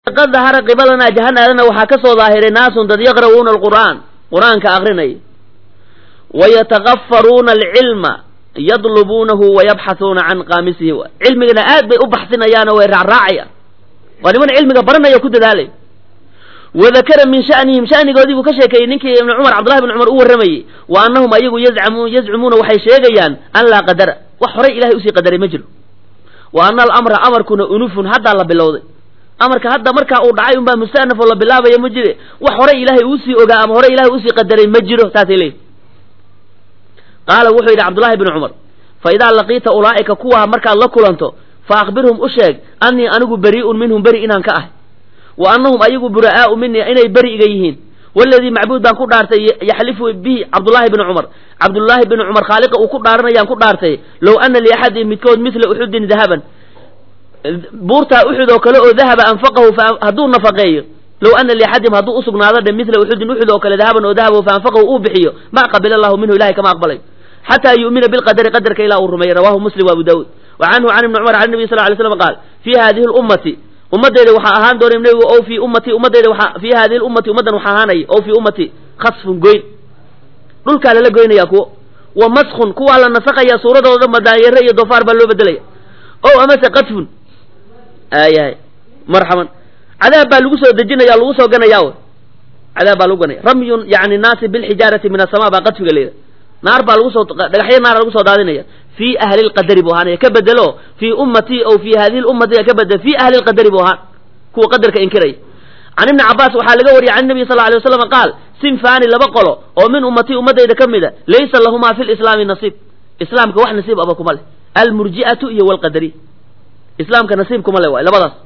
qad dahara qibalanaa jahanadana waxaa ka soo daahiray naasun dad yaqra'uuna alqur'aan qur-aanka akrinaya wayatakafaruuna alcilma yadlubuunahu wayabxahuuna can qaamisihi cilmigana aad bay u baxsinayaano way raacraacayaan waa niman cilmiga baranaya ku dadaalay wadakara min shanihim shanigoodii buu ka sheekeeyey ninkii ibn cumar cabdullahi bn cumar u warramayey wa annahum ayagu yazcamu yazcumuuna waxay sheegayaan an laa qadara wax horay ilahay usii qadaray ma jiro wa ana alamra amarkuna unufun haddaa la bilowday amarka hadda markaa uu dhacay unbaa mustanaf oo la bilaabaya ma jire wax horay ilaahay uusii ogaa ama horay ilahay uusii qadaray ma jiro saasay leeyihi qaala wuxuu yidhi cabdullahi bni cumar fa idaa laqiita ulaa'ika kuwaa markaad la kulanto fa akhbirhum u sheeg annii anigu berii'un minhum beri inaan ka ahay wa annahum ayagu bura'aa'u minii inay beri iga yihiin waladii macbuud baan ku dhaartay yaxlifu bihi cabdullaahi bni cumar cabdullaahi bni cumar khaaliqa uu ku dhaaranayaan ku dhaartay low ana liaxadin midkood midla uxudin dahaban buurtaa uxud oo kale oo dahaba anfaqahu hadduu nafaqeeyo low ana liaxadim hadduu usugnaado dhe midla uxudin uxud oo kale dahaban oo dahaba fa anfaqahu uu bixiyo ma qabila allahu minhu ilahay kama aqbalay xataa yu'mina bilqadari qadarka ilaa uu rumeeyey rawahu muslim wa abu daawud wa canhu can ibni cumar can nabiy sal lay slam qaal fii hadihi lummati ummadeyda waxaa ahaan doona nebigu o fii ummati ummadeyda waa fii hadihi lummati ummaddan waxaa ahaanaya o fii ummati khasfun goyn dhulkaa lala goynaya kuwo wa maskun kuwaa la nasakaya suuradooda madaanyare iyo doofaar baa loo bedelaya o amase qadfun aayahay marxaban cadaab baa lagu soo dejinaya lagu soo ganaya w cadaab baa lagu ganaya ramyun yani naasi bilxijaarati min asama baa qadfiga layidha naar baa lagu soo dhagaxyo naara lagu soo daadinaya fii ahli lqadari buu ahaanaya ka bedelo fii ummatii o fii hadihi lummati ka bedelo fii ahli lqadari buu ahaan kuwa qadarka inkiraya can ibni cabaas waxaa laga wariyay can nabiy sal lla alay waslam qaal sinfaani laba qolo oo min ummatii ummadayda ka mida laysa lahumaa fi lislaami nasiib islaamka wax nasiib aba kuma leh almurji'atu iyo walqadariy islaamka nasiib kuma le waay labadaas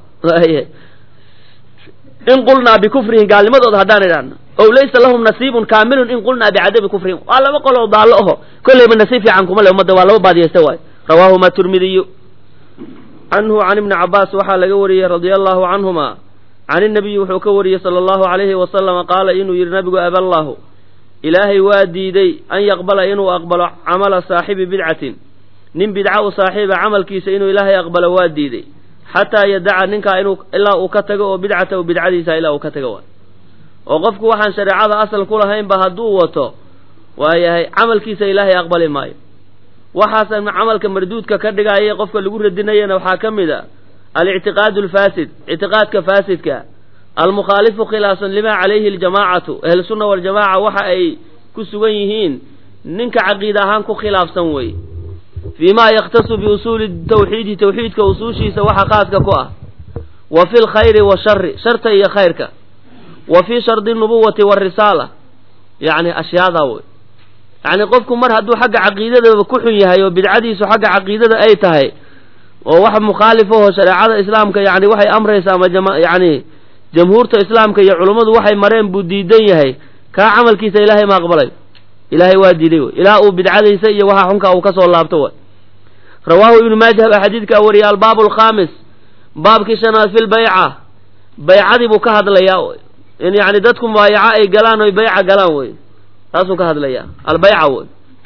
in qulnaa bikufrihim gaalnimadooda haddaan idhaahno ow laysa lahum nasiibun kaamilun in qulnaa bicadami kufrihim waa laba qoloo daallo aho kolleyba nasiib fiican kuma le ummadda waa laba baadiyaysta waay rawaahuma turmidiyu canhu can ibni cabaas waxaa laga wariyey radia allahu canhuma can inabiyi wuxuu ka wariyey sala allahu alayhi wasalama qaala inuu yidhi nabigu aballahu ilaahay waa diiday an yaqbala inuu aqbalo camala saaxibi bidcatin nin bidca u saaxiiba camalkiisa inuu ilaahay aqbalo waa diiday xataa yadaca ninkaa inuu ilaa uu ka tago oo bidcatahu bidcadiisa ilaa uu ka tago waay oo qofku waxaan shareecada asal ku lahaynba hadduu wato waayahay camalkiisa ilaahay aqbali maayo waxaasa camalka marduudka ka dhigaya qofka lagu radinayana waxaa ka mid a alictiqaadu alfaasid ictiqaadka faasidka almukhaalifu khilaafsan lima calayhi aljamaacatu ahlusunna waljamaaca waxa ay ku sugan yihiin ninka caqiida ahaan ku khilaafsan wey fii ma yakhtasu biusuuli tawxiidi tawxiidka usuushiisa waxa khaaska ku ah wa fi lkhayri washari sharta iyo khayrka wa fii shardi nubuwati warisaala yacni ashyaadaa wey yacni qofku mar hadduu xagga caqiidadaba ku xun yahay oo bidcadiisu xagga caqiidada ay tahay oo wax mukhaalif aho shareecada islaamka yani waxay amraysa ama yani jamhuurta islaamka iyo culummadu waxay mareen buu diidan yahay kaa camalkiisa ilaahay ma aqbalay ilaahay waa diiday wey ilaa uu bidcadiisa iyo waxa xunka uu kasoo laabto way rawaahu ibnu maajah baa xadiidkaa wariyay albaabu alkhaamis baabkii shanaad fi lbayca baycadii buu ka hadlayaa wey in yani dadku mubaayaco ay galaan oy bayca galaan wey taasuu ka hadlayaa albayca wey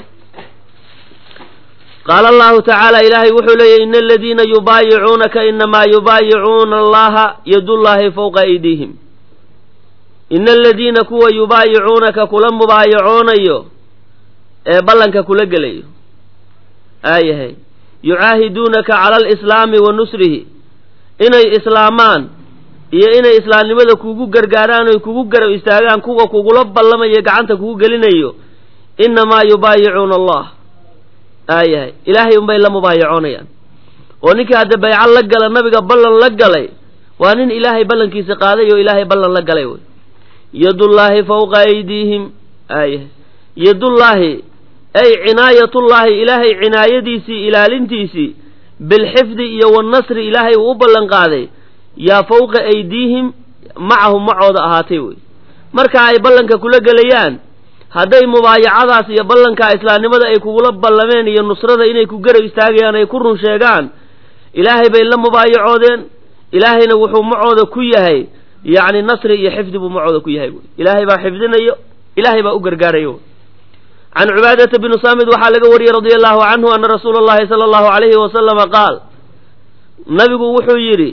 qaala allahu tacaala ilaahay wuxuu leeyahy ina aladiina yubaayicuunaka inamaa yubaayicuuna allaha yadullaahi fawqa aydiihim ina aladiina kuwa yubaayicuunaka kula mubaayacoonayo ee ballanka kula gelayo aayahay yucaahiduunaka cala alislaami wa nusrihi inay islaamaan iyo inay islaamnimada kugu gargaaraan oy kugu garab istaagaan kuwa kugula ballamayo gacanta kugu gelinayo inamaa yubaayicuuna allah aayahay ilaahay unbay la mubaayacoonayaan oo ninkii hadda bayco la gala nabiga ballan la galay waa nin ilaahay ballankiisa qaaday oo ilaahay ballan la galay wey yadullaahi fawqa aydiihim aayahay yadullaahi ay cinaayatullaahi ilaahay cinaayadiisii ilaalintiisii bilxifdi iyo wannasri ilaahay uu u ballan qaaday yaa fawqa aydiihim macahum macooda ahaatay wey marka ay ballanka kula gelayaan hadday mubaayacadaas iyo ballankaa islaamnimada ay kugula ballameen iyo nusrada inay ku garab istaagayaan ay ku run sheegaan ilaahay bay la mubaayacoodeen ilaahayna wuxuu macooda ku yahay yacni nasri iyo xifdi buu macooda ku yahay wey ilaahay baa xifdinayo ilaahay baa u gargaarayo can cubaadata bni saamid waxaa laga wariyey radia allahu canhu ana rasuula allahi sala allahu alayhi wasalama qaal nabigu wuxuu yidhi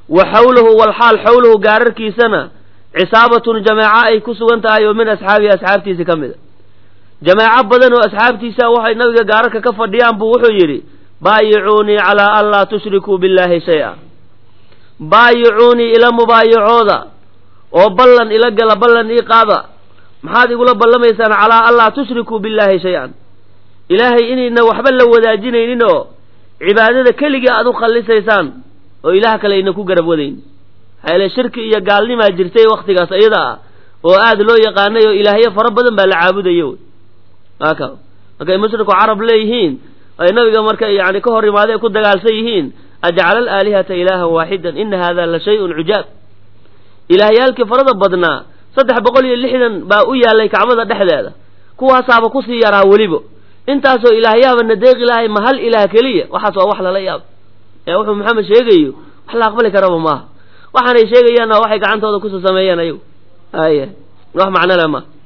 wa xawlahu walxaal xawlahu gaararkiisana cisaabatun jamaaco ay ku sugan tahay oo min asxaabihi asxaabtiisa ka mida jamaaco badan oo asxaabtiisa waxay nabiga gaararka ka fadhiyaan buu wuxuu yidhi baayicuunii calaa an laa tushrikuu billaahi shay-a baayicuunii ila mubaayacooda oo ballan ila gala ballan ii qaada maxaad igula ballamaysaan calaa an laa tushrikuu billaahi shay-an ilaahay inayna waxba la wadaajinaynin oo cibaadada keligii aad u khallisaysaan oo ilaah kale ayna ku garab wadayn maxaa shirki iyo gaalnimaa jirtay wakhtigaas iyada ah oo aad loo yaqaanay oo ilaahyo fara badan baa la caabudayo aka markay mushriku carab leeyihiin ay nabiga marka yani ka hor imaadee ku dagaalsan yihiin ajcala alaalihata ilaahan waaxidan ina hada la shay-un cujaab ilaahyaalkii farada badnaa saddex boqol iyo lixdan baa u yaalay kacbada dhexdeeda kuwaasaaba kusii yaraa weliba intaasoo ilaahyaaba nadeeqi lahay ma hal ilaah keliya waxaas waa wax lala yaab ee wuxuu maxamed sheegayo wax la aqbali karaba maaha waxaanay sheegayaanna waxay gacantooda kusoo sameeyeen ayagu ay wax macno le maaha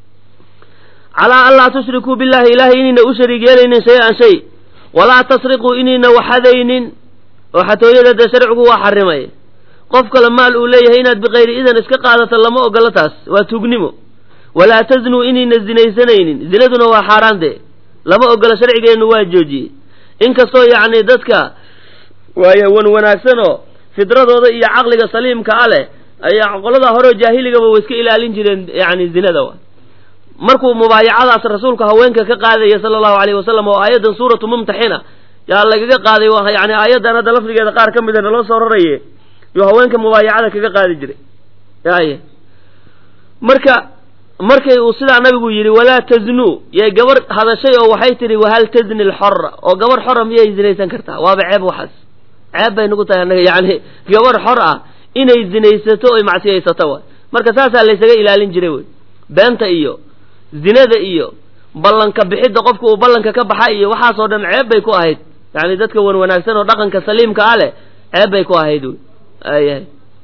calaa an laa tushrikuu billahi ilahay inayna u shariig yeelaynin shay-an shay walaa tasriquu inayna waxadaynin oo xatooyada dee sharcigu waa xarimay qof kale maal uu leeyahay inaad bikayri idan iska qaadato lama ogolo taas waa tugnimo walaa taznuu inayna zinaysanaynin zinaduna waa xaaraan dee lama ogolo sharcigeennu waa joojiyey inkastoo yacni dadka waay wan wanaagsanoo fidradooda iyo caqliga saliimka a leh ayaa qolada horeo jaahiligaba way iska ilaalin jireen yani zinada wa markuu mubaayacadaas rasuulku haweenka ka qaadaya sala allahu alayhi wasalam oo aayaddan suuratu mumtaxina yaa lagaga qaaday yani aayaddan hadda lafdigeeda qaar ka mida naloo soo raraye yuu haweenka mubaayacada kaga qaadi jiray y marka markay uu sidaa nabigu yidhi walaa taznuu yay gabar hadashay oo waxay tidhi wahal tazni lxora oo gabar xora miyay zinaysan kartaa waaba ceeb waxaas ceeb bay nagu tahay annaga yani gabar xor ah inay zinaysato oy macsiyaysato waay marka saasaa laysaga ilaalin jiray wey beenta iyo zinada iyo ballanka bixidda qofka uu ballanka ka baxa iyo waxaasoo dhan ceeb bay ku ahayd yani dadka wan wanaagsan oo dhaqanka saliimka ah leh ceeb bay ku ahayd wey ayahay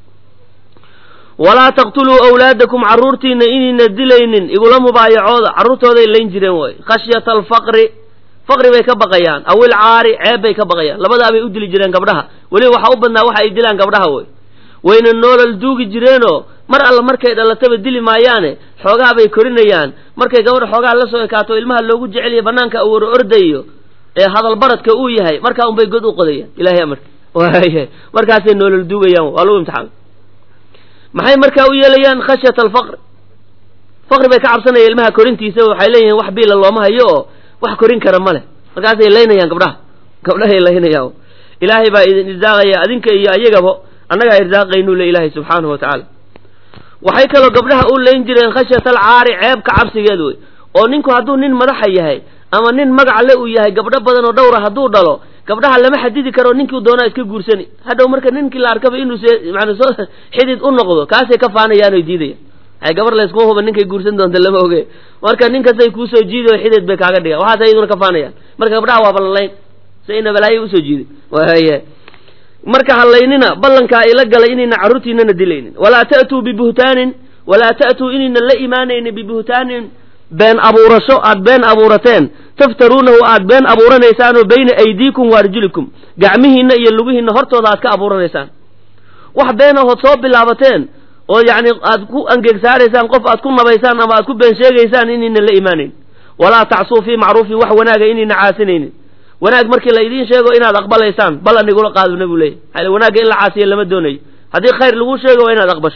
walaa taqtuluu awlaadakum carruurtiina inayna dilaynin igula mubaayacooda carruurtooday layn jireen way khashyata alfaqri faqri bay ka baqayaan awil caari ceeb bay ka baqayaan labadaabay u dili jireen gabdhaha weliba waxaa u badnaa waxa ay dilaan gabdhaha wey wayna noolal duugi jireenoo mar alla markay dhalataba dili maayaane xoogaa bay korinayaan markay gabadha xoogaa la soo ekaato ilmaha loogu jeceliya banaanka awar ordayo ee hadal baradka uu yahay markaa unbay god u qodayaan ilahay amarka waaya markaasay noolal duugayaan waa lagu imtixaamay maxay markaa u yeelayaan khashyata alfaqri faqri bay ka cabsanaya ilmaha korintiisa waxay leeyihiin wax biila looma hayo oo wax korin kara ma leh markaasay laynayaan gabdhaha gabdhahay laynayaan ilaahay baa idin irsaaqaya adinka iyo ayagaba annagaa irsaaqaynuu le ilaahay subxaanahu wa tacaala waxay kaloo gabdhaha u layn jireen khashyata alcaari ceebka cabsigeed wey oo ninku hadduu nin madaxa yahay ama nin magac le uu yahay gabdho badan oo dhowra hadduu dhalo gabdhaha lama xadidi karo ninkii doonaa iska guursani hadhow marka ninkii la arkaba inuu man soo xidid u noqdo kaasay ka faanayaan oy diidayaan ay gabar layskuma huba ninkay guursan doonta lama oge marka ninkasay kuusoo jiiday oo xidid bay kaaga dhigaan waxaas ayaduna ka faanayaan marka gabdhaha waa ballalayn sayna balaayo usoo jiiday waaya marka halaynina ballankaa ila galay inayna carruurtiinana dilaynin walaa ta'tuu bibuhtaanin walaa ta'tuu inayna la imaanaynin bibuhtaanin been abuurasho aad been abuurateen taftaruunahu aad been abuuranaysaanoo bayna aydiikum wa arjulikum gacmihiinna iyo lugihiinna hortooda aad ka abuuranaysaan wax been ahood soo bilaabateen oo yacni aad ku angegsaaraysaan qof aad ku nabaysaan ama aad ku been sheegaysaan inayna la imaanayn walaa tacsuu fii macruufin wax wanaaga inayna caasinaynin wanaag markii la idiin sheego inaad aqbalaysaan ballan igula qaado nabigu leeyahy maxaa wanaagga in la caasiya lama doonayo haddii khayr lagu sheego waa inaad aqbasho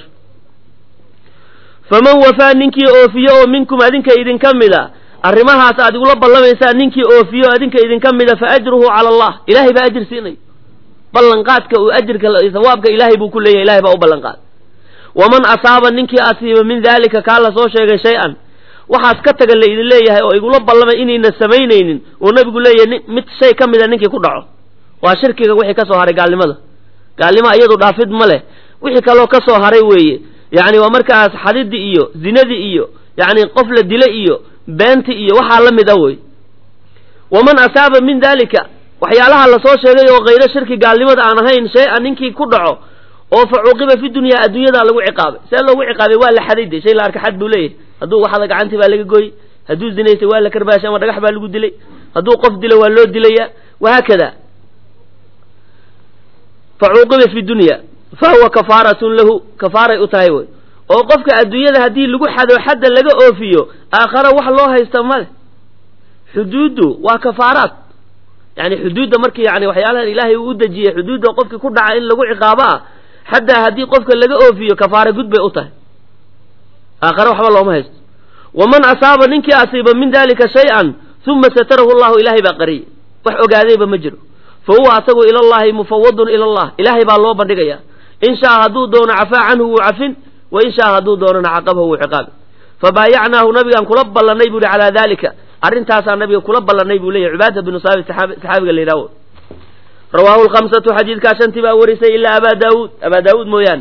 faman wafaa ninkii oofiyo oo minkum adinka idinka mida arrimahaas aad igula ballamaysaan ninkii oofiyo adinka idinka mida fa ajruhu cala allah ilaahay baa ajir siinay ballanqaadka uu ajirka sawaabka ilaahay buu ku leeyahay ilahay baa u ballanqaaday waman asaaba ninkii asiiba min daalika kaa la soo sheegay shay-an waxaas ka taga la idin leeyahay oo igula ballamay inayna samaynaynin uu nabigu leeyahay mid shay ka mida ninkii ku dhaco waa shirkiga wixii ka soo haray gaalnimada gaalnimo iyadu dhaafid ma leh wixii kaloo ka soo haray weeye yacni waa markaas xadidii iyo zinadii iyo yacni qof la dila iyo beenti iyo waxaa la mid a wey waman asaaba min daalika waxyaalaha lasoo sheegay oo kayro shirki gaalnimada aan ahayn shay-a ninkii ku dhaco oo fa cuuqiba fi dunyaa adduunyadaa lagu ciqaabay see loogu ciqaabay waa la xaday de shay la arka xad buu leeyahay hadduu waxada gacantii baa laga gooyey hadduu zinaystay waa la karbaashay ama dhagax baa lagu dilay hadduu qof dilo waa loo dilaya wahaakada fa cuuqiba fi dunya fa huwa kafaaratun lahu kafaaray u tahay wey oo qofka adduunyada haddii lagu xado xadda laga oofiyo aakhara wax loo haysta male xuduuddu waa kafaaraad yani xuduudda markii yani waxyaalahan ilaahay uu u dejiyey xuduudda qofkii ku dhaca in lagu ciqaabo ah xataa haddii qofka laga oofiyo kafaara gud bay u tahay aakhare waxba looma haysto waman asaaba ninkii asiiba min dalika shay-an uma satarahu llahu ilaahay baa qariyay wax ogaadayba ma jiro fa huwa asagu ila llahi mufawadun ila allah ilaahay baa loo bandhigaya in shaa hadduu doono cafaa canhu wuu cafin wa in shaa hadduu doonona caqabahu wuu ciqaabi fabaayacnaahu nabigaan kula ballanay bu uhi calaa dalika arrintaasaa nabiga kula ballanay buu leyahy cubaada binu saabit saxaabiga la yidhahwo rawaahu lkhamsatu xadiidkaa shantii baa warisay ilaa abaa daawuud abaa daawuud mooyaane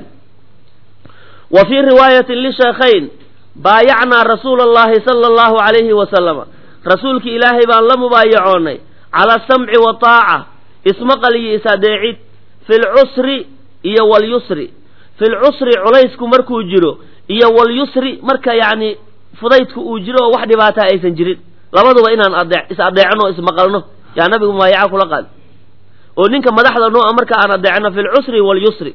wa fii riwaayatin lisheekhayn baayacnaa rasuula allahi sala allahu alayhi wasalama rasuulki ilaahay baan la mubaayacoonay cala asamci wataaca ismaqal iyo is-adeecid fi lcusri iyo walyusri fi lcusri culaysku markuu jiro iyo walyusri marka yacni fudaydku uu jiro oo wax dhibaataa aysan jirin labaduba inaan ade is adeecno o ismaqalno yaa nabigu mubaayaca kula qaad oo ninka madaxda noo a marka aan adeecno fi lcusri walyusri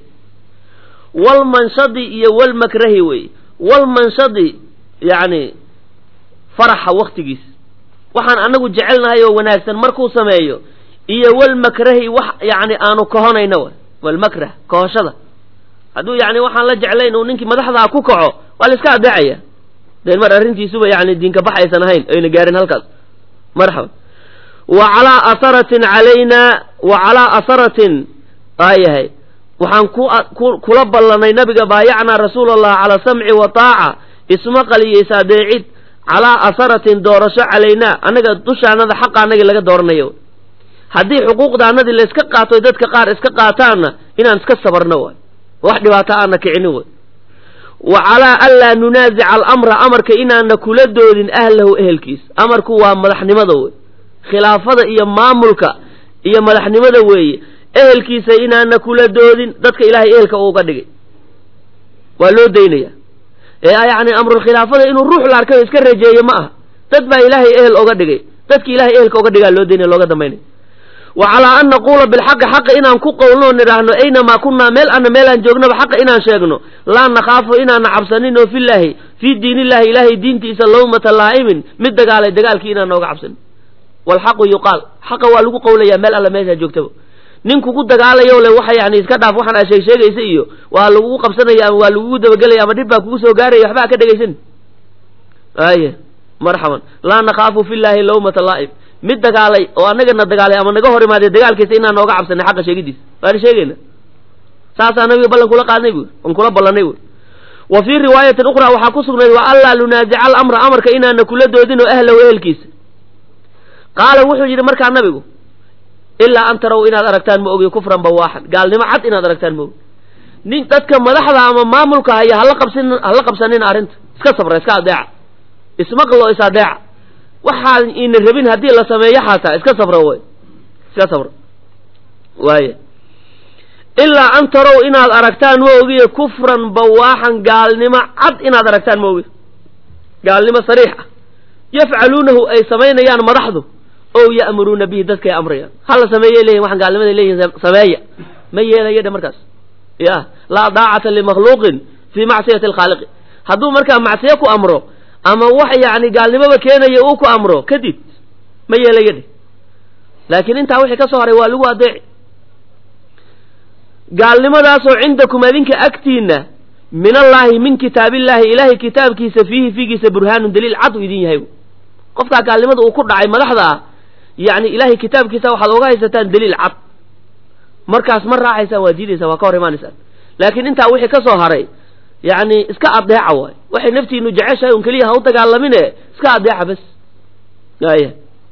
walmanshadi iyo walmakrahi wey walmanshadi yacni faraxa waktigiis waxaan anagu jecelnahay oo wanaagsan markuu sameeyo iyo walmakrahi wax yani aanu kahonayna w walmakrah kahoshada hadduu yani waxaan la jeclayn uu ninkii madaxdaa ku kaco waa la iska adeecaya deen mar arrintiisuba yani diinka bax aysan ahayn ayna gaarin halkaas marxaba wa calaa asaratin calayna wa calaa asaratin aayahay waxaan ku kula ballanay nabiga baayacnaa rasuula allah calaa samci wa taaca ismaqal iyo is-adeecid calaa asaratin doorasho calaynaa annaga dushaanada xaqa anagii laga dooranayo haddii xuquuqdaanadii layska qaato dadka qaar iska qaataanna inaan iska sabarno waay wax dhibaato aana kicinin way wa calaa anlaa nunaasica alamra amarka inaana kula doodin ahlahu ehelkiisa amarku waa madaxnimada wey khilaafada iyo maamulka iyo madaxnimada weeye ehelkiisa inaana kula doodin dadka ilahay ehelka uuga dhigay waa loo daynaya ee yacni amrulkhilaafada inuu ruux la arkayo iska rejeeyo ma aha dad baa ilaahay ehel oga dhigay dadki ilahay ehelka oga dhigaa loo daynaya looga dambaynaya wa calaa an naquula bilxaqi xaqa inaan ku qowlnoo nidhaahno aynamaa kunnaa meel ana meelaan joognaba xaqa inaan sheegno laa nakhaafu inaana cabsanin oo filaahi fii diinillahi ilaahay diintiisa lawmata laa'imin mid dagaalay dagaalkii inaan nooga cabsanin walxaqu yuqaal xaqa waa lagu qowlayaa meel alla meeshaa joogtaba nin kugu dagaalayo le waxa yani iska dhaaf waxaan aa sheeg sheegaysa iyo waa lagugu qabsanaya ama waa lagugu dabagelaya ama dhib baa kugu soo gaaraya waxba ka dhegaysan aye marxaban laa nakhaafu filaahi lawmata laa'im mid dagaalay oo anagana dagaalay ama naga hor imaadee dagaalkiisa inaan nooga cabsanay xaqa sheegidiisa waana sheegayna saasaa nabiga ballan kula qaadnay buuri on kula ballanay buuri wa fii riwaayatin ukhraa waxaa ku sugnayd wa anlaa nunaasica alamra amarka inaana kula doodin oo ahlahu ehelkiisa qaala wuxuu yidhi markaa nabigu ilaa an taraw inaad aragtaan ma ogi kufran bawaaxan gaalnimo cad inaad aragtaan ma ogi nin dadka madaxda ama maamulka haya hala qabsin hala qabsanina arrinta iska sabra iska adeeca ismaqlo is adeeca waxaan ina rabin haddii la sameeyo xataa iska sabra way iska sabra waaya ilaa an tarow inaad aragtaan ma ogiye kufran bawaaxan gaalnimo cad inaad aragtaan ma ogi gaalnimo sariix ah yafcaluunahu ay samaynayaan madaxdu o ya'muruuna bihi dadkay amrayaan hala sameeyay leyihin waxaan gaalnimaday leeyihin sameeya ma yeelaya dhe markaas ya laa daacata limakhluuqin fii macsiyati alkhaaliqi hadduu markaa macsiyo ku amro ama wax yani gaalnimoba keenaya uu ku amro kadib ma yeelaya dheh laakiin intaa wixii ka soo haray waa lagu adeeci gaalnimadaasoo cindakum adinka agtiinna min allaahi min kitaabillaahi ilaahay kitaabkiisa fiihi fiigiisa burhaanun daliil cad uu idin yahay qofkaa gaalnimada uu ku dhacay madaxda ah yani ilaahay kitaabkiisa waxaad oga haysataan daliil cad markaas ma raacaysaan waa diidaysaan waa ka hor imaanaysaan laakiin intaa wixii ka soo haray yani iska adeeca waay waxay naftiinu jeceshahay un keliya ha u dagaalamine iska adeeca bas aya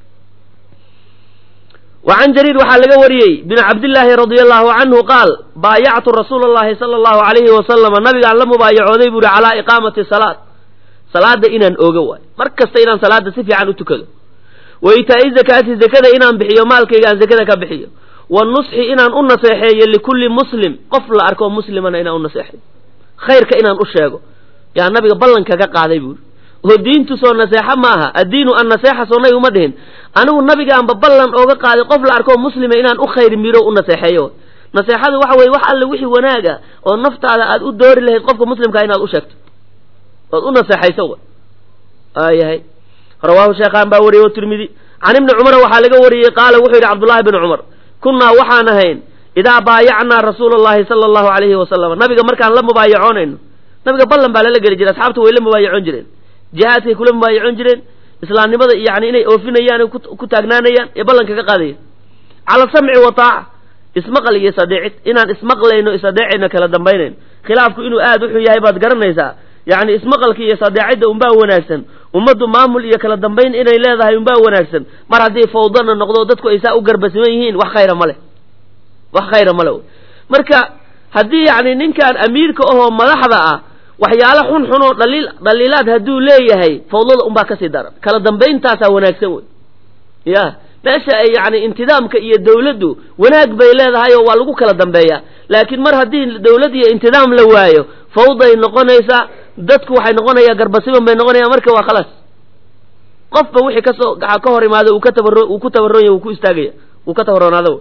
wa can jariir waxaa laga wariyey bin cabdillaahi radia allahu canhu qaal baayactu rasuula allahi sala allahu alayhi wasalama nabigaan la mubaayacooday buuhi calaa iqaamati salaad salaada inaan ooga waayo mar kasta inaan salaada si fiican u tukado wa itaa'i zakaati zakada inaan bixiyo maalkayga aan zakada ka bixiyo wa nusxi inaan u naseexeeyo likulli muslim qof la arko muslimana inaan u naseexeeyo khayrka inaan u sheego yaa nabiga ballanka ka qaaday buuri oo diintu soo naseexa ma aha addiinu an naseexa soo nabi uma dhihin anigu nabigaanba ballan ooga qaaday qof la arko muslima inaan u khayr miro u naseexeeyo naseexadu waxa weye wax alle wixii wanaaga oo naftaada aad u doori lahayd qofka muslimkaa inaad u sheegto ood u naseexayso w aayahay rawaahu sheekhaan baa wariyey tirmidi can ibni cumar waxaa laga wariyey qaala wuxuu yidhi cabdullahi bn cumar kunnaa waxaan ahayn idaa baayacnaa rasuula allahi sala allahu alayhi wasalam nabiga markaan la mubaayacoonayno nabiga ballan baa lala geli jiray asxaabtu way la mubaayacoon jireen jihaadkay kula mubaayacoon jireen islaamnimada yani inay oofinayaan ku taagnaanayaan ee ballanka ka qaadaya cala samci wa taaca ismaqal iyo isadeecid inaan ismaqlayno isadeecayno kala dambaynayno khilaafku inuu aad uxun yahay baad garanaysaa yacni ismaqalka iyo isadeecidda unbaa wanaagsan ummaddu maamul iyo kala dambayn inay leedahay unbaa wanaagsan mar haddii fawdana noqdo dadku ay saa u garbasiman yihiin wax khayra ma leh wax khayra ma le marka haddii yacni ninkan amiirka ahoo madaxda ah waxyaalo xun xun oo dhaliil dhaliilaad hadduu leeyahay fawdada unbaa kasii daran kala dambayntaasaa wanaagsan wey ya meesha ay yani intidaamka iyo dawladdu wanaag bay leedahay oo waa lagu kala dambeeyaa laakiin mar haddii dawlad iyo intidaam la waayo fawday noqonaysaa dadku waxay noqonayaa garbasiban bay noqonayaan marka waa khalaas qofba wixii kasoo ka hor imaado uu ka tabaro uu ku tabaroonya uu ku istaagaya uu ka tabaroonaado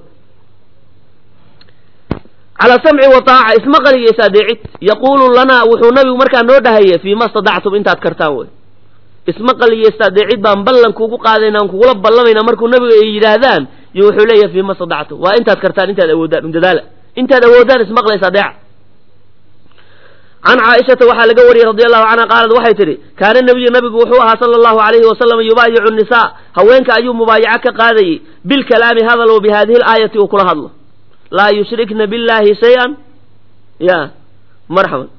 calaa samci wa taaca ismaqal iyo is-adeecid yaquulu lanaa wuxuu nabigu markaa noo dhahaya fii ma stadactum intaad kartaan wey ismaqal iyo is-adeecid baan ballan kuugu qaadayna aan kugula ballamayna markuu nabigu ay yidhaahdaan iyo wuxuu leeyahay fii ma stadactum waa intaad kartaan intaad awoodaan undadaala intaad awoodaan ismaqla is-adeeca can caaishata waxaa laga wariyey radi allahu canha qaalad waxay tidhi kaana nabiyu nabigu wuxuu ahaa sala allahu alayhi wasalam yubaayicu nisaa haweenka ayuu mubaayaco ka qaadayey bilkalaami hadalow bi hadihi laayati uu kula hadlo laa yushrikna billahi shay-an ya marxaban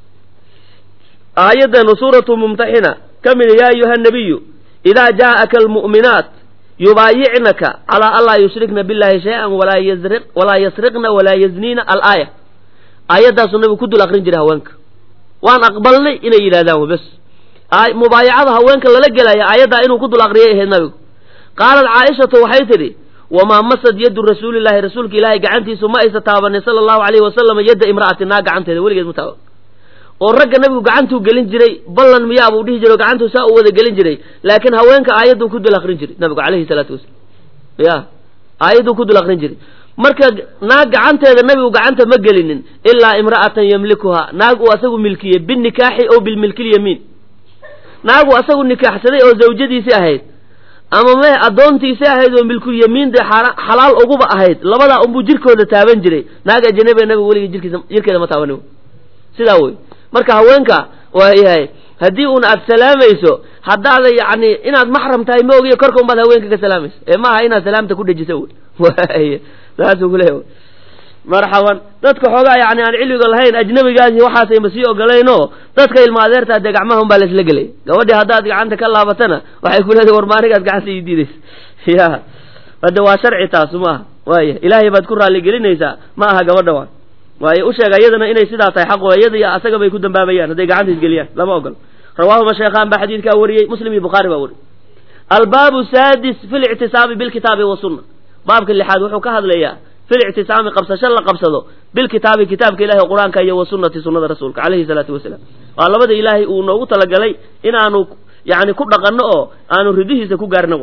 aayadanu suuratu mumtaxina ka mida yaa ayuha nabiyu idaa jaa'aka almu'minaat yubaayicnaka calaa an laa yushrikna billahi shay-an walaa yari walaa yasriqna walaa yazniina alaaya aayaddaasuu nabigu ku dul akrin jiray haweenka waan aqbalnay inay yidhahdaan bes mubaayacada haweenka lala gelaya aayaddaa inuu ku dul akriyay ahayd nabigu qaalat caaishatu waxay tidhi wamaa masad yaddu rasuulillahi rasuulka ilaahay gacantiisu ma aysa taabanin sala allahu alayhi wasalam yadda imra'ati naa gacanteeda weligeed ma taaban oo ragga nabigu gacantuu gelin jiray ballan miyaabuu dhihi jiray oo gacantuu saa u wada gelin jiray laakiin haweenka aayadduu ku dul akrin jiray nabigu calayhi salaatu wasalam ya aayadduu ku dul akrin jiray marka naag gacanteeda nabigu gacanta ma gelinin ilaa imra'atan yamlikuha naag uu asagu milkiyey binikaaxi ow bilmilkilyamiin naag uu asagu nikaaxsaday oo zawjadiisii ahayd ama me addoontiisii ahayd oo milkulyamiin dee xalaal uguba ahayd labadaa unbuu jirkooda taaban jiray naag ajanabiga nabigu weligii jirkiisa jirkeeda ma taabanin sidaa wey marka haweenka waa yahay haddii uun aad salaamayso haddaada yacni inaad maxram tahay ma ogiyo korka unbaad haweenka ka salaamayso ee maaha inaad salaamta ku dhejisa wey saasuu ku leeya marxaban dadka xoogaa yani aan cilmiga lahayn ajnabigaasi waxaasayma sii ogolaynoo dadka ilma adeertaa dee gacmaha un baa laisla gelay gabadhii haddaad gacanta ka laabatana waxay ku leedahay war maanigaad gacanta ii diidaysa ya hade waa sharci taasu maaha waaya ilaahay baad ku raalligelinaysaa ma aha gabadha waan waayo u sheega iyadana inay sidaa tahay xaqo iyada iyo asaga bay ku dambaabayaan hadday gacanta isgeliyaan lama ogolo rawaahuma sheekhaan baa xadiidkaa wariyey muslim iyo bukhaari baa wariyey albaabu saadis fi lictisaabi bilkitaabi wasunna baabka lixaad wuxuu ka hadlayaa fi lictisaami qabsasho la qabsado bilkitaabi kitaabka ilahi qur-aanka iyo wasunati sunada rasuulka calayhi salaatu wasalaam waa labada ilaahay uu noogu talagalay inaanu yani ku dhaqanno oo aanu ridihiisa ku gaarno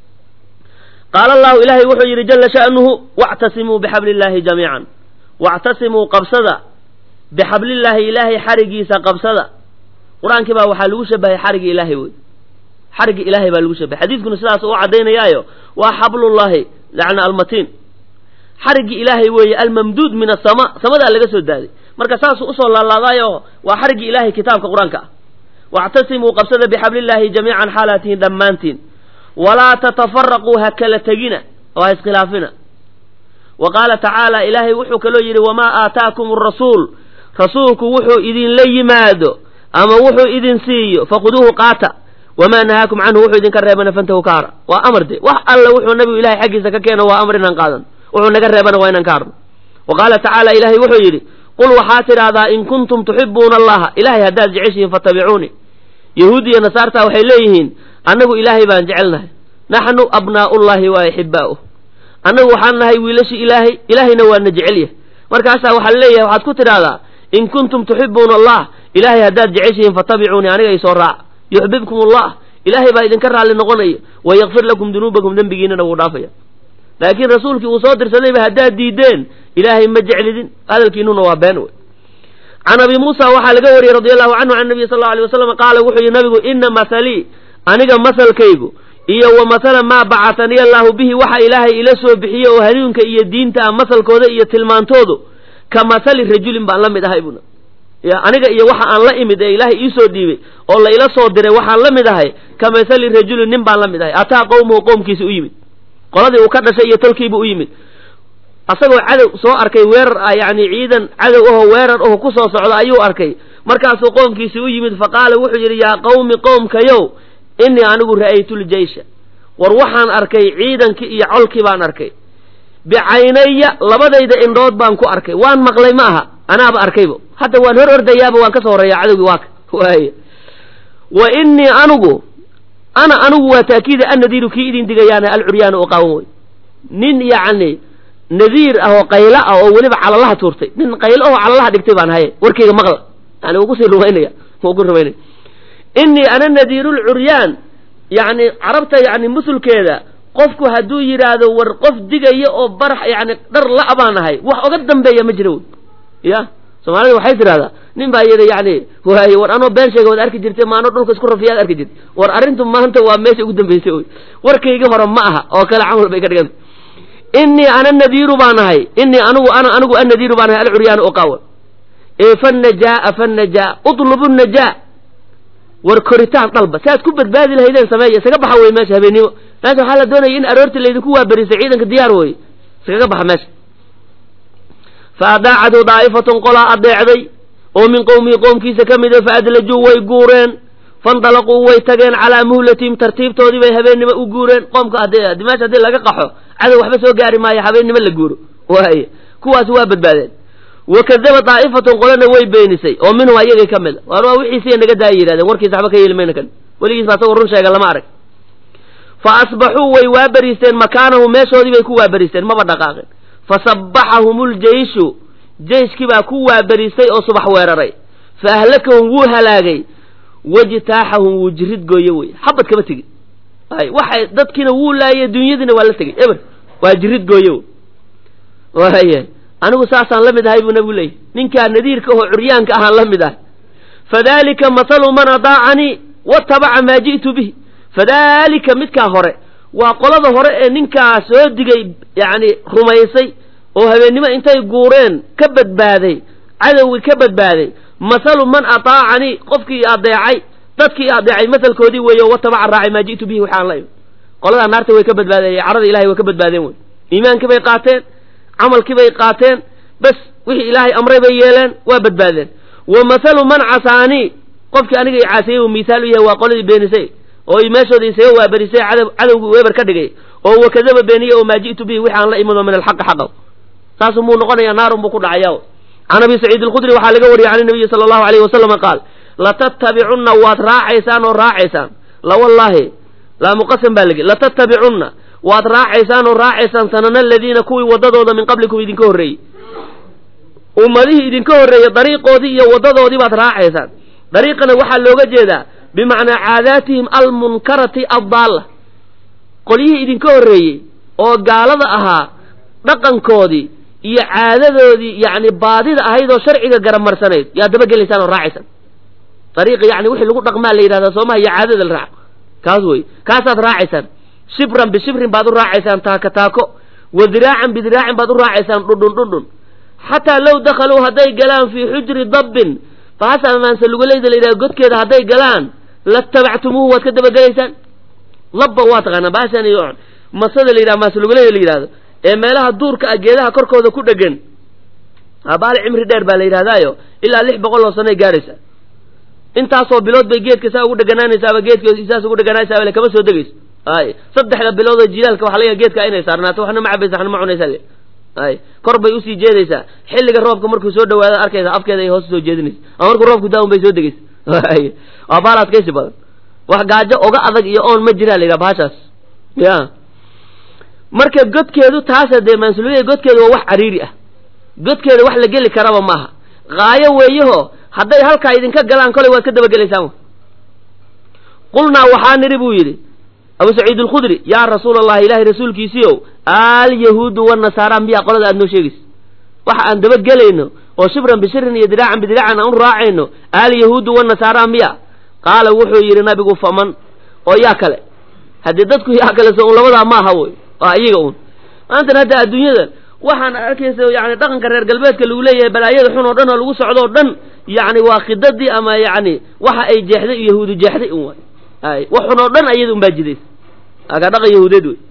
qaala allahu ilaahay wuxuu yidhi jala sha'nuhu wactasimuu bixabli illaahi jamiican wactasimuu qabsada bixablillaahi ilaahay xarigiisa qabsada qur-aankii baa waxaa lagu shabahay xarigi ilaahay wey xarigi ilaahay baa lagu shabahay xadiidkuna sidaas u caddaynayaayo waa xablullahi yani almatiin xarigii ilaahay weeye almamduud min asama samadaa laga soo daaday marka saasuu usoo laalaadaayo waa xarigii ilaahay kitaabka qur-aanka ah wactasimuu qabsada bixablillaahi jamiican xaalaatihin dhammaantiin walaa tatafaraquu ha kala tegina oo ha iskhilaafina wa qaala tacaala ilaahay wuxuu kaloo yidhi wamaa aataakum arasuul rasuulku wuxuu idinla yimaado ama wuxuu idin siiyo faquduuhu qaata wamaa nahaakum canhu wuxuu idinka reebana fantahu ka hara waa amar de wax alla wuxuu nabigu ilahay xaggiisa ka keeno waa amar inaan qaadan wuxuu naga reebana waa inaan ka harno wa qaala tacaala ilaahay wuxuu yidhi qul waxaa tidhaahdaa in kuntum tuxibuuna allaha ilahay haddaad jeceshihiin fattabicuunii yahuud iyo nasaarta waxay leeyihiin annagu ilaahay baan jecelnahay naxnu abnaa'ullahi wa axibaa'uh annagu waxaan nahay wiilashi ilaahay ilaahayna waana jecelyahay markaasaa waxaa leeyahay waxaad ku tidhaahdaa in kuntum tuxibuuna allah ilaahay haddaad jeceshihiin fattabicuunii aniga isoo raaca yuxbibkum allah ilaahay baa idinka raalli noqonaya wayakfir lakum dunuubakum dembigiinana wuu dhaafaya laakiin rasuulkii uu soo dirsadayba haddaad diideen ilaahay ma jeclidin hadalkiinuna waa been wey can abi muusa waxaa laga wariyey radi allahu canhu can nabiy sal lla alay wasalam qaala wuxuu yihi nabigu ina mahalii aniga masalkaygu iyo wa masala maa bacataniya allaahu bihi waxa ilaahay ila soo bixiye oo hanuunka iyo diinta ah masalkooda iyo tilmaantoodu ka masali rajulin baan la mid ahay buna ya aniga iyo waxa aan la imid ee ilaahay iisoo dhiibay oo la ila soo diray waxaan la mid ahay ka masali rajulin nin baan la mid ahay ataa qowmuhu qowmkiisa u yimid qoladii uu ka dhashay iyo tolkiibu u yimid asagoo cadow soo arkay weerar ah yacni ciidan cadow aho weerar aho ku soo socda ayuu arkay markaasuu qoomkiisii u yimid faqaala wuxuu yidhi yaa qawmi qoomkayow innii anigu ra'aytuljeysha war waxaan arkay ciidankii iyo colkii baan arkay bicaynaya labadayda indhood baan ku arkay waan maqlay ma aha anaaba arkayba hadda waan hor ordayaaba waan ka soo horeeyaa cadowgii waaka waay wa innii anigu ana anigu waa taakiida annadiiru kii idin digayaana alcuryaana oo qaawan wey nin yacni nadiir ah oo qaylo ah oo weliba calalaha tuurtay nin qaylo ahoo calalaha dhigtay baan haye warkayga maqla yani wuu kusii rumaynaya wuu ku rumaynaya innii ana nadiirulcuryaan yacni carabta yacni musulkeeda qofku hadduu yidhaahdo war qof digaya oo barax yacni dhar la' baan ahay wax oga dambeeya ma jira wey ya soomaalida waxay tidhahdaa nin baa yidhi yacni waaye war anoo been sheega waad arki jirtay maano dhulka isku rafiyaad arki jirtay war arrintu maanta waa meesha ugu dambaysay wey warkayga hore ma aha oo kale camal bay ka dhiganta innii ana nadiiru baan ahay innii anigu ana anigu annadiiru baan ahay alcuryaana oo qaawan ee fannajaaa fannajaa utlubu najaa war koritaan dhalba si aad ku badbaadi lahaydeen sameeya isaga baxa wey meesha habeennimo meesha waxaa la doonaya in aroorta laydinku waaberisay ciidanka diyaar weye iskaga baxa meesha fa adaacadu daa'ifatun qolaa adeecday oo min qowmihi qoomkiisa ka mida fa adlajuu way guureen fandalaquu way tageen calaa muhlatihim tartiibtoodii bay habeennimo u guureen qoomka haddii meesha haddii laga qaxo cadow waxba soo gaari maayo habeennimo la guuro waaye kuwaasi waa badbaadeen wakadaba daa'ifatun qolana way beenisay oo minhum ayagay ka mid a waar waa wixiisiya naga daaya yidhahdeen warkiisa waxba ka yeeli mayna kan weligiis ba asagoo run sheega lama arag fa asbaxuu way waaberiisteen makaanahu meeshoodii bay ku waaberiisteen maba dhaqaaqeen fasabbaxahum ljeyshu jeyshkii baa ku waaberiistay oo subax weeraray fa ahlakahum wuu halaagay wajtaaxahum wuu jirid gooye wey xabad kama tegin ay waxay dadkiina wuu laayay dunyadiina waa la tegey eber waa jirid gooye waaya anigu saasaan la mid ahay buu nabigu leeyahy ninkaa nadiirka oo curyaanka ahaan la mid ahay fadalika mathalu man adaacanii watabaca maa ji'tu bihi fadalika midkaa hore waa qolada hore ee ninkaa soo digay yacni rumaysay oo habeennimo intay guureen ka badbaaday cadowgii ka badbaaday mathalu man ataacanii qofkii adeecay dadkii adeecay masalkoodii weeye oo watabaca raacay maa ji'tu bihi waxaan la imi qoladaa naarta way ka badbaadeen carada ilahay way ka badbaadeen wey iimaankii bay qaateen camalkii bay qaateen bas wixii ilaahay amray bay yeeleen waa badbaadeen wa mathalu man casaanii qofkii aniga i caasiyey uu mithaal u yahay waa qoladii beenisay oo meeshooda isaga waaberisay cadowgii weber ka dhigay oo wakadaba beeniye oo maa ji'tu bihi wixi aan la imado min alxaqi xaqaw saasuu muu noqonaya naarun buu ku dhacaya can abi saciid alkhudri waxaa laga wariyey can nabiyi sala allahu alayhi wasalama qaal latattabicunna waad raacaysaan oo raacaysaan la wallaahi laa muqasam baa lagi latattabicunna waad raacaysaan oo raacaysaan sanana aladiina kuwii waddadooda min qablikum idinka horreeyey ummadihii idinka horreeyey dariiqoodii iyo waddadoodii baad raacaysaan dariiqana waxaa looga jeedaa bimacnaa caadaatihim almunkarati addaalla qolyihii idinka horreeyey oo gaalada ahaa dhaqankoodii iyo caadadoodii yacni baadida ahayd oo sharciga garamarsanayd yaa dabagelaysaan oo raacaysaan dariiqa yacni wixii lagu dhaqmaa la yidhahdaa soomaha iyo caadada la raaco kaas wey kaasaad raacaysaan shibran bishibrin baad u raacaysaan taako taako wa diraacan bidiraacin baad u raacaysaan dhundhun dhundhun xataa low dakhaluu hadday galaan fii xujri dabbin bahasa maanse lugulayda la yidhahdo godkeeda hadday galaan latabactumuuhu waad ka dabagelaysaan labba waa taqaanaa bahashan iyo masada la yidhahdo maanse lugulayda la yidhahdo ee meelaha duurka ah geedaha korkooda ku dhegan abaali cimri dheer baa la yidhahdaayo ilaa lix boqol oo sanoay gaadhaysa intaasoo bilood bay geedka saa ugu dheganaanaysaaba geedka saas ugu dheganaanaysaaba kama soo degayso ay saddexda bilood oo jilaalka waxa laga geedka inay saarnaato waxna ma cabaysa waxna ma cunaysa le ay kor bay usii jeedaysaa xilliga roobka markuu soo dhawaado arkaysa afkeeda ay hoos soo jeedinaysa ama markuu roobku daa un bay soo degaysa ay waa baal adkaysi badan wax gaajo oga adag iyo oon ma jiraa la yidhaha bahashaas ya marka godkeedu taasa dee maansuliyada godkeedu waa wax cariiri ah godkeeda wax la geli karaba maaha qaayo weeyaho hadday halkaa idinka galaan kolay waad ka dabagelaysaan qulnaa waxaa nidhi buu yidhi abu saciid alkhudri yaa rasuula allahi ilaahay rasuulkiisiiow alyahuudu wanasaara miyaa qolada aad noo sheegaysa waxa aan dabagelayno oo shibran bishirin iyo diraacan bidiraacan aan u raacayno alyahuudu wanasaara miya qaala wuxuu yidhi nabigu faman oo yaa kale haddii dadku yaa kale so un labadaa maaha wey waa iyaga un maantana hadda adduunyada waxaan arkaysa yani dhaqanka reer galbeedka lagu leeyahay balaayada xun oo dhan oo lagu socdo oo dhan yani waa khidadii ama yani waxa ay jeexday yahuudu jeexday un waay wax xun oo dhan ayada un baa jidaysa aka dhaqan yahuudeed wey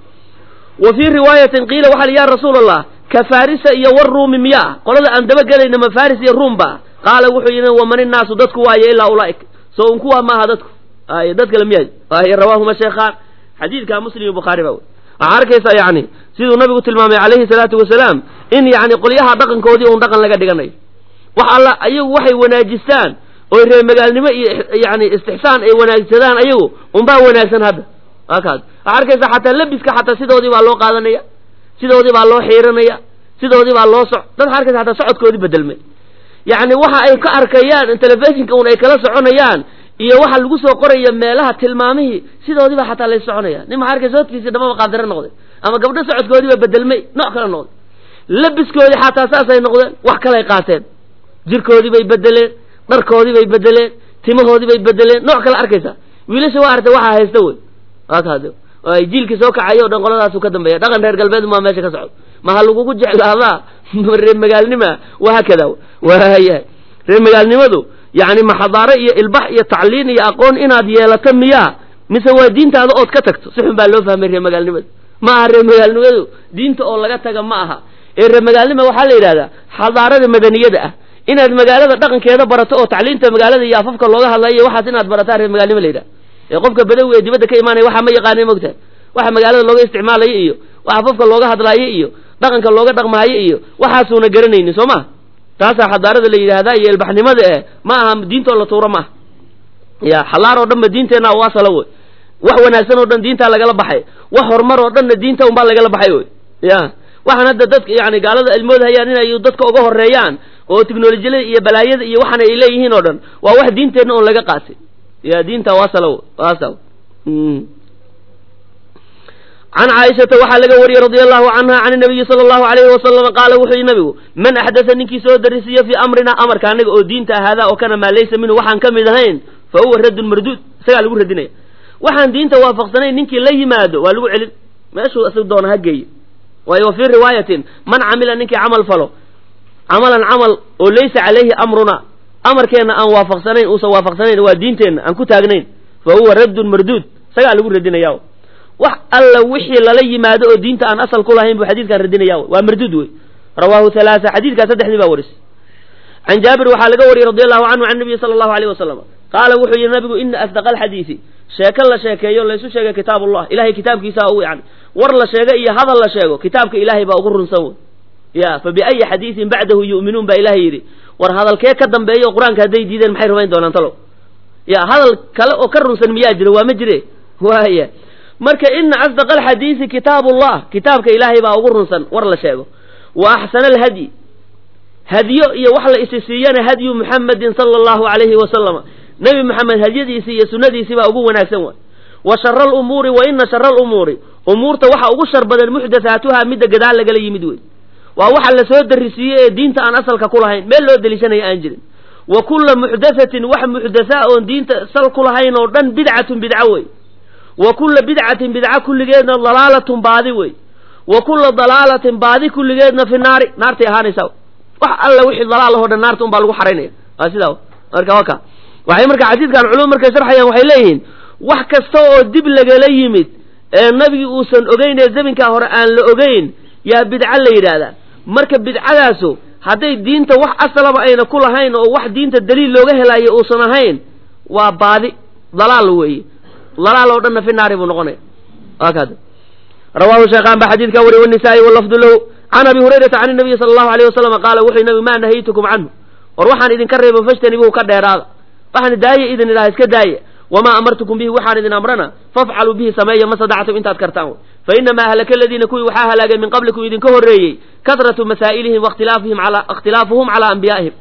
wa fii riwaayatin qiila waxa li ya rasuul allah ka farisa iyo waruumi miyaa qolada aan dabagelayna ma faris iyo ruum ba qaala wuxuu yidhi waman innaasu dadku waayo ilaa ulaaik so un kuwaa maaha dadku ay dad kale miya ay rawaahuma sheekhaan xadiidka muslim iyo bukhaari ba wey waxaa arkaysaa yani siduu nabigu tilmaamay calayhi salaatu wasalaam in yani qolyaha dhaqankoodii un dhaqan laga dhiganayo wax alla ayagu waxay wanaajistaan oy reer magaalnimo iyo yani istixsaan ay wanaagsadaan ayagu unbaa wanaagsan hadda akaas waxaa arkaysaa xataa lebiska xataa sidoodii baa loo qaadanaya sidoodii baa loo xiiranaya sidoodii baa loo soc dad waxaa arkaysa hataa socodkoodii bedelmay yacni waxa ay ka arkayaan telefishinka un ay kala soconayaan iyo waxa lagu soo qoraya meelaha tilmaamihii sidoodii baa xataa lay soconaya nin maxaa arkaysa hodkiisii dhamaba qaabdare noqday ama gabdho socodkoodii baa bedelmay nooc kale noqday labiskoodii xataa saasay noqdeen wax kalay qaateen jirkoodii bay bedeleen dharkoodii bay bedeleen timahoodii bay bedeleen nooc kale arkaysa wiilasha waa artay waxaa haysta wey akaad ay jiilkii soo kacayo o dhan qoladaasu ka dambeeya dhaqan reer galbeed maa meesha ka socdo maha lagugu jeclaadaa reer magaalnima wahaakada waayahay reer magaalnimadu yani ma xadaaro iyo ilbax iyo tacliin iyo aqoon inaad yeelato miyaa mise waa diintaada ood ka tagto si xun baa loo fahmay reer magaalnimada ma aha reer magaalnimadu diinta oo laga taga ma aha ee reer magaalnima waxaa la yidhahdaa xadaarada madaniyada ah inaad magaalada dhaqankeeda barato oo tacliinta magaalada iyo afafka looga hadlayo waxaas inaad barataa reer magaalnimo la yidhaha ee qofka badawi ee dibadda ka imaanaya waxaa ma yaqaanay mogtahay waxa magaalada looga isticmaalayo iyo wax afafka looga hadlaayo iyo dhaqanka looga dhaqmaayo iyo waxaasuuna garanaynin soo ma taasaa xadaarada la yidhaahdaa iyo ilbaxnimada eh ma aha diintoo la tuuro maaha ya xalaar oo dhan ba diinteenna u asala wey wax wanaagsan oo dhan diintaa lagala baxay wax horumar oo dhanna diinta unbaa lagala baxay wey ya waxaan hadda dadka yani gaalada ay moodhayaan inay dadka uga horeeyaan oo teknolojiyada iyo balaayada iyo waxaana ay leeyihiin oo dhan waa wax diinteenna oon laga qaatay ya diinta wasala wasa can caaishata waxaa laga wariyey radia allahu canha can nabiyi sala allahu alayhi wasalama qaala wuxuu yihi nabigu man axdasa ninkii soo darisiyo fii amrina amarka anaga oo diinta ahaadaa oo kana maa laysa minhu waxaan ka mid ahayn fa huwa raddun marduud isagaa lagu radinaya waxaan diinta waafaqsanayn ninkii la yimaado waa lagu celin meeshuu isag doona ha geeyo waayo wa fii riwaayatin man camila ninkii camal falo camalan camal oo laysa calayhi amruna amarkeenna aan waafaqsanayn uusan waafaqsanayn waa diinteenna aan ku taagnayn fa huwa raddun marduud isagaa lagu radinaya wax alla wixii lala yimaado oo diinta aan asal ku lahayn buu xadiidkan radinaya waa marduud wey rawaahu halaasa xadiidkaa saddexdii baa warisay can jaabir waxaa laga wariyey radi allahu canhu can nabiyi sala allahu alayh wasalam qaala wuxuu yihi nabigu ina asdaqa alxadiisi sheeko la sheekeeyo laysu sheegay kitaab ullah ilahay kitaabkiisa ugu yani war la sheego iyo hadal la sheego kitaabka ilaahay baa ugu runsan wey ya fa biayi xadiisin bacdahu yu'minuun baa ilahay yidhi war hadalkee ka dambeeyo o qur-aanka hadday diideen maxay rumayn doonaan talow ya hadal kale oo ka runsan miyaa jiro waa ma jire waaya marka ina asdaqa alxadiisi kitaabullah kitaabka ilaahay baa ugu runsan war la sheego wa axsana alhadyi hadyo iyo wax la isi siiyana hadyu muxamadin sala allahu alayhi wasalama nebi moxamed hadyadiisii iyo sunnadiisii baa ugu wanaagsan waay wa shara alumuuri wa ina shara alumuuri umuurta waxa ugu shar badan muxdathaatuha midda gadaal lagala yimid wey waa waxa la soo darisiiyey ee diinta aan asalka ku lahayn meel loo deliishanaya aan jirin wa kulla muxdathatin wax muxdathaa oon diinta sal ku lahayn oo dhan bidcatun bidco wey wa kulla bidcatin bidca kulligeedna dalaalatun baadi wey wa kulla dalaalatin baadi kulligeedna fi naari naartay ahaanaysaa wax alla wixii dalaal ahoo dhan naarta un baa lagu xaraynaya waa sidaa marka waka waxay marka xadiidkan culum markay sharxayaan waxay leeyihiin wax kasta oo dib lagala yimid ee nabigi uusan ogeyn ee zaminkaa hore aan la ogeyn yaa bidco la yidhaahdaa marka bidcadaasu hadday diinta wax asalaba ayna ku lahayn oo wax diinta daliil looga helayo uusan ahayn waa baadi dalaal weeye dalaal oo dhanna fi naari buu noqonaya waakaada rawaahu sheekhaan baa xadiidkaa wariy wanisaa-i walafdu lahu can abi hurayrata can nabiyi sala allahu alayh wasalam qaala wuxuu nabi maa nahaytukum canhu war waxaan idinka reebo fajtanibuhu ka dheeraada waxaan daaya idin idhaha iska daaya wamaa amartukum bihi waxaan idin amrana fafcaluu bihi sameeya ma sadactum intaad kartaan fa inamaa ahlaka aladiina kuwii waxaa halaagay min qablikum idinka horreeyey kadratu masaa'ilihim wakhtilaafuhum ala ikhtilaafuhum calaa anbiyaa'ihim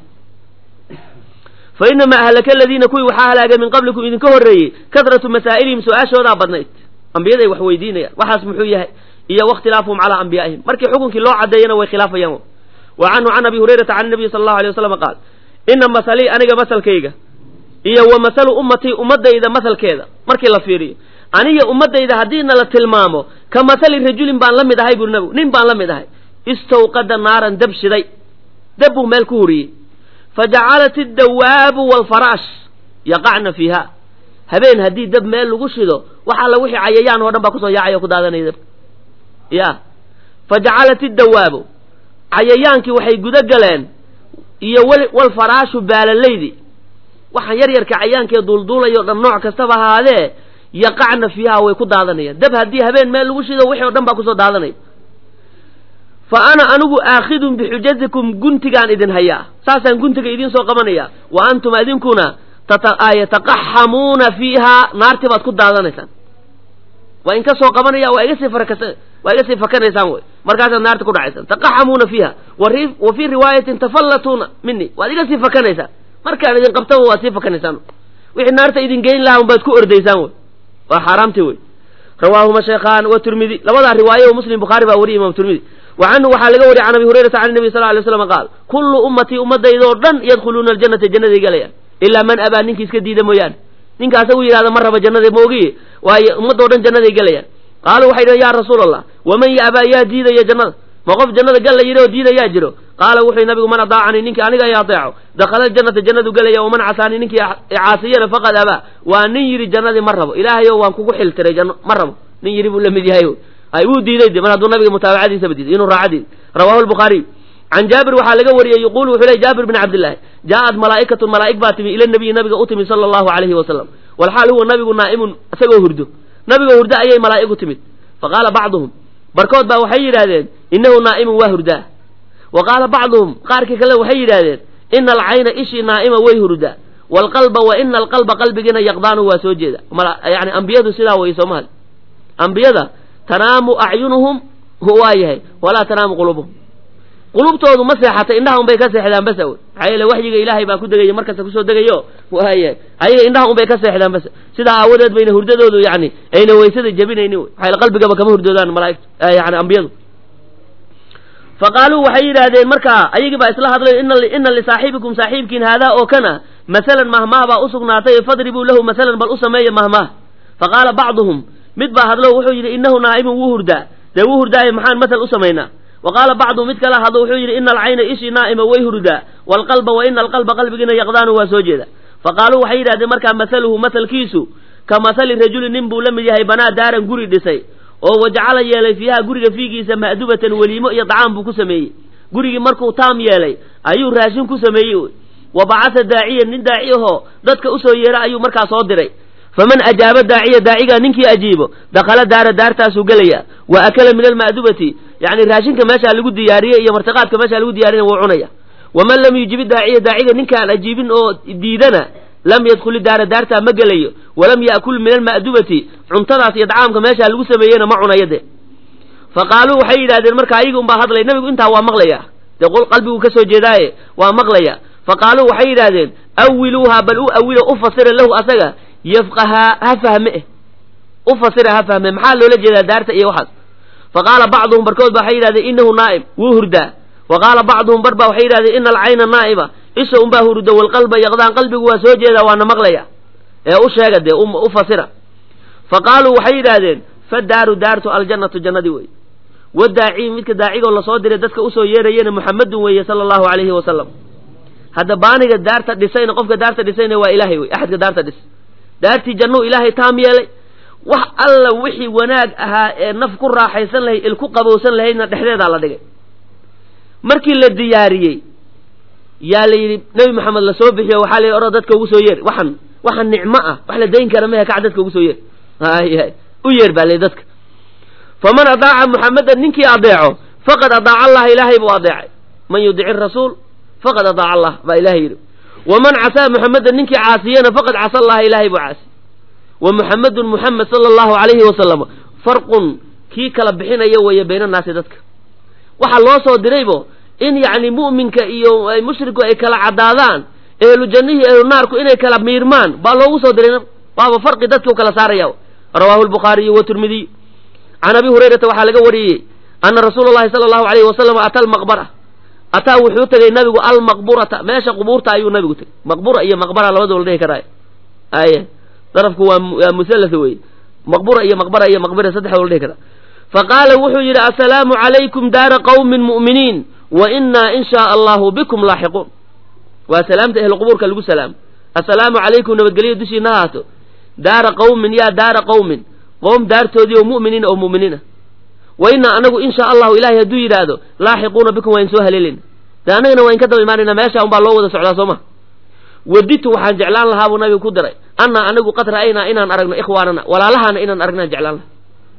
fa inamaa ahlaka aladiina kuwii waxaa halaagay min qablikum idinka horreeyey kadratu masaa'ilihim su-aashoodaa badnayd ambiyaday wax weydiinayaan waxaas muxuu yahay iyo wakhtilaafuhum calaa anbiyaa'ihim markii xukunkii loo caddeeyana way khilaafayaan wa canhu can abi hurayrata can nabiyi sala allahu alay wasalam qaal ina masalii aniga masalkayga iyo wa masalu ummatii ummadayda masalkeeda markii la fiiriyo aniga ummadayda haddiina la tilmaamo ka masali rajulin baan la mid ahay buri nabigu nin baan la mid ahay istawqada naaran dab shiday dab buu meel ku huriyey fa jacalat iddawaabu waalfaraash yaqacna fiiha habeen haddii dab meel lagu shido wax alla wixii cayayaan oo dhan baa kusoo yaacay oo ku daadanaya dabka ya fa jacalat iddawaabu cayayaankii waxay guda galeen iyo walfaraashu baalalaydii waxaan yar yarka cayaankee duulduulayo dhan nooc kastaba ahaadee yaqacna fiiha way ku daadanayaan dab haddii habeen meel lagu shido wixii o dhan baa kusoo daadanaya fa ana anigu aakhidun bixujatikum guntigaan idin hayaa saasaan guntiga idiin soo qabanaya wa antum adinkuna yataqaxamuuna fiihaa naartii baad ku daadanaysaan waa in ka soo qabanaya waa iga sii waa iga sii fakanaysaan wey markaasaad naarta ku dhacaysaan taqaxamuuna fiiha wa fii riwaayatin tafallatuuna mini waad iga sii fakanaysaan markaan idin qabtaba waad sii fakanaysaan wixii naarta idin geyn lahaa unbaad ku ordaysaan wey waa xaaraamtii wey rawaahuma shaykhaan wa tirmidi labadaa riwaayo muslim bukhaari baa wariyay imam tirmidi wa canhu waxaa laga wariyay can abi hurayrata can nabi sal lay slam qaal kullu ummatii ummadaydaoo dhan yadkhuluuna aljannata jannaday galayaan ilaa man abaa ninkii iska diida mooyaane ninkaasa u yidhahda ma raba jannada moogiye waayo ummadoo dhan jannaday gelayaan qaaluu waxay dhaheen ya rasuula allah waman yaabaa yaa diidaya jannada ma qof jannada gal la yidhi oo diidayaa jiro qaala wuxuu nabigu man adaacanii ninkii aniga ay adeeco dakhala aljannata jannadu gelaya waman casaanii ninkii caasiyana faqad abaa waa nin yidhi jannadii ma rabo ilaahayo waan kugu xiltiray janno ma rabo nin yidhi buu la mid yahay ay wuu diiday de mar hadduu nabiga mutaabacadiisaba diiday inuu raaca diiday rawahu lbukhaariy can jaabir waxaa laga wariyey yuquulu wuxuu ley jaabir bin cabdillaahi jaaءat malaa'ikatun malaa'ig baa timi ila nabiyi nabiga u timi sala allahu alayhi wasalam walxaal huwa nabigu naa'imun isagoo hurdo nabigoo hurdo ayay malaa'ig u timid faqaala bacduhum barkood baa waxay yidhaahdeen innahu naa'imun waa hurdaa wa qaala bacduhum qaarkii kale waxay yidhaahdeen ina alcayna ishii naa'ima way hurdaa waalqalba wa ina alqalba qalbigiina yaqdaanu waa soo jeeda yani ambiyadu sidaa way soo mahad ambiyada tanaamu acyunuhum waa yahay walaa tanaamu qulubuhum qulubtoodu ma seexatay indhaha unbay ka seexdaan basa wey maxaa yeele waxyiga ilaahay baa ku degaya markasta kusoo degayo waayahay ayaga indhaha unbay ka seexdaan basa sidaa aawadeed bayna hurdadoodu yani ayna weysada jabinaynin wey maxaa yeele qalbigaba kama hurdoodaan malaa'igtu yani ambiyadu fa qaaluu waxay yidhaahdeen markaa ayagii baa isla hadlay ina lisaaxibikum saaxiibkiin haadaa oo kana masalan mahmaah baa u sugnaatay fadribuu lahu masalan bal u sameeya mahmaah fa qaala bacduhum mid baa hadlo wuxuu yidhi innahu naa'imun wuu hurdaa dee wuu hurdaaye maxaan masal u samaynaa wa qaala bacdu mid kale hadlo wuxuu yidhi ina alcayna ishii naa'ima way hurdaa waalqalba wa ina alqalba qalbigiina yaqdaanu waa soo jeeda fa qaaluu waxay yidhahdeen markaa masaluhu masalkiisu ka masali rajulin nin buu la mid yahay banaa daaran guri dhisay oo wajacala yeelay fiiha guriga fiigiisa ma'dubatan weliimo iyo dacaam buu ku sameeyey gurigii markuu taam yeelay ayuu raashin ku sameeyey wa bacasa daaciyan nin daaci ahoo dadka usoo yeera ayuu markaa soo diray faman ajaaba daaciya daacigaa ninkii ajiibo dakhala daara daartaasuu gelaya wa akala min alma'dubati yani raashinka meeshaa lagu diyaariyey iyo martiqaadka meeshaa lagu diyaariyana wuu cunaya waman lam yujibi daaciya daaciga ninkaan ajiibin oo diidana lam yadkhuli daara daartaa ma gelayo walam ya'kul min alma'dubati cuntadaas iyo dacaamka meeshaa lagu sameeyeyna ma cunayo de fa qaaluu waxay yidhahdeen marka ayaga unbaa hadlay nabigu intaa waa maqlaya dee qalbigu ka soo jeedaaye waa maqlaya fa qaaluu waxay yidhahdeen awiluuha bal u awilo u fasira lahu asaga yafqahaa ha fahme eh u fasira ha fahme maxaa loola jeedaa daarta iyo waxaas fa qaala bacduhum barkood ba waxay yidhahdeen innahu naa'im wuu hurdaa wa qaala bacduhum bar baa waxay yidhahdeen ina alcayna naa'ima isha unbaa hurda walqalba yaqdaan qalbigu waa soo jeedaa waana maqlaya ee u sheega dee u fasira fa qaaluu waxay yidhaahdeen fadaaru daartu aljannatu jannadii wey wadaaci midka daacigoo lasoo diray dadka usoo yeerayena muxamedun weeye sala allahu alayhi wasalam hadda baaniga daarta dhisayna qofka daarta dhisayna waa ilaahay wey axadka daarta dhis daartii jannuu ilaahay taam yeelay wax alla wixii wanaag ahaa ee naf ku raaxaysan lahayd il ku qabowsan lahaydna dhexdeedaa la dhigay markii la diyaariyey yaa la yidhi nebi maxamed lasoo bixiyo waxaa la yidhi oro dadka ugu soo yeer waxan waxan nicmo ah wax la dayn kara mehe kac dadka ugu soo yeer hay u yeer baa layihi dadka faman adaaca muxamedan ninkii adeeco faqad adaaca allaha ilaahay buu adeecay man yudici rasuul faqad adaaca allah baa ilahay yidhi waman casaa muxamedan ninkii caasiyana faqad casa allaha ilaahay buu caasi wa muxamedun muxamed sala allahu alayhi wasalam farqun kii kala bixinaya weeye bayna naasi dadka waxaa loo soo diraybo in yacni mu'minka iyo mushriku ay kala caddaadaan ehlu jannihii ehlu naarku inay kala miirmaan baa loogu soo diray waaba farqi dadka u kala saaraya rawaahu lbukhaariyu wa tirmidiy can abi hurayrata waxaa laga wariyey ana rasuula llahi sala allahu alayhi wasalam ata almaqbara ataa wuxuu tegey nabigu almaqburata meesha qubuurta ayuu nabigu tegey maqbura iyo maqbara labadaba la dhihi karaayo aye darafku waa waa musallas wey maqbura iyo maqbara iyo maqbira saddexdaba la dhihi karaa faqaala wuxuu yidhi assalaamu calaykum daara qawmin mu'miniin wa innaa in shaa allahu bikum laaxiquun waa salaamta ehlu qubuurka lagu salaamo assalaamu calaykum nabadgelyo dushiina haato daara qawmin yaa daara qawmin qowm daartoodii oo mu'miniina oo mu'miniina wa innaa anagu in shaa allahu ilahay hadduu yidhaahdo laaxiquuna bikum waa in soo haleeleyna dee annagana waa in ka daba imaanayna meesha unbaa loo wada socdaa soo ma waditu waxaan jeclaan lahaa buu nabigu ku daray annaa anigu qad ra'aynaa inaan aragno ikhwaanana walaalahaana inaan aragnaan jeclaan laha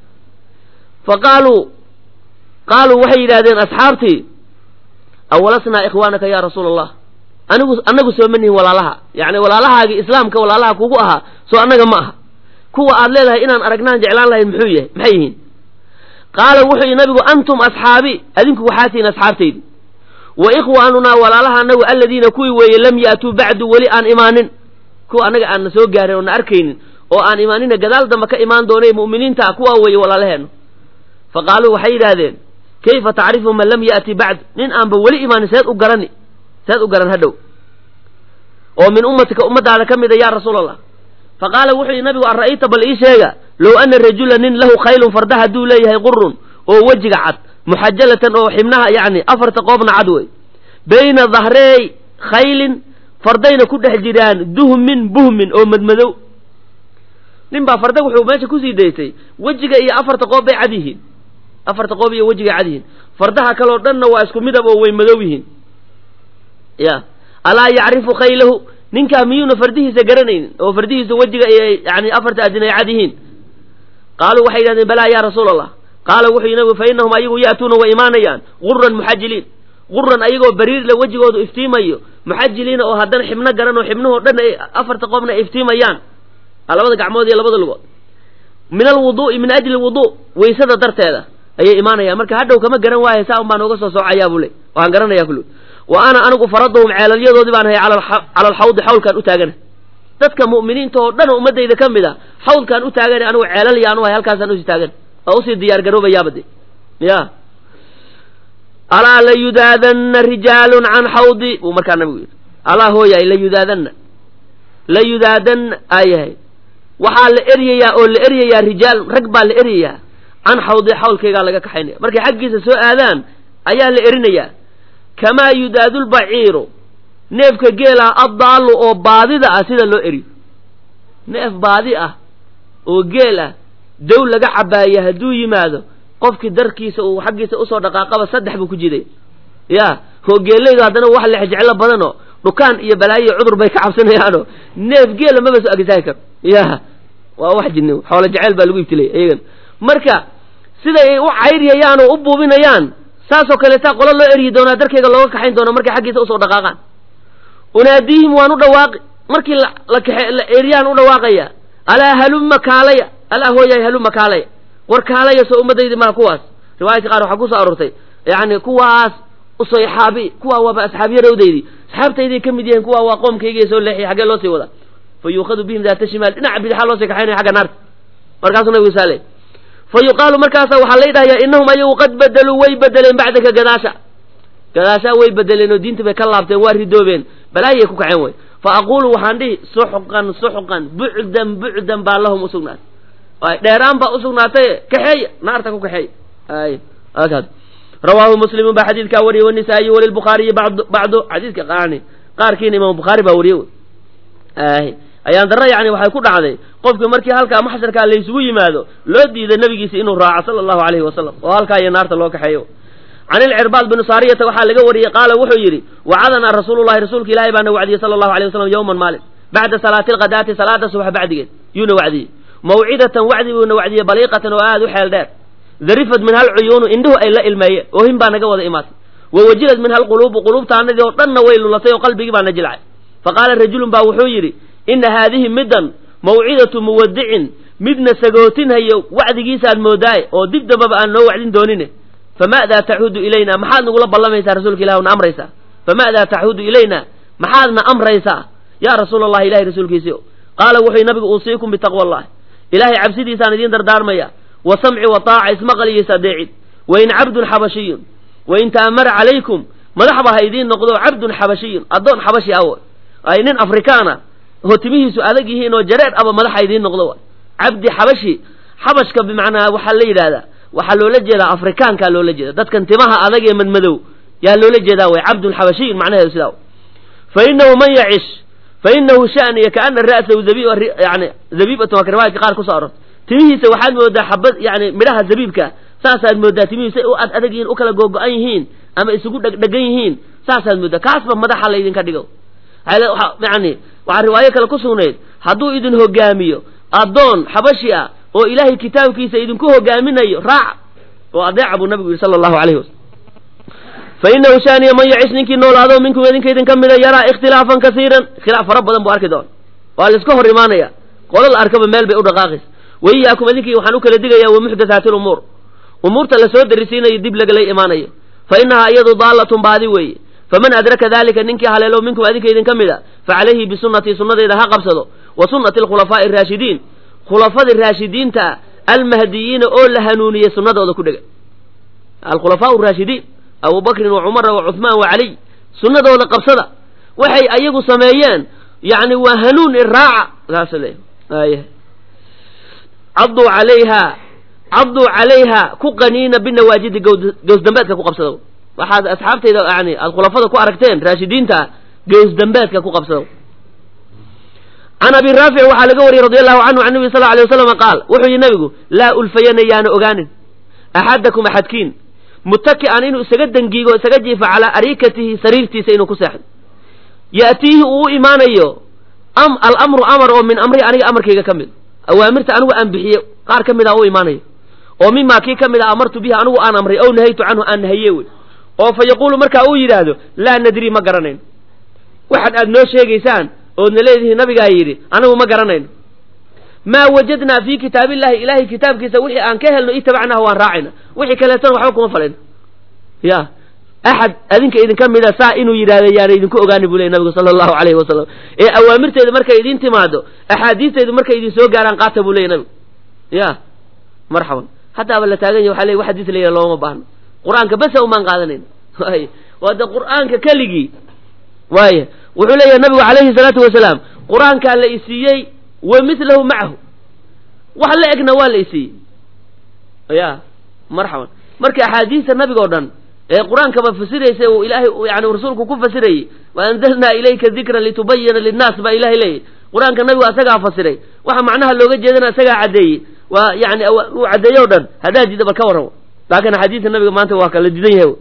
fa qaaluu qaaluu waxay yidhahdeen asxaabtii awalasnaa ikhwaanaka ya rasuula allah anigu annagu soo manihin walaalaha yacni walaalahaagii islaamka walaalaha kugu ahaa soo annaga ma aha kuwa aad leedahay inaan aragnaan jeclaan lahayn muxuu yahay maxay yihiin qaala wuxuu yidhi nabigu antum asxaabi adinku waxaa tihiin asxaabtaydi wa ikhwaanunaa walaalaha anagu aladiina kuwii weeye lam ya'tuu bacdu weli aan imaanin kuwa annaga aan na soo gaarin oo na arkaynin oo aan imaanina gadaal dambe ka imaan doonay mu'miniinta kuwaa weeye walaalaheennu fa qaaluu waxay yidhaahdeen kayfa tacrifu man lam ya'ti bacd nin aanba weli imaanin seed u garani seed u garan hadhow oo min ummatika ummadaada ka mida yaa rasuul allah fa qaala wuxuu yidhi nabigu an ra'ayta bal ii sheega low ana rajula nin lahu khaylun farda hadduu leeyahay qurun oo wejiga cad muxajalatan oo xibnaha yacni afarta qoobna cad wey bayna dahreey khaylin fardayna ku dhex jiraan duhmin buhmin oo madmadow nin baa farda wuxuu meesha kusii daysay wejiga iyo afarta qoob bay cad yihiin afarta qoob iyo wejiga cad yihiin fardaha kaleo dhanna waa isku midab oo way madow yihiin ya alaa yacrifu khaylahu ninkaa miyuuna fardihiisa garanaynin oo fardihiisa wejiga iyo yani afarta adin ay cad yihiin qaaluu waxay yidhahdeen balaa ya rasuula allah qaala wuxuu yidhi nabigu fa innahum ayagu ya'tuuna way imaanayaan guran muxajiliin guran ayagoo bariirle wejigoodu iftiimayo muxajiliina oo haddana xibno garan oo xibnuhoo dhan ay afarta qoobna ay iftiimayaan labada gacmood iyo labada lugood min alwuduu'i min ajli alwuduu weysada darteeda ayay imaanayaan marka hadhow kama garan waaye saa un baa nooga soo soocayaa buu le waxaan garanayaa kulli wa ana anigu faraduhum ceelalyadoodii baan hayay cala alxawdi xawlkaan u taagana dadka mu'miniinta oo dhan ummadayda ka mid a xawlkaan u taagana anigu ceelal yaanu hay halkaasaan usii taagan oo usii diyaar garoobayaaba de ya alaa layudaadanna rijaalun can xawdi buu markaa nabigu yidhi alaa hooyahay layudaadanna layudaadanna aayahay waxaa la eryayaa oo la eryayaa rijaalun rag baa la eryayaa can xawdi xawlkaygaa laga kaxaynaya markay xaggiisa soo aadaan ayaa la erinayaa kamaa yudaadulbaciiru neefka geelah addaallu oo baadida ah sida loo eriyo neef baadi ah oo geel ah dow laga cabaaya hadduu yimaado qofkii darkiisa uu xaggiisa usoo dhaqaaqaba saddex buu ku jiday ya hoogeelaydu haddana wax lexjeclo badanoo dhukaan iyo balaayo iyo cudur bay ka cabsanayaanoo neef geela maba soo agisaagi karo ya waa wax jinni xoolo jeceyl baa lagu ibtilaya iyagan marka siday ay u cayryayaan oo u buubinayaan saasoo kaleetaa qolo loo eryi doonaa darkeyga looga kaxayn doona markay xaggiisa usoo dhaqaaqaan unaadiihim waan u dhawaaqi markii la kaxe la eryaan u dhawaaqaya alaa halumma kaalaya alaa hooyahay halumma kaalaya war kaalaya soo ummadaydi maa kuwaas riwaayadka qaar waxaa kusoo aroortay yacni kuwaas usoyxaabi kuwaa waaba asxaabiyarawdaydi asxaabtayday ka mid yihiin kuwaa waa qoomkaygiiy soo leexiyay xaggee loo sii wadaa fa yuukhadu bihim daata shimaal dhinaca bidixaa loosii kaxaynaya xagga naarta markaasuu nabigu saale fa yuqaalu markaasa waxaa la dhahayaa innahum ayagu qad bedeluu way bedeleen bacdaka gadaasha gadaashaa way bedeleen oo diinta bay ka laabteen waa ridoobeen balaayay ku kaceen way fa aquulu waxaan dhihi suxqan suxqan bucdan bucdan baa lahum usugnaatay ay dheeraan baa usugnaatay kaxeeya naarta ku kaxeeya ay akaas rawaahu muslimun baa xadiidkaa wariyey wanisaa'iyi walilbukhaariyi bacdu bacdu xadiidka qaani qaarkiina imaam bukhaari baa wariyey ay ayaan darra yacni waxay ku dhacday qofkii markii halkaa maxsharkaa laysugu yimaado loo diiday nabigiisa inuu raaco sala allahu alayhi wasalam oo halkaa iyo naarta loo kaxeeyo can ilcirbaad bini saariyata waxaa laga wariyey qaala wuxuu yidhi wacadanaa rasuulullahi rasuulka ilaahay baana wacdiyey sala allahu alay wasalam yowman maalin bacda salaati alkhadaati salaada subax bacdigeed yuuna wacdiyey mawcidatan wacdi buuna wacdiyey baliiqatan oo aad u xeel dheer darifad min hal cuyuunu indhuhu ay la ilmeeyeen oohin baa naga wada imaatay wa wajilad min hal quluubu quluubtaanadii oo dhanna way lulatay oo qalbigii baa na jilcay fa qaala rajulun baa wuxuu yidhi ina haadihi middan mawcidatu muwadicin midna sagootinhayo wacdigiisaad moodaaye oo dib dambaba aan noo wacdin doonine fama'daa tacuudu ilayna maxaad nagula ballamaysaa rasuulka ilah na amraysaa fama'daa tacuudu ilayna maxaadna amraysaa yaa rasuula allahi ilahay rasuulkiisii qaala wuxuu nabigu uusiikum bitaqwa allahi ilaahay cabsidiisaan idiin dardaarmaya wa samci wa taaca ismaqal iyo is-adeecid wain cabdun xabashiyun wain ta'amara calaykum madaxba ha idiin noqdo cabdun xabashiyun addoon xabashi aw ay nin afrikaana oo timihiisu adag yihiin oo jareer aba madaxa idiin noqdo wa cabdi xabashi xabashka bimacnaa waxaa la yidhahdaa waxaa loola jeedaa afrikaankaa loola jeeda dadkan timaha adag ee madmadow yaa loola jeedaa way cabdun xabashiyun macnaheedu sidaa fa inahu man yacish fa inahu shaniya kaana ra'sahu zabi yani zabiibatun waa ka riwaayadka qaar kusoo arortay timihiisa waxaad moodaa xabad yani midhaha zabiibka saasaad moodaa timihiisa u ad adag yihiin u kala googo-an yihiin ama isugu dhegdhegan yihiin saasaad moodaa kaasba madaxa laydinka dhigo yani waxaa riwaayo kale ku sugnayd hadduu idin hogaamiyo addoon xabashi ah oo ilaahay kitaabkiisa idinku hogaaminayo raaca oo adeeca buu nabigu yidhi sala allahu alayhi wasalam fa inahu shaaniya man yacish ninkii noolaado minkum idinka idinka mida yaraa ikhtilaafan kasiiran khilaaf fara badan buu arki doona waa la iska hor imaanaya qola la arkaba meel bay u dhaqaaqaysa waiyaakum idinkii waxaan u kala digayaa wa muxdathaati lumuur umuurta lasoo darisiinayo dib lagala imaanayo fa inahaa iyadu daallatun baadi weeye faman adraka dalika ninkii haleelo minkum adinka idinka mid a fa calayhi bisunnatii sunnadeyda ha qabsado wa sunnati alkhulafaa'i araashidiin khulafadii raashidiinta almahdiyiina oo la hanuuniyey sunnadooda ku dhega alkhulafaa raashidiin abu bakrin wa cumara wa cuhmaan wa caliy sunnadooda qabsada waxay ayagu sameeyeen yani waa hanuun iraaca saas le caduu calayha caduu calayha ku qaniina binawaajidi gowsdambeedka ku qabsada waxaad asxaabtayda yani aad khulafada ku aragteen raashidiinta gowsdambeedka ku qabsada can abi raafic waxaa laga wariyey radi allahu canhu can nabi sal alay waslam qaal wuxuu yihi nabigu laa ulfayana yaana ogaanin axadakum axadkiin mutaki'an inuu isaga dangiigo isaga jiifo calaa arikatihi sariirtiisa inuu ku seexdo ya'tiihi uu u imaanayo am alamru amar oo min amrihi aniga amarkayga ka mid awaamirta anigu aan bixiye qaar ka mid a u imaanayo oo mimaa kii ka mid a amartu bihi anigu aan amray ow nahaytu canhu aan nahaye wey oo fa yaquulu markaa uu yidhaahdo laa nadri ma garanayn waxaad aad noo sheegaysaan oodna leedihi nabigaa yidhi anigu ma garanayno maa wajadnaa fii kitaabillahi ilahay kitaabkiisa wixii aan ka helno itabacnaha waan raacayna wixii kaleetona waxba kuma falayno ya axad adinka idinka mida saa inuu yidhahda yaana idinku ogaani buu ley nabigu sala allahu alayhi wasalam ee awaamirteedu markay idin timaado axaadiisteedu markay idin soo gaaraan qaata buu leya nabigu ya marxaban haddaaba la taagan yahy waxa le wax xadiis la yidhaha looma baahno qur-aanka besa umaan qaadanayn y waa de qur-aanka keligii waaya wuxuu leeyahay nabigu calayhi salaatu wasalaam qur-aankaa la isiiyey wa midlahu macahu wax la egna waa la isiiyey ya marxaban marka axaadiista nabiga o dhan ee qur-aankaba fasiraysa uu ilaahay yani rasuulku ku fasirayey wa anzalnaa ilayka dikran litubayina linnaas baa ilahay leeyahy qur-aanka nabigu asagaa fasiray waxa macnaha looga jeedana asagaa caddeeyey waa yani uu caddeeyo o dhan haddaa jida bal ka warramo laakiin axaadiista nabiga maanta waa kala didan yahay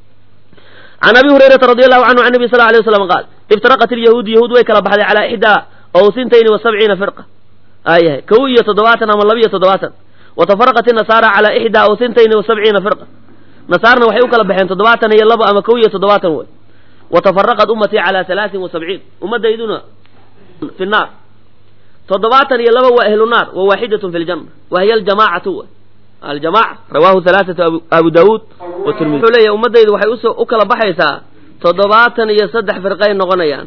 can abi hurayrata radi allahu canhu can nabi sal alay waslam qaal iftaraqat ilyahuudu yahuud way kala baxday calaa ixdaa ow sintayni wa sabciina firqa aayahay kow iyo toddobaatan ama laba iyo toddobaatan wa tafaraqat inasaara calaa ixdaa ow sintayni wa sabciina firqa nasaarna waxay u kala baxeen toddobaatan iyo labo ama kow iyo toddobaatan wey wa tafaraqat ummatii calaa halaatin wa sabciin ummadayduna fi naar toddobaatan iyo laba waa ahlu naar wa waaxidatun fi ljanna wa hiya aljamaacatu w aljamaca rawahu halaathatu abu daawuud wa tirmidi wuxuu leeyahy ummaddaydu waxay us u kala baxaysaa toddobaatan iyo saddex firqay noqonayaan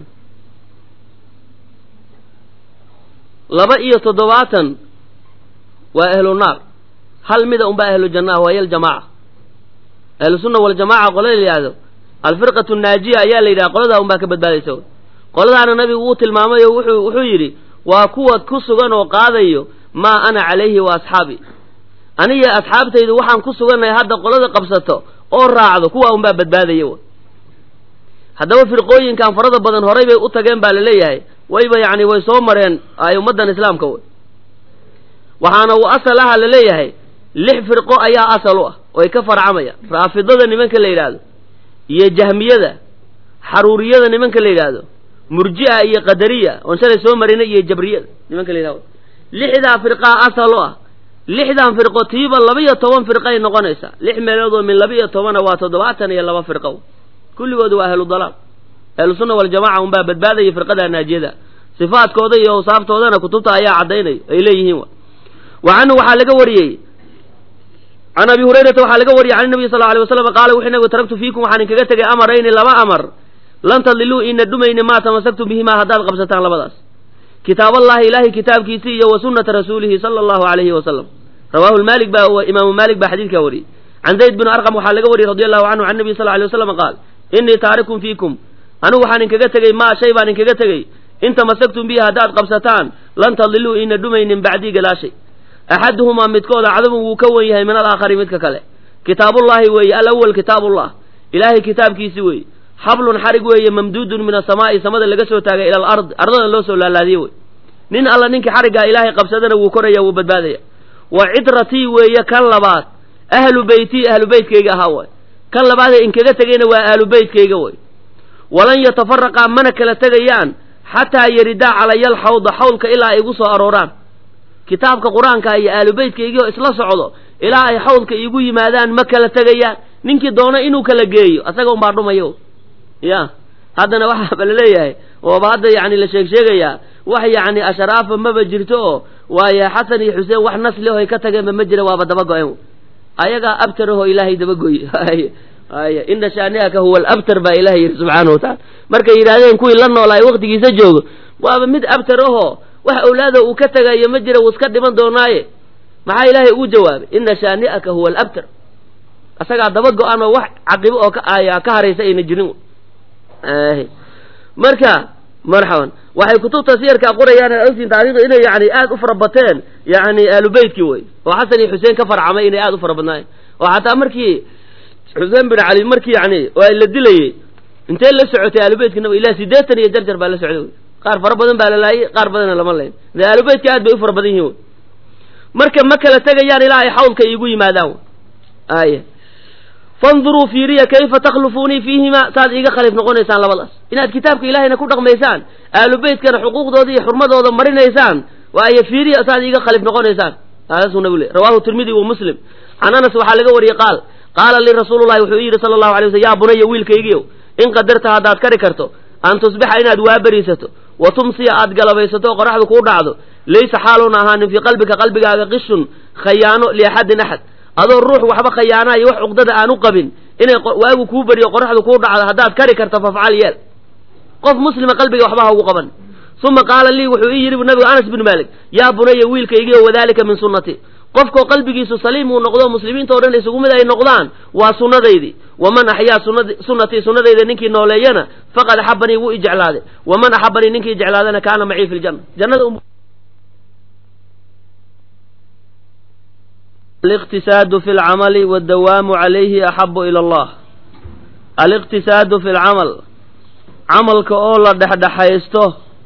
laba iyo toddobaatan waa ahlu naar hal mida unbaa ahlu jannaah waa hiya aljamaaca ahlu sunna waljamaca qolada la yidhahdo alfirqatu naajiya ayaa la yidhaha qoladaa unbaa ka badbaadaysa qoladaana nabigu wuu tilmaamay oo wuxuu wuxuu yidhi waa kuwa ku sugan oo qaadayo maa ana calayhi wa asxaabi aniga asxaabtaydu waxaan ku sugannahay hadda qolada qabsato oo raacdo kuwa unbaa badbaadaya w haddaba firqooyinkan farada badan horay bay u tageen baa laleeyahay wayba yacni way soo mareen ay ummaddan islaamka wey waxaana uu asal aha laleeyahay lix firqo ayaa asal u ah oy ka farcamayaan raafidada nimanka la yidhaahdo iyo jahmiyada xaruuriyada nimanka la yidhaahdo murji'a iyo qadariya oon shalay soo marinay iyo jabriyada nimanka la yidhahdo lixdaa firqaa asal u ah lixdan firqo tiiba laba-iyo toban firqay noqonaysaa lix meelood oo min laba-iyo tobana waa toddobaatan iyo laba firqo kulligooda waa ahlu dalaal ahlu sunna waljamaca unbaa badbaadaya firqada naajiyada sifaadkooda iyo awsaaftoodana kutubta ayaa caddaynay ay leeyihiin wa canhu waxaa laga wariyey can abi hurayrata waxaa laga wariyey can nabiy sal alay waslam qaala wuxuu nabigu taraktu fiikum waxaan inkaga tegay amarayni laba amar lan tadiluu ina dhumayni maa tamasaktum bihimaa haddaad qabsataan labadaas kitaaballahi ilaahay kitaabkiisii iyo wa sunnata rasuulihi sala allahu alayhi wasalam rawaahu maalik baa imaamu maalik baa xadiidkaa wariyey can zayd bin arqam waxaa laga wariyey radi allahu canhu can nabiy sal alay waslam qaal innii taarikun fiikum anigu waxaan inkaga tegey maa shay baan inkaga tegey in tamasaktum bihi haddaad qabsataan lan tadiluu ina dhumaynin bacdii gadaashay axaduhumaa midkooda cadamun wuu ka wen yahay min alaakhari midka kale kitaabullaahi weeye alawal kitaabullah ilaahay kitaabkiisi weeye xablun xarig weeye mamduudun min asamaa'i samada laga soo taagay ila alard ardadan loo soo laalaadiyey wey nin alla ninkii xariggaa ilaahay qabsadana wuu koraya wuu badbaadaya wa cidratii weeye kan labaad ahlu beytii ahlu beytkayga ahaa way kan labaadee inkaga tegayna waa ahlu beytkayga way walan yatafaraqaa mana kala tegayaan xataa yaridaa calaya alxawda xawlka ilaa ay igu soo arooraan kitaabka qur-aanka iyo ahlu beytkaygii oo isla socdo ilaa ay xawlka iigu yimaadaan ma kala tegayaan ninkii doono inuu kala geeyo asaga unbaa dhumayo ya haddana waxaaba laleeyahay ooba hadda yani la sheeg sheegayaa wax yacni asharaafa maba jirto oo waaye xasan iyo xuseen wax nasli ohay ka tageenba ma jira waaba daba go-en ayagaa abtarahoo ilaahay dabagoy ay ina shaaniaka huwa alabtar baa ilahay yidhi subxaana wa taala markay yidhahdeen kuwii la noolaay waktigiisa joogo waaba mid abtar ahoo wax awlaada uu ka tagayo ma jira wuu iska dhiman doonaaye maxaa ilaahay ugu jawaabay ina shaani'aka huwa alabtar asagaa daba go-an oo wax caqibo oo ka ka haraysa ayna jirin marka marxaban waxay kutubta siyarkaa qorayaan ogtiin taarikhda inay yani aad u fara bateen yani aalubeytkii wey oo xasan iyo xuseen ka farcamay inay aad u fara badnaayeen oo xataa markii xuseen bin cali markii yani la dilayey intee la socotay aalubeytka nab ilaa sideetan iyo jarjar baa la socday wey qaar fara badan baa la laayay qaar badanna lama layn de aalubeytka aad bay u fara badan yihin wey marka ma kala tegayaan ilaa ay xawlka iigu yimaadaan ay fanduruu fiiriya kayfa takhlufuunii fiihima saad iiga khaliif noqonaysaan labadaas inaad kitaabka ilahayna ku dhaqmaysaan aalu beytkana xuquuqdooda iyo xurmadooda marinaysaan waayo fiiriya saad iiga khaliif noqonaysaan saasuu nabigu le rawahu tirmidi wa muslim can anas waxaa laga wariyey qaal qaala lii rasuulullahi wuxuu yidhi sala allahu alay waslam yaa bunaya wiilkaygiiow in qadarta haddaad kari karto an tusbixa inaad waaberiisato wa tumsiya aad galabaysato oo qoraxdu kuu dhacdo laysa xaaluuna ahaanin fii qalbika qalbigaaga qishun khayaano liaxadin axad adoo ruux waxba khayaanaa iyo wax cuqdada aan u qabin inay waagu kuu beriyo qoraxdu kuu dhacdo haddaad kari karto fafcal yeel qof muslima qalbiga waxba ha ugu qaban uma qaala lii wuxuu ii yidhi nabigu anas bin maalik yaa bunaya wiilkaygiio wadalika min sunnati qofkoo qalbigiisu saliim uu noqdo muslimiinta o dhan isugu mid ay noqdaan waa sunnadaydii waman axyaa sunnatii sunnadayda ninkii nooleeyana faqad axabanii wuu i jeclaaday waman axabanii ninkii jeclaadana kaana macii fi ljanna jannada aliqtisaadu fi lcamali waddawaamu calayhi axabu ila allah aliqtisaadu fi lcamal camalka oo la dhexdhexaysto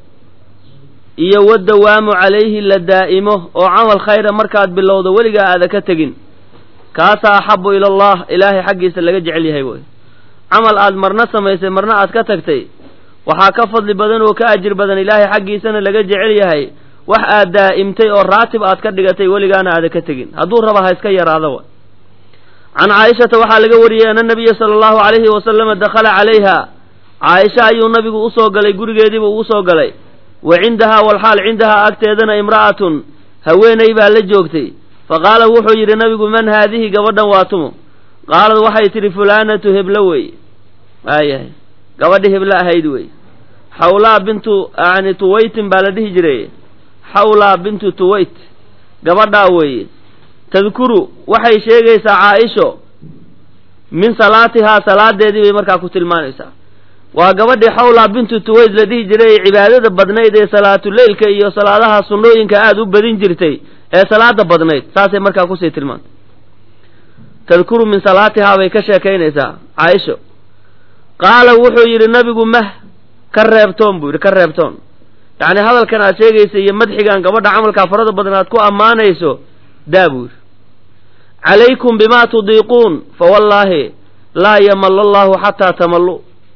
iyo waddawaamu calayhi la daa'imo oo camal khayra markaad bilowdo weligaa aada ka tegin kaasaa axabu ila allah ilaahay xaggiisa laga jecel yahay wey camal aad marna samaysay marna aad ka tagtay waxaa ka fadli badan oo ka ajir badan ilaahay xaggiisana laga jecel yahay wax aad daa'imtay oo raatib aad ka dhigatay weligaana aada ka tegin hadduu raba ha iska yaraada wa can caaishata waxaa laga wariyey ana nabiya sala allahu calayhi wasalama dakhala calayha caaisha ayuu nabigu usoo galay gurigeediiba ugu soo galay wa cindahaa walxaal cindahaa agteedana imra'atun haweenay baa la joogtay fa qaala wuxuu yidhi nabigu man haadihi gabadhan waa tumo qaalad waxay tidhi fulaanatu heblo wey waayahay gabadhi heblo ahayd wey xawlaa bintu yani tuwaytin baa la dhihi jiray xawlaa bintu tuwayt gabadhaa weeye tadkuru waxay sheegaysaa caaisho min salaatihaa salaadeedii bay markaa ku tilmaanaysaa waa gabadhii xawlaa bintu tuwayt la dhihi jiray ee cibaadada badnayd ee salaatuleylka iyo salaadaha sunnooyinka aada u badin jirtay ee salaada badnayd saasay markaa kusii tilmaantay tadkuru min salaatihaa bay ka sheekaynaysaa caaisho qaala wuxuu yidhi nabigu mah ka reebtoon buu yidhi ka reebtoon yacni hadalkan aad sheegaysa iyo madxigan gabadha camalkaa farada badan aad ku ammaanayso daa buu yidhi calaykum bimaa tudiiquun fa wallaahi laa yamalla allahu xataa tamallu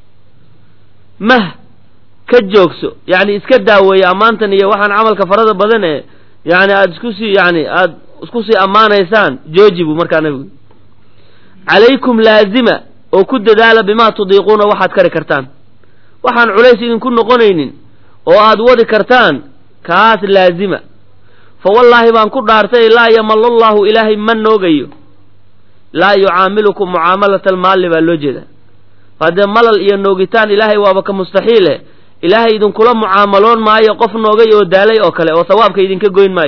mah ka joogso yacni iska daaweeye ammaantan iyo waxaan camalka farada badan ee yani aada isku sii yani aada isku sii ammaanaysaan jooji buu markaa nabigu calaykum laazima oo ku dadaala bimaa tudiiquuna waxaad kari kartaan waxaan culays idinku noqonaynin oo aad wadi kartaan kaas laazima fa wallaahi baan ku dhaartay laa yamalla allahu ilaahay ma noogayo laa yucaamilukum mucaamalata almaalli baa loo jeedaa haddee malal iyo noogitaan ilaahay waaba ka mustaxiile ilaahay idinkula mucaamaloon maayo qof noogay oo daalay oo kale oo sawaabka idinka goyn maayo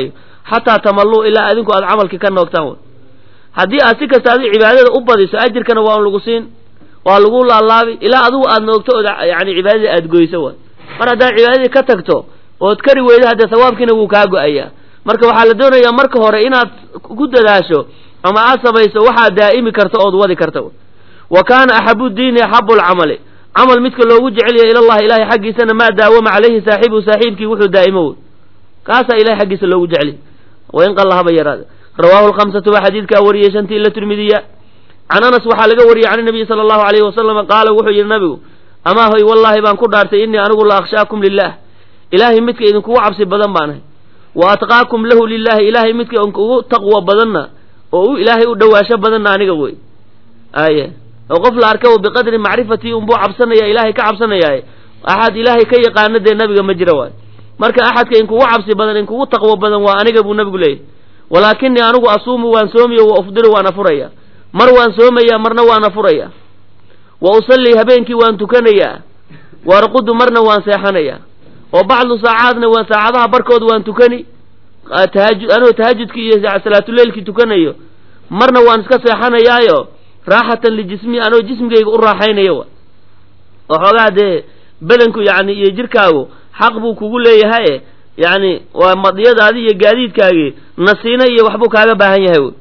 xataa tamalluu ilaa adinku aad camalkii ka noogtaan way haddii aad si kasta adi cibaadada u badiso ajirkana waa lagu siin waa lagu laalaabi ilaa adigu aad noogto ood yani cibaadadii aad goyso way mar haddaad cibaadadii ka tagto ood kari weydo haddee sawaabkiina wuu kaa go-ayaa marka waxaa la doonayaa marka hore inaad ku dadaasho ama aad samayso waxaad daa'imi karto ood wadi karta wa kaana axabu diini axabu lcamali camal midka loogu jecel yahay ilallahi ilahay xaggiisana maa daawama calayhi saaxibuhu saaxiibkii wuxuu daa'imo wey kaasaa ilahay xaggiisa loogu jecel yahay wain qalla haba yaraada rawaahu lkhamsatu waa xadiidkaa wariyey shantii ila tirmidiya can anas waxaa laga wariyey can nabiyi sala allahu alayhi wasalama qaala wuxuu yidhi nabigu amaa hoy wallaahi baan ku dhaartay innii anigu la akhshaakum lilah ilaahay midka idinkugu cabsi badan baan ahay wa atqaakum lahu lilahi ilaahay midka idinkugu taqwo badanna oo u ilaahay u dhawaasho badanna aniga wey aye oo qof la arka biqadri macrifatii unbuu cabsanaya ilaahay ka cabsanayaaye axad ilaahay ka yaqaana dee nabiga ma jira waay marka axadka inkugu cabsi badan inkugu taqwo badan waa aniga buu nabigu leeyahy walaakinii anigu asuumu waan soomiyo wa ufdiru waan afuraya mar waan soomaya marna waan afuraya wa usallii habeenkii waan tukanayaa waarqudu marna waan seexanaya oo bacdu saacaadna waan saacadaha barkood waan tukani tahaju anoo tahajudkii iyo salaatuleylkii tukanayo marna waan iska seexanayaayo raaxatan lijismi anoo jismigayga u raaxaynayo wa oo xoogaa dee badanku yani iyo jirkaagu xaq buu kugu leeyahaye yani waa madiyadaadi iyo gaadiidkaagii nasiina iyo waxbuu kaaga baahan yahay wy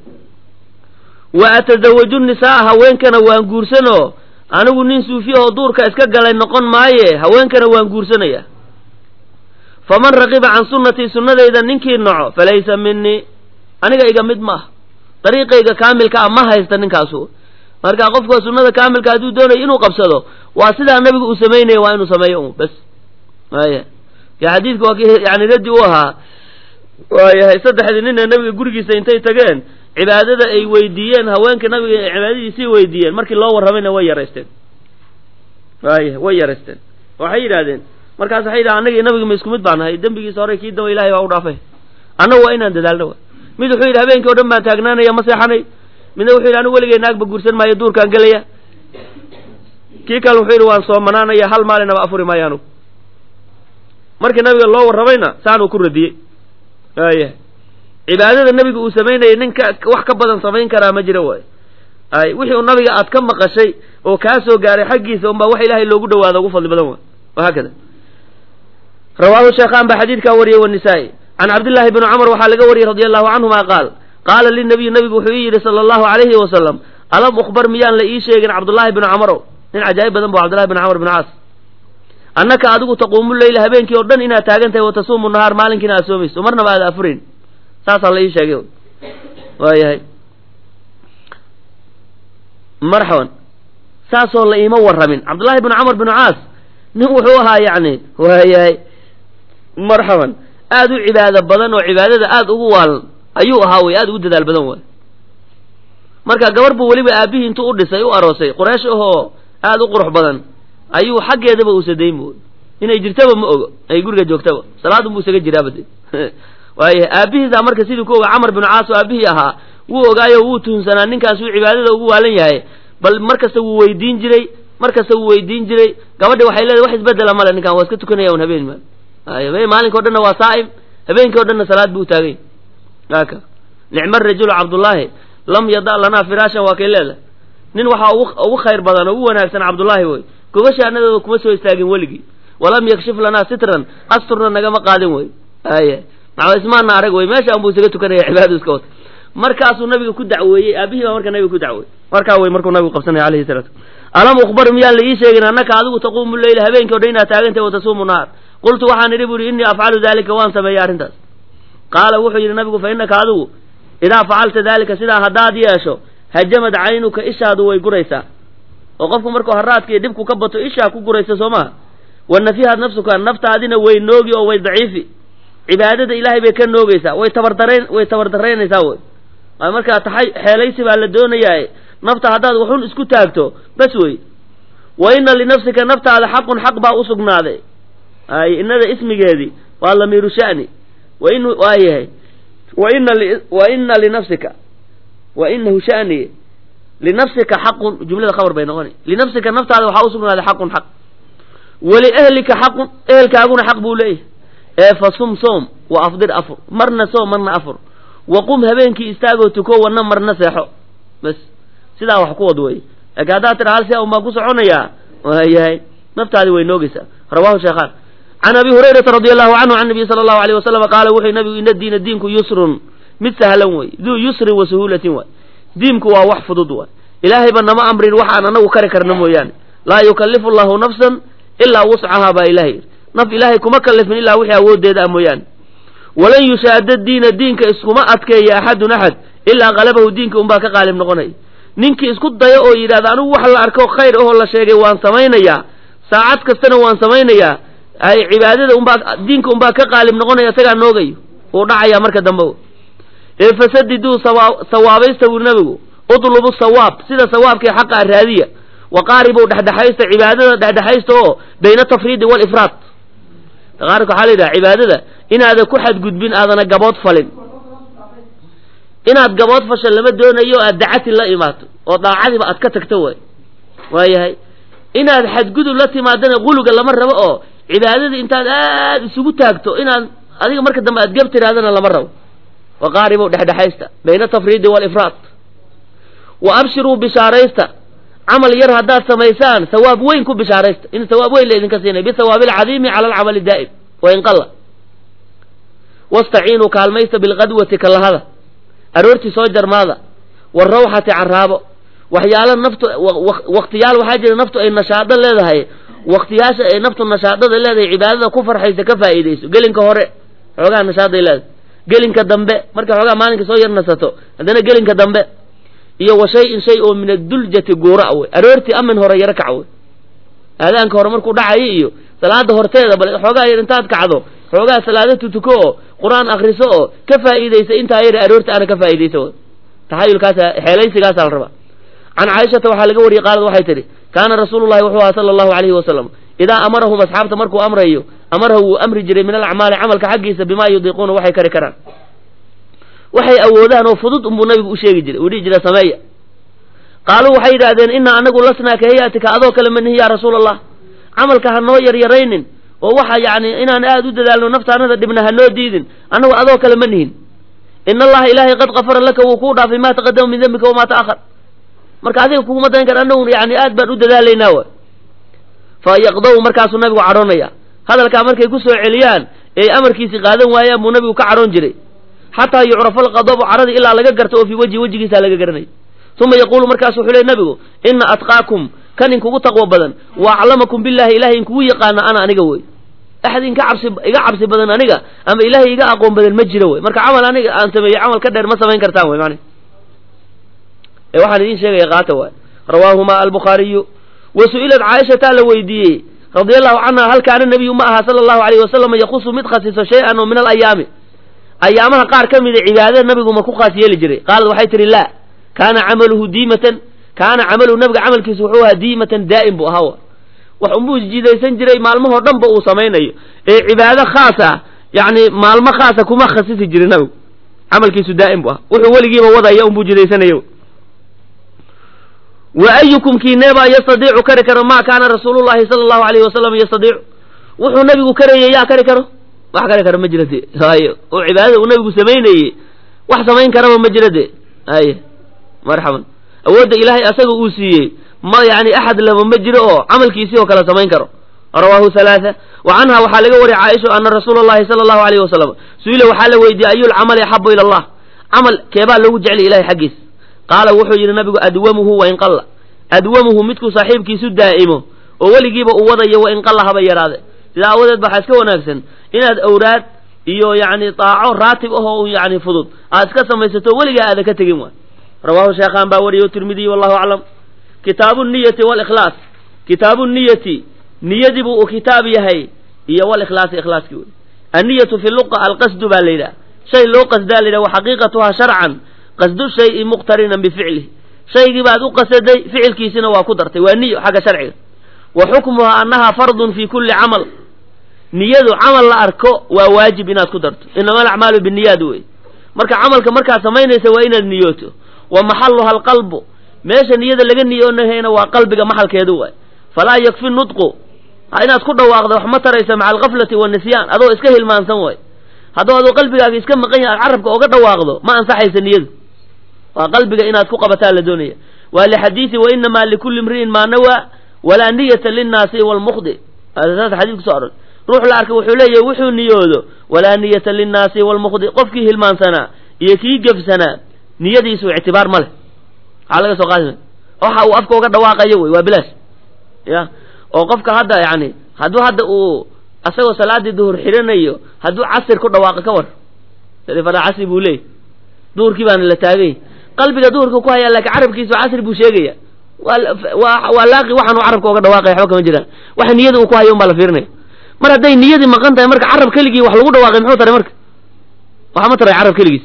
wa atazawaju nisaa haweenkana waan guursanoo anigu nin suufiya oo duurka iska galay noqon maaye haweenkana waan guursanaya faman raqiba can sunnatii sunnadayda ninkii naco falaysa minii aniga iga mid ma ah dariiqayga kaamilka ah ma haysta ninkaasu marka qofka sunnada kaamilka hadduu doonayo inuu qabsado waa sidaa nabigu uu samaynaya waa inuu sameeyo un bas maya ya xadiidka waa ki yani raddi u ahaa waayahay saddexdii nin ee nabiga gurigiisa intay tageen cibaadada ay weydiiyeen haweenka nabiga ay cibaadadiisii weydiiyeen markii loo warramayna way yaraysteen waaya way yaraysteen waxay yidhahdeen markaas waxay yidhaha annaga nabiga ma isku mid baan nahay dembigiisa hore kii damba ilahay baa u dhaafay annagu waa inaan dadaalno mid wuxuu yidhi habeenkii o dhan baan taagnaanaya ma seexanay midna wuxuu yidhi anigu weligay naagba guursan maayo duurkaan gelaya kii kale wuxuu yidhi waan soomanaanaya hal maalinaba afuri maayo anugu markii nabiga loo warramayna saanuu ku radiyey waaya cibaadada nabiga uu samaynayay ninka wax ka badan samayn karaa ma jiro waay ay wixii uu nabiga aad ka maqashay oo kaa soo gaaray xaggiisa unbaa wax ilaahay loogu dhawaado ugu fadli badan waay wahaakada rawaahu sheekhaan baa xadiidkaa wariyey wanisaa-i can cabdillahi bni cumar waxaa laga wariyey radi allahu canhuma qaal qaala linabiy nabigu wuxuu ii yidhi sala allahu alayhi wasalam alam ukhbar miyaan la ii sheegin cabdullaahi bni camarow nin cajaa'ib badan bu cabdullahi bni camar bn caas annaka adigu taquumu leyla habeenkii oo dhan inaad taagan tahay watasuumu nahaar maalinkiina aad soomayso marnaba aad afurayn saasaa la ii sheegay waayahay marxaban saasoo la iima warramin cabdullaahi bni camar binu caas nin wuxuu ahaa yacni waayahay marxaban aada u cibaado badan oo cibaadada aada ugu waalan ayuu ahaa wey aada ugu dadaal badan waay marka gabar buu weliba aabihii intuu u dhisay u aroosay quraysh ahoo aada u qurux badan ayuu xaggeedaba uusa dayn bu inay jirtaba ma ogo ay guriga joogtaba salaadun buu isaga jiraaba de waayahay aabihiisa marka sidii ku oga camar binu caas oo aabihii ahaa wuu ogaayo wuu tuhunsanaa ninkaas uu cibaadada ugu waalan yahay bal markasta wuu weydiin jiray markasta wuu weydiin jiray gabadhi waxay leedahay wax isbedela male ninkan waa iska tukanaya un habeen maal ay maalinka o dhanna waa saa'im habeenkii o dhanna salaad buu taagay aka nicma rajulu cabdullaahi lam yada lanaa firaashan waa kay leedahay nin waxaa ugu khayr badan oo ugu wanaagsan cabdullaahi wey gobashaanadooda kuma soo istaagin weligii walam yakshif lanaa sitran asturna nagama qaadin wey ay maxaa ismaana arag wey meeshaan buu isaga tukanaya cibaadadu iska wata markaasuu nabiga ku dacweeyey aabihii baa marka nabiga ku dacweeyey markaa wey markuu nabigu qabsanaya alayhi salaatu alam ukhbar miyaan la ii sheegin annaka adigu taquumu leyla habeenkii o dhan inaad taagantahay watasuumu naar qultu waxaan idhi bu ihi innii afcalu dalika waan sameeyey arrintaas qaala wuxuu yidhi nabigu fa innaka adigu idaa facalta dalika sidaa haddaad yeesho hajamad caynuka ishaadu way guraysaa oo qofku markuu haraadka iyo dhibku ka bato ishaa ku guraysa soo maha wa nafihad nafsuka naftaadina way noogi oo way daciifi cibaadada ilaahay bay ka noogeysaa way tabardarayn way tabardaraynaysaa wey ay markaa taxay xeelaysi baa la doonayaa nafta haddaad waxun isku taagto bas wey wa ina linafsika naftaada xaqun xaq baa usugnaaday ay inada ismigeedii waa lamiiru sha'ni wa in waa yahay wa ina wa ina linafsika wa inahu sha'ni linafsika xaqun jumlada khabar bay noqona linafsika naftaada waxaa usugnaaday xaqun xaq waliahlika xaqun ehelkaaguna xaq buu leeyahay ee fa sum soom wa afdir afur marna soom marna afur wa qum habeenkii istaagoo tuko wana marna seexo bas sidaa wax ku wad wey laakiin haddaad tira hal si un baan ku soconayaa waayahay naftaadi way noogeysaa rawahu sheekhaan can abi hurayrata radi allahu canhu can nabiy sala allahu alayh wasalam qaala wuxuu nabigu ina diina diinku yusrun mid sahlan wey duu yusrin wa suhuulatin waay diinku waa wax fudud waay ilaahayba nama amrin waxaan anagu kari karna mooyaane laa yukallifu llahu nafsan ilaa wuscahaa baa ilahay yidhi naf ilaahay kuma kallifin ilaa wixii awooddeeda ah mooyaane walan yushaada diina diinka iskuma adkeeya axadun axad ilaa qalabahu diinka unbaa ka qaalib noqonaya ninkii isku dayo oo yidhahda anigu wax la arko khayr ahoo la sheegay waan samaynayaa saacad kastana waan samaynayaa ay cibaadada unbaa diinka unbaa ka qaalib noqonaya isagaa noogayo uu dhacayaa marka dambe ee fasadiduu sawaabaysta wuri nabigu udlubu sawaab sida sawaabkii xaqa raadiya wa qaaribu dhexdhexaysta cibaadada dhexdhexaysta oo bayna tafriidi walifraad taqaaribka waxaa la yidhaha cibaadada inaada ku xadgudbin aadana gabood falin inaad gabood fasha lama doonayo aad dacati la imaato oo daacadiba aad ka tagto way waayahay inaad xadgudub la timaadana quluga lama rabo oo cibaadadii intaad aad isugu taagto inaad adiga marka dambe aad geb tiraadana lama rabo wa qaaribu dhexdhexaysta bayna tafriidi walifraad wa abshiruu bishaaraysta camal yar haddaad samaysaan sawaab weyn ku bishaaraysta in sawaab weyn la idinka siinay bisawaabi alcadiimi cala alcamali daa'im wain qalla wastaciinuu kaalmaysta bilqadwati kalahada aroortii soo jarmaada warawxati caraabo waxyaala naftu waktiyaal waxaa jira naftu ay nashaado leedahay waktiyaasha ay naftu nashaadada leedahay cibaadada ku farxaysa ka faa'iidayso gelinka hore xoogaa nashaaday leedahay gelinka dambe markay xoogaa maalinka soo yar nasato haddana gelinka dambe iyo wa shay-in shay oo min aduljati guura wey aroortii amin hore yaro kac wey aadaanka hore markuu dhacayo iyo salaada horteeda bal xoogaa yar intaad kacdo xoogaa salaado tutuko oo qur-aan akriso oo ka faa'iidaysa intaa yar aroorta ana ka faa'iidaysa wey taxayulkaasa xeelaysigaasa la rabaa can caaishata waxaa laga wariyey qaalad waxay tidhi kaana rasuulullahi wuxuu aha sala allahu alayhi wasalam idaa amarahum asxaabta markuu amrayo amarahu wuu amri jiray min alacmaali camalka xaggiisa bimaa yudiiquuna waxay kari karaan waxay awoodaan oo fudud unbuu nabigu u sheegi jiray uu dhihi jira sameeya qaaluu waxay yidhaahdeen inaa anagu lasnaa ka hayatika adoo kale ma nihi yaa rasuula allah camalka ha noo yaryaraynin oo waxa yacni inaan aad u dadaalno naftaanada dhibna ha noo diidin annagu adoo kale ma nihin in allaha ilaahay qad kafara laka wuu kuu dhaafay maa taqadama min dembika wamaa ta'ahar marka adiga kuguma dayn kara annagu yani aad baan u dadaalaynaa wa fa yaqdaw markaasuu nabigu cadhoonaya hadalkaa markay ku soo celiyaan ee amarkiisi qaadan waayaan buu nabigu ka cadhoon jiray xataa yucrafa alqadabu caradi ilaa laga garto oo fii wejhi wejigiisa laga garanay uma yaquulu markaasu wuxuu ley nabigu ina atqaakum kan inkugu taqwo badan wa aclamakum billahi ilahay inkugu yaqaana ana aniga wey axad inka cabsi iga cabsi badan aniga ama ilahay iga aqoon badan ma jiro wey marka camal aniga aan sameeyo camal ka dheer ma samayn kartaan wey mani ee waxaan idiin sheegaya qaata waay rawaahuma albukhaariyu wa su-ilat caaishataa la weydiiyey radia allahu canha hal kaana nabiyu ma aha sala allahu alayhi wasalam yaqusu mid khasiso shay-an oo min alayaami ayaamaha qaar ka mida cibaadada nabigu ma ku khaas yeeli jiray qaalad waxay tihi laa kaana camaluhu diimatan kaana camaluhu nabiga camalkiisu wuxuu ahaa diimatan daa'im buu ahaa wax unbuu jidaysan jiray maalmahoo dhan ba uu samaynayo ee cibaado khaas ah yacni maalmo khaasa kuma khasisi jiray nabigu camalkiisu daa'im buu ahaa wuxuu weligiiba wadaya unbuu jidaysanayo wa ayukum kiineebaa yastadiicu kari karo maa kaana rasuulullahi sala allahu alayhi wasalam yastadiicu wuxuu nabigu karayay yaa kari karo wax kari karo ma jira dee hayo oo cibaadada uu nabigu samaynayey wax samayn karaba ma jira dee haye marxaban awoodda ilaahay asaga uu siiyey ma yani axad laba ma jiro oo camalkiisii oo kale samayn karo rawaahu halaatha wa canha waxaa laga wariyay caaisha ana rasuula allahi sala allahu alayhi wasalam su-ila waxaa la weydiiyey ayulcamali axabu ila allah camal keebaa loogu jeclay ilahay xaggiisa qaala wuxuu yidhi nabigu adwamuhu wain qalla adwamuhu midkuu saaxiibkiisu daa'imo oo weligiiba uu wadayo wain qalla haba yaraade sidaa aawadeed ba waxaa iska wanaagsan inaad awraad iyo yacni daaco raatib ahoo yani fudud aad iska samaysato weligaa aadan ka tegin waay rawaahu sheekhaan baa wariyo tirmidiy wallahu aclam kitaabu niyati walikhlaas kitaabu niyati niyadii buu uu kitaab yahay iyo walikhlaasi ikhlaaskii wey anniyatu fi luqa alqasdu baa la yidhaha shay loo qasdaa la yidhaha wa xaqiiqatuhaa sharcan qasdu shayi muqtarinan bificlih shaygii baad u qasaday ficilkiisina waa ku dartay waa niyo xagga sharciga wa xukmuhaa annaha fardun fi kulli camal niyadu camal la arko waa waajib inaad ku darto inama alacmaalu biniyaad wey marka camalka markaad samaynaysa waa inaad niyooto wa maxaluha alqalbu meesha niyada laga niyoonahayna waa qalbiga maxalkeedu waay falaa yakfi nudqu inaad ku dhawaaqda wax ma taraysa maca alkaflati waanisyaan adoo iska hilmaansan way hadduu adoo qalbigaaga iska maqan yahay aad carabka oga dhawaaqdo ma ansaxaysa niyadu waa qalbiga inaad ku qabataa la doonaya waa lixadiisi wa inamaa likulli imri'in maa nawaa walaa niyata linnaasi walmukhdi saas xadiis kuso oran ruux la arkay wuxuu leeyahay wuxuu niyoodo walaa niyata linnaasi walmukhdi qofkii hilmaansanaa iyo kii gefsanaa niyadiisu ictibaar ma leh maxaa laga soo qaadi waxa uu afka uga dhawaaqayo wey waa bilaash ya oo qofka hadda yani hadduu hadda uu asagoo salaadii duhur xidhanayo hadduu casir ku dhawaaqo ka war fara casri buu leeyay duhurkii baana la taagay qalbiga duhurka ku hayaa laakiin carabkiisu casri buu sheegaya waa waa laaqi waxaan uu carabka uga dhawaaqaya waxba kama jiraan waxa niyada uu ku hayo un baa la fiirinaya mar hadday niyadii maqan tahay marka carab keligii wax lagu dhawaaqay muxuu taray marka waxa ma taray carab keligiis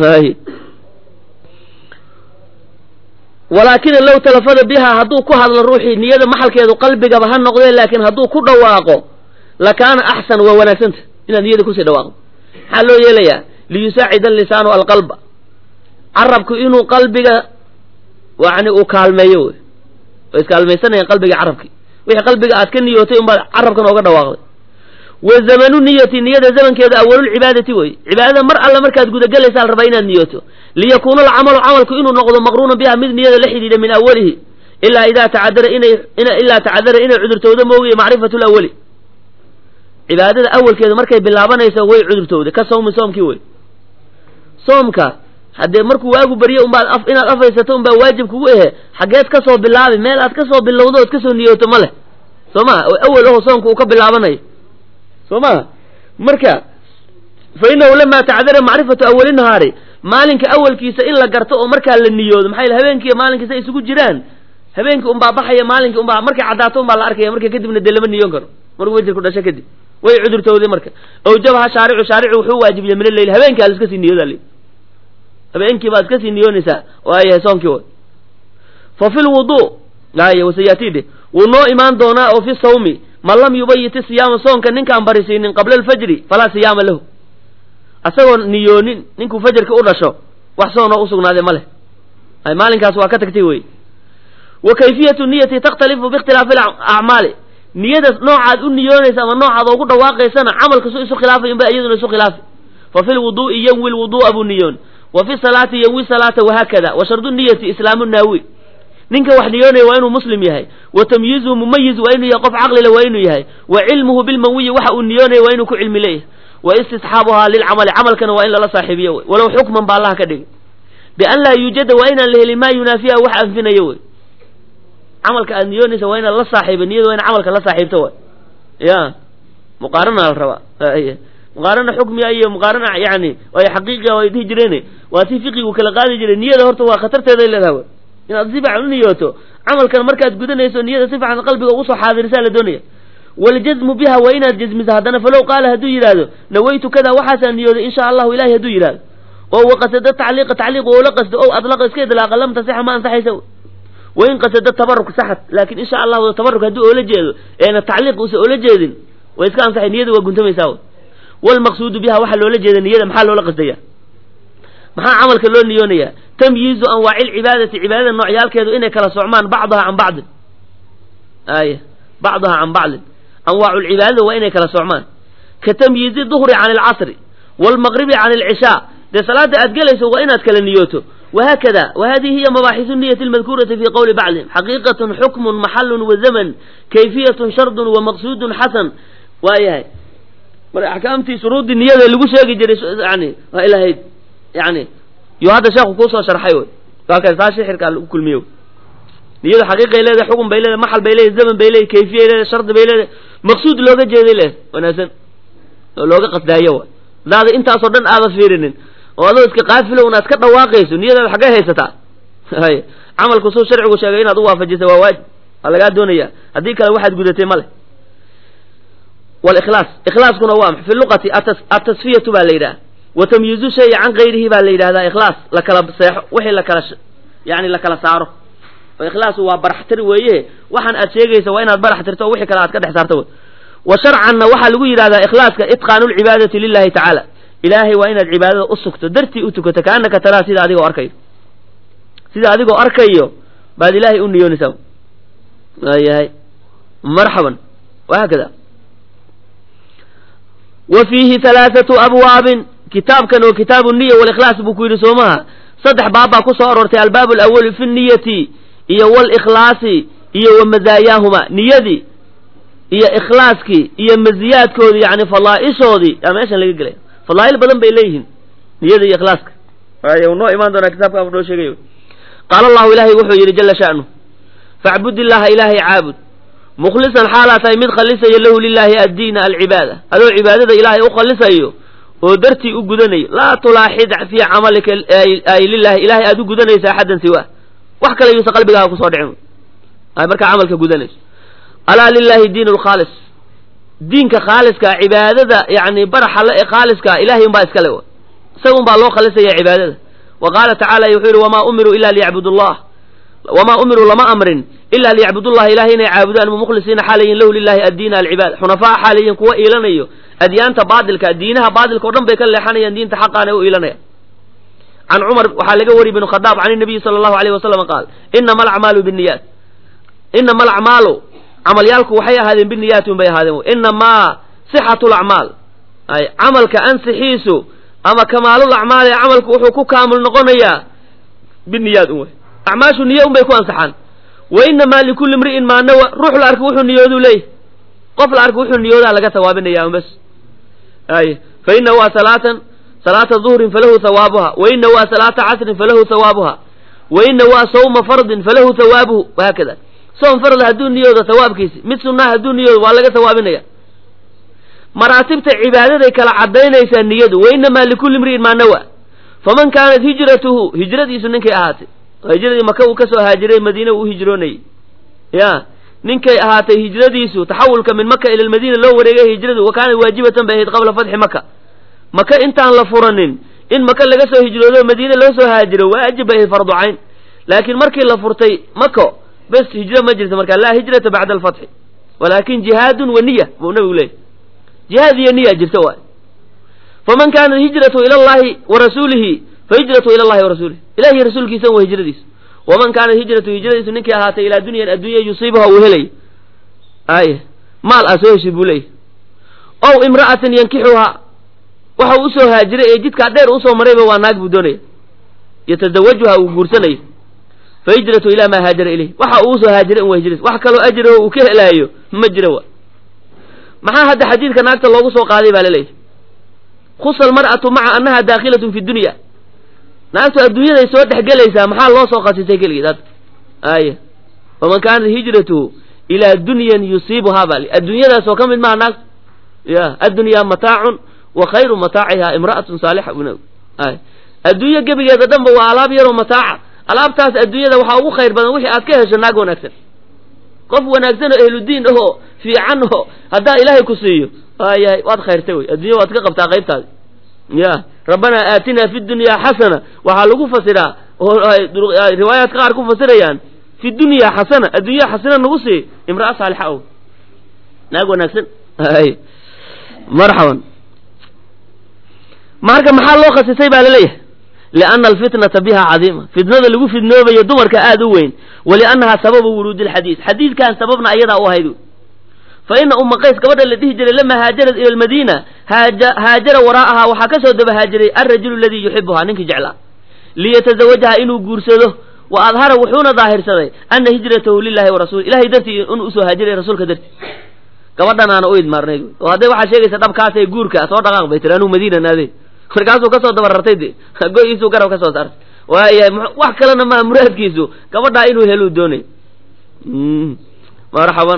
walaakina low talafada biha hadduu ku hadlo ruuxii niyada maxalkeedu qalbigaba ha noqdee laakiin hadduu ku dhawaaqo lakaana axsan waa wanaagsanta inaad niyada kusii dhawaaqdo maxaa loo yeelayaa liyusaacida alisaanu alqalba carabku inuu qalbiga yani uu kaalmeeyo wey way iskaalmaysanayaan qalbiga carabki wixii qalbiga aad ka niyootay unbaad carabkan ooga dhawaaqday wa zamanu niyati niyada zamankeeda awalulcibaadati wey cibaadada mar alle markaad gudagelaysaa la rabaa inaad niyooto liyakuuna alcamalu camalku inuu noqdo maqruunan biha mid niyada la xidhiidha min awalihi ilaa idaa tacadara inay ilaa tacadara inay cudurtowdo moogiye macrifatu lawali cibaadada awalkeeda markay bilaabanayso way cudurtowday ka sawmi soomkii wey soomka haddee markuu waagu barye unbaad af inaad afaysato unbaa waajib kugu ehe xaggeed ka soo bilaabi meel aad ka soo bilowdo ood kasoo niyooto ma leh soo maha oo awel aho soomka uu ka bilaabanayo soo maha marka fa inahu lamaa tacdara macrifatu awali nahaari maalinka awalkiisa in la garto oo markaa la niyoodo maxaa yele habeenkiiyo maalinkiisa isugu jiraan habeenkii unbaa baxaya maalinkii unbaa markay caddaato unbaa la arkaya marka kadibna dee lama niyoon karo markuu wejirku dhasho kadib way cudurtowday marka awjabaha shaaricu shaaricu wuxuu waajibiyey min alleyl habeenkii aad iska sii niyooda li habeenkii baad iska sii niyoonaysaa waayahay soonkii way fa fi lwudu ay wasayaatide wuu noo imaan doonaa oo fi sawmi man lam yubayiti siyaama soonka ninkaan barisiinin qabla alfajri falaa siyaama lahu asagoo niyoonin ninkuu fajarka u dhasho wax soonoo usugnaaday ma leh ay maalinkaas waa ka tagtay wey wa kayfiyatu niyati takhtalifu biikhtilaafi acmaali niyada noocaad u niyoonaysa ama noocaad oogu dhawaaqaysana camalka su isu khilaafay unba iyaduna isu khilaafi fa fi lwudu'i yanwi lwudu'a buu niyoon wa fi salaati yanwi salaata wahaakada wa shardu niyati islaamu naawi ninka wax niyoonaya waa inuu muslim yahay wa tamyiizuhu mumayiz waa inuu yahay qof caqlile waa inuu yahay wa cilmuhu bilmanwiyi waxa uu niyoonaya waa inuu ku cilmi leeyahay wa istisxaabuhaa lilcamali camalkana waa in lala saaxiibiyo wey walow xukman ba allaha ka dhigay bian laa yuujada waa inaan la helin maa yunaafiha wax anfinayo wey camalka aad niyoonaysa waa inaad la saaxiiba niyada waa ina camalka la saaxiibto way ya muqaarana la rabaa muqaarana xukmiga iyo muqaarana yani ay xaqiiqiga ay dhihi jireen waa si fiqigu kala qaadi jiray niyada horta waa khatarteeday leedahay wey inaad si fiican u niyooto camalkan markaad gudanayso niyada si fiican qalbiga ugu soo xaadirisaa la doonaya waljazmu biha waa inaad jazmiso haddana falow qaala hadduu yidhaahdo nawaytu kada waxaasaan niyooday insha allahu ilahay hadduu yidhahdo oo waqasada tacliiqa tacliiq oo la qasto o adlaqa iska idlaaqa lam tasixa ma ansaxaysa wain qasada tabaruk saxad laakin insha allahu tabaruk hadduu oola jeedo eena tacliiq uusa oola jeedin way iska ansaxay niyada waa guntamaysaa w walmaqsuudu biha waxaa loola jeeda niyada maxaa loola qasdaya maxaa camalka loo niyoonaya tamyiizu anwaaci lcibaadati cibaadada noocyaalkeedu inay kala socmaan bacdaha can bacdin ay bacdaha can bacdin anwaacu lcibaadada waa inay kala socmaan ka tamyiizi duhri can alcasri waalmaqribi can alcishaa dee salaada aad gelayso waa inaad kala niyooto وhkda وhadihi hiy mabaaxiث النyة الmadkuuraةi fi qowli bacضihim xaqiiqaة xukm maxal وزmn kayfiyaة shard وmaqsud xasan waa yahay mar axkaamtii shuruudii niyada lagu sheegi jiray yani waa ilahayd yani yo hadda sheekhu kuusoo sharxay wy halkaas taa shixirkaa lagu kulmiye niyadu xaqiiqay leedahay xukun bay leedahay maxal bay leedahay zaman bay leedahay kayfiyay leedahay shardi bay leedahay maqsuud looga jeeday leedahay wanaagsan oo looga qasdaayo wa daada intaasoo dhan aada fiirinin oo adoo iska qaafilo unaad ka dhawaaqayso niyadaada xaggay haysataa hay camalku suu sharcigu sheegay inaad u waafajisa waa waajib waa lagaa doonaya haddii kale waxaad gudatay male wاlkhlaas ikhlaaskuna waa fi luqati atasfiyatu baa la yidhaha wa tamyiizu shayi can gayrihi baa la yidhahdaa ikhlaas la kala seexo wixii lakala yani la kala saaro oo ikhlaasu waa baraxtir weeye waxaan aad sheegaysa waa inaad barax tirto o wixii kale aad ka dhex saarto wa sharcanna waxaa lagu yidhahdaa ikhlaaska itqaanu lcibaadati lilahi tacaala ilaahay waa inaad cibaadada u sugto dartii u tukato kaanaka taraa sida adigoo arkayo sida adigoo arkayo baad ilaahay u niyoonaysaa waayahay marxaban wahaakada wa fiihi halaathatu abwaabin kitaabkan oo kitaabu niya walikhlaas buu ku yidhi soo maha saddex baab baa ku soo aroortay albaabu alawali fi niyati iyo walikhlaasi iyo wa mazaayaahuma niyadii iyo ikhlaaskii iyo maziyaadkoodii yani fadaaishoodii yaa meeshan laga gelaya fadaa'il badan bay leeyihiin niyada iyo ikhlaaska waayo noo imaan doonaa kitaabka abu noo sheegayo qaala allahu ilaahay wuxuu yidhi jala sha'nu facbud illaaha ilaahay caabud mukhlisan xaalaa tahay mid khalisayo lahu lilaahi addiina alcibaada adoo cibaadada ilaahay u khalisayo oo dartii u gudanayo laa tulaaxid fii camalika ay lilahi ilahay aad u gudanaysa axaddan siwa wax kale yuusa qalbigaaga kusoo dhicin ay markaa camalka gudanayso alaa lilahi diin lkhaalis diinka khaaliska cibaadada yani baraxa le ee khaaliska ilahay un baa iskale isaga un baa loo khalisaya cibaadada wa qaala tacala wuxuu yidhi wamaa umiruu ila liyacbudu llah wamaa umiruu lama amrin ila liyacbudullaha ilahay inay caabudaan mukhlisiina xaalayin lahu lilahi addiina alcibaada xunafaa xaalayin kuwa iilanayo adyaanta baadilka diinaha baadilka o dhan bay ka leexanayaan diinta xaqaana u iilanayaan can cumar waxaa laga wariyay bn khadaab can nabiyi sala allahu alayh wasalam qaal inama alacmaalu binniyaat inama alacmaalu camalyaalku waxay ahaadeen biniyaati un bay ahaadeen inamaa sixatu lacmaal ay camalka ansixiisu ama kamaalul acmaal ee camalku wuxuu ku kaamil noqonayaa biniyaad un wey acmaashu niyo un bay ku ansaxaan wa inamaa likulli imri'in maa nawa ruux la arka wuxuu niyooduu leeyahy qof la arka wuxuu niyoodaa laga sawaabinaya un bas ay fa ina waa salaatan salaata duhrin falahu hawaabuha wa ina waa salaata casrin falahu hawaabuha wa ina waa sawma fardin falahu hawaabuhu wahaakada soom farda hadduu niyoodo hawaabkiisi mid sunnaha hadduu niyoodo waa laga hawaabinaya maraatibta cibaadaday kala cadaynaysaa niyadu wa inamaa likulli imri'in maa nawa faman kaanat hijratuhu hijradiisu ninkay ahaatay hijradii maka uu kasoo haajiray madiina uu u hijroonayay ya ninkay ahaatay hijradiisu taxawulka min maka ila lmadiina loo wareegay hijradu wa kaanat waajibatan bay ahayd qabla fatxi maka maka intaan la furanin in maka laga soo hijroodo madiina loo soo haajiro waajib bay ahayd fardu cayn laakiin markii la furtay mako bes hijro ma jirto marka laa hijrata bacda alfatxi walaakin jihaadun wa niya buu nabigu leeyay jihaad iyo niya jirta waay faman kaanat hijratu ila allahi wa rasuulihi fa hijratu ila allahi wa rasuulihi ilahiy rasuulkiisa waa hijradiisu waman kaanat hijratu hijradiisu ninkii ahaatay ilaa dunyan addunya yusiibuha uu helay ay maal aa soo heshid buu leeyahy ow imra'atan yankixuhaa waxa uu usoo haajiray ee jidkaa dheer usoo marayba waa naag buu doonaya yatadawajuha uu guursanayo fa hijratu ilaa maa haajara ilayh waxa uu usoo haajiray in waa hijradiis wax kaloo ajraho uu ka helaayo ma jira wa maxaa hadda xadiidka naagta loogu soo qaaday baa laleeyahy khusa almar'atu maca annaha daakhilatun fi dunya naagtu adduunyaday soo dhexgelaysaa maxaa loo soo khasisay keligeed hadda aya faman kaanat hijratuhu ilaa dunyan yusiibuhaa baa adduunyadaas oo ka mid maha naagtu ya addunyaa mataacun wa khayru mataacihaa imra'atun saalixa ay adduunyo gebigeeda dhanba waa alaab yaroo mataaca alaabtaas adduunyada waxaa ugu khayr badan wixii aad ka hesho naag wanaagsan qof wanaagsan oo ehludiin ahoo fiican oo haddaa ilaahay ku siiyo waayahay waad khayrtay wey addunya waad ka qabtaa qaybtaadi ya rabbanaa aatinaa fi dunyaa xasana waxaa lagu fasiraa oo riwaayaadka qaar ku fasirayaan fi dunyaa xasana addunya xasana nagu sii imra'a saalixa o naag wanaagsan marxaban marka maxaa loo khasisay baa laleeyahay lianna alfitnata biha cadiima fitnada lagu fidnoobayo dumarka aada u weyn waliannaha sababu wuruudi lxadiid xadiidkan sababna ayadaa u ahayd fa ina uma qays gabadha la dhihi jiray lama haajarat ila lmadiina haajara waraa'ahaa waxaa ka soo daba haajiray alrajulu aladii yuxibuhaa ninkii jeclaa liyatazawajaha inuu guursado wa adhara wuxuuna daahirsaday ana hijratahu lilahi wa rasul ilahay dartii inuu usoo haajiray rasuulka dartii gabadhanaana u idmaarnayd oo hadday waxaa sheegaysa dhabkaas ee guurka soo dhaqaaq bay tiri anuu madiina naadey markaasuu kasoo dabarartay de go-iisuu garab ka soo saartay waayahay wax kalena maha muraadkiisu gabadhaa inuu heluu doonay marxaban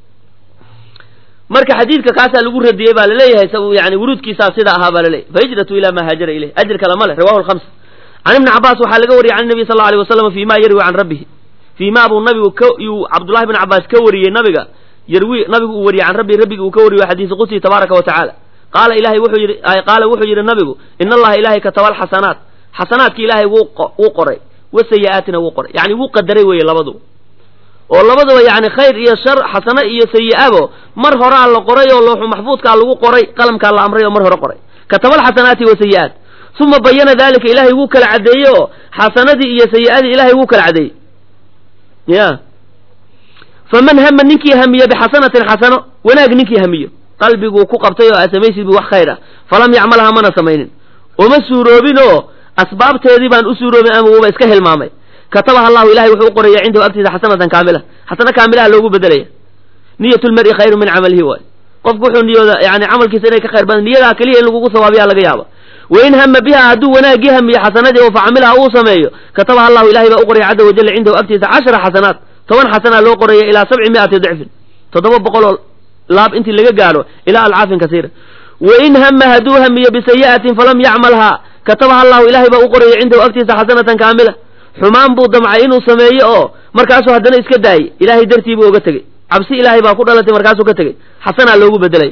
marka xadiidka kaasaa lagu radiyey baa laleeyahay yani wuruudkiisaa sida ahaa baa laleeyahy fa hijratu ilaa maa haajara ilayh ajir kale ma leh rawahu lhams can ibni cabaas waxaa laga wariyey can nabi sal alay wasalam fi ma yarwi can rabbihi fii ma buu nabigu ka yuu cabdullahi bn cabaas ka wariyey nabiga yarwi nabigu uu wariyey can rabbi rabbigi uu ka wariyo xadiisi qudsi tabaaraka wa tacaala qaala ilahay wuxuu yidhi qaala wuxuu yidhi nabigu in allaha ilahay kataba alxasanaat xasanaadki ilaahay wuu qoray wa sayi-aatina wuu qoray yani wuu qadaray weeye labaduba oo labaduba yani khayr iyo shar xasano iyo sayi-abo mar horaa la qoray oo looxu maxfuudkaa lagu qoray qalamkaa la amray oo mar hore qoray kataba alxasanaati wa sayi-aat uma bayana dalika ilahay wuu kala caddeeyey oo xasanadii iyo sayi-adii ilahay wuu kala caddeeyey ya faman hama ninkii hamiya bixasanatin xasano wanaag ninkii hamiyo qalbiguu ku qabtay oo aad samaysid bu wax khayr ah falam yacmalha mana samaynin uma suuroobin oo asbaabteedii baan u suuroobin ama wuuba iska hilmaamay katabaha allahu ilahay wuxuu u qoraya cindahu agtiisa xasanatan kaamila xasano kaamilaha loogu bedelaya niyat lmari khayru min camalihi waay qofku wuxuu niyooda yani camalkiisa inay ka khayr badan niyadaa keliya in lagugu sawaabiyaa laga yaaba wain hama biha hadduu wanaaggii hamiyo xasanadii oo facamilaha uu sameeyo katabaha allahu ilahay baa u qoraya caza wajalla cindahu agtiisa cashara xasanaat toban xasanaa loo qoraya ilaa sabci mi'ati dicfin toddoba boqol oo laab intii laga gaadho ilaa alcaafin kasiira wain hama hadduu hamiyo bisayi'atin falam yacmalhaa katabaha allahu ilahay baa u qoraya cindahu agtiisa xasanatan kaamila xumaan buu damcay inuu sameeyo oo markaasuu haddana iska daayey ilaahay dartii buu oga tegey cabsi ilaahay baa ku dhalatay markaasuu ka tegey xasanaa loogu bedelay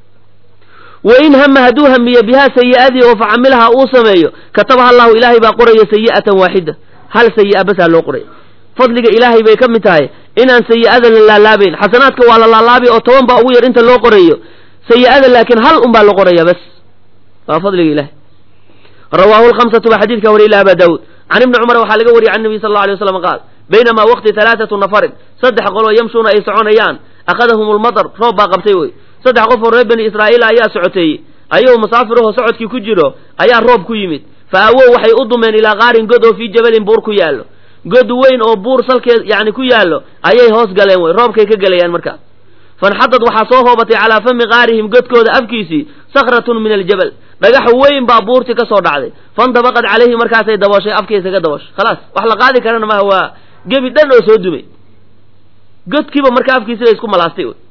wain hama hadduu hamiyo bihaa sayi'adii oo facamilaha uu sameeyo katabaha allahu ilaahay baa qoraya sayi'atan waaxida hal sayi'a basaa loo qoraya fadliga ilaahay bay ka mid tahay inaan sayi'ada la laalaabayn xasanaadka waa la laalaabi oo toban baa ugu yar inta loo qorayo sayi'ada laakiin hal un baa la qoraya bas waa fadliga ilahay rawaahu lhamsatu baa xadiidka wariya ila aba daawuud can ibni cumar waxaa laga wariyay can nabiy sal alla alay waslam qaal baynamaa waqti halaathatu nafarin saddex qoloo yamshuuna ay soconayaan akhadahum lmadar roob baa qabtay wey saddex qof oo reer bani israa'iil ayaa socoteeyey ayagoo musaafirahoo socodkii ku jiro ayaa roob ku yimid fa awow waxay u dumeen ilaa qaarin god oo fii jabalin buur ku yaallo god weyn oo buur salkeed yani ku yaallo ayay hoos galeen wey roobkay ka gelayaan markaas fanxadad waxaa soo hoobatay calaa fami qaarihim godkooda afkiisii sakratun min aljabal dhagax weyn baa buurtii ka soo dhacday fandabaqad calayhi markaasay dabooshay afkiisa ka dabooshay khalaas wax la qaadi karana maha waa gebi dhan oo soo dumay godkiiba marka afkiisi bay isku malaastay wey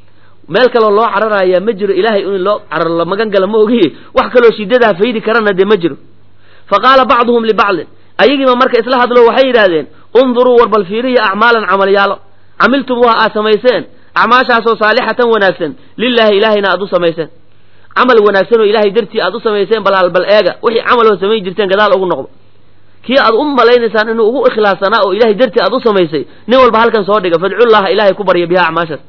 meel kaloo loo cararayaa ma jiro ilaahay in loo cararo la magan gala ma ogiye wax kaloo shidadaa faydi karana dee ma jiro fa qaala bacduhum libacdin ayagiiba marka isla hadlo waxay yidhaahdeen unduruu war bal fiiriya acmaalan camalyaalo camiltum waa aad samayseen acmaashaasoo saalixatan wanaagsan lilaahi ilaahayna aad u samayseen camal wanaagsan oo ilaahay dartii aad u samayseen bal albal eega wixii camaloo samayn jirteen gadaal ugu noqdo kii aad u malaynaysaan inuu ugu ikhlaassanaa oo ilahay dartii aad u samaysay nin walba halkan soo dhiga fadcullaha ilaahay ku barya biha acmaashaas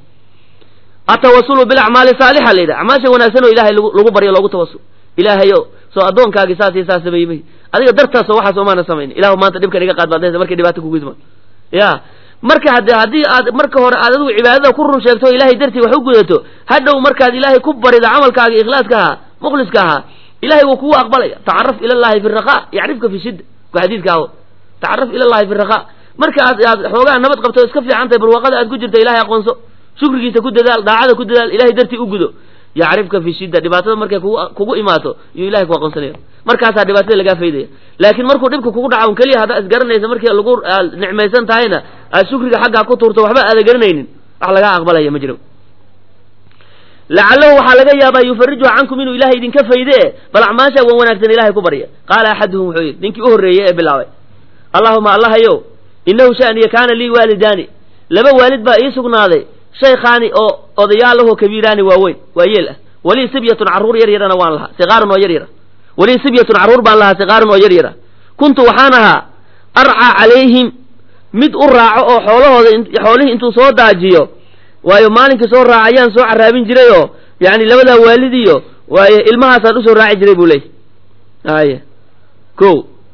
atawasulu bilacmaali saalixa la yidhaha acmaasha wanaagsan oo ilahay lagu baryo loogu tawasul ilaahayo soo addoonkaagii saas iyo saas sameeyey may adiga dartaasoo waxaas omaana samayn ilahu maanta dhibkan iga qaad baad markay dhibaata kugu ismaan ya marka hade haddii aad marka hore aad adigu cibaadada ku run sheegto o ilaahay dartii wax u gudato hadhow markaad ilaahay ku barida camalkaaga ikhlaaska ahaa mukhliska ahaa ilahay wuu kugu aqbalaya tacaraf ila llahi fi raqa yacrifka fi shidda waa xadiidka aho tacaraf ila llahi fi raqa marka aad aad xoogaa nabad qabto iska fiican tahay barwaaqada aad ku jirta ilahay aqoonso shukrigiisa ku dadaal daacada ku dadaal ilahay dartii u gudo yacrifka fi shidda dhibaatada markay kugu kugu imaato iyuu ilahay ku aqoonsanaya markaasaa dhibaatada lagaa faydaya laakiin markuu dhibka kugu dhaca un keliya haddaa isgaranaysa markii lagu nicmaysan tahayna aad shukriga xaggaa ku tuurto waxba aada garanaynin wax lagaa aqbalaya ma jiro lacalahu waxaa laga yaabaa yufariju cankum inuu ilahay idinka fayde bal acmaasha wan wanaagsan ilahay ku barya qaala axaduhum wuxuu yidhi ninkii u horreeyey ee bilaabay allahuma allahayow inahu shaniya kaana lii waalidaani laba waalid baa ii sugnaaday shaykhaani oo odayaalahoo kabiiraani waaweyn waa yeel ah walii sibyatun carruur yar yarana waan lahaa siqaaran oo yar yara walii sibyatun carruur baan lahaa siqaaran oo yar yara kuntu waxaan ahaa arcaa calayhim mid u raaco oo xoolahooda xoolihii intuu soo daajiyo waayo maalinkii soo raaca ayaan soo caraabin jiray oo yani labadaa waalidiyo waayo ilmahaasaan usoo raaci jiray buu leeyay aya ko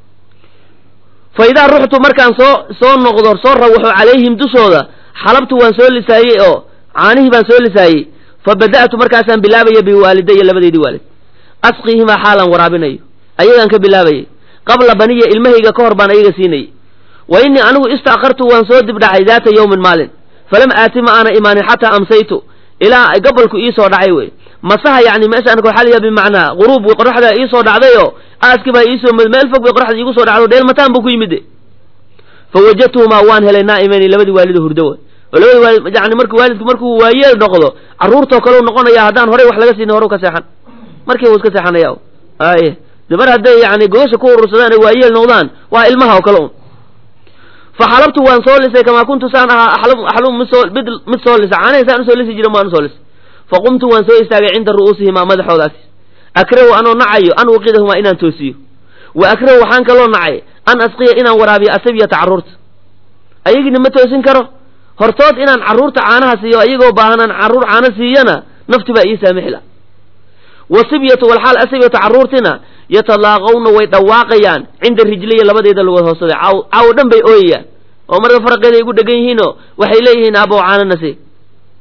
fa idaa ruxtu markaan soo soo noqdo soo rawaxo calayhim dushooda xalabtu waan soo lisaayey oo caanihii baan soo lisaayey fa bada'tu markaasaan bilaabaya biwaalidaya labadeydii waalid asqiihimaa xaalan waraabinayo ayagaan ka bilaabayay qabla baniya ilmahayga ka hor baan ayaga siinayay wa innii anigu istaakartu waan soo dibdhacay daata yowmin maalin falam aati ma aana imaanin xataa amsaytu ilaa gabalku iisoo dhacay wey masaha yani meeshaan waxaa bimacnaa guruub qoraxda iisoo dhacdayoo aaski baa iisoo meel fog bay qoraxda iigu soo dhacdo dheelmataan buu ku yimide fa wajadtuhumaa waan helay naa'imayni labadii waalido hurdo wey oo labadii waalid yani marka waalidku markuu waayeel noqdo carruurtoo kaleu noqonaya haddaan horey wax laga siinin horu ka seexan markii uu iska seexanaya aye de mar hadday yani gogosha ku urursadaan ay waayeel noqdaan waa ilmaha oo kale un fa xalabtu waan soo lisay kamaa kuntu saan ahaa axlum mid soo mid mid soo lisa caanahay saan usoo lisi jira maan usoo lisay fa qumtu waan soo istaagay cinda ru'uusihimaa madaxoodaasi akrahu anoo nacayo an uqidahumaa inaan toosiyo wa akrahu waxaan kaloo nacay an asqiya inaan waraabiyo asabyata carruurta ayagiina ma toosin karo hortood inaan carruurta caanaha siiyo ayagoo baahanaan carruur caano siiyana nafti baa ii saamixila wasibyatu walxaal asabyatu carruurtina yatalaaqawna way dhawaaqayaan cinda rijliya labadeeda lugood hoosada caaw caawo dhan bay ooyayaan oo marka faraqeeda ay gu dhegan yihiinoo waxay leeyihiin aabow caanana si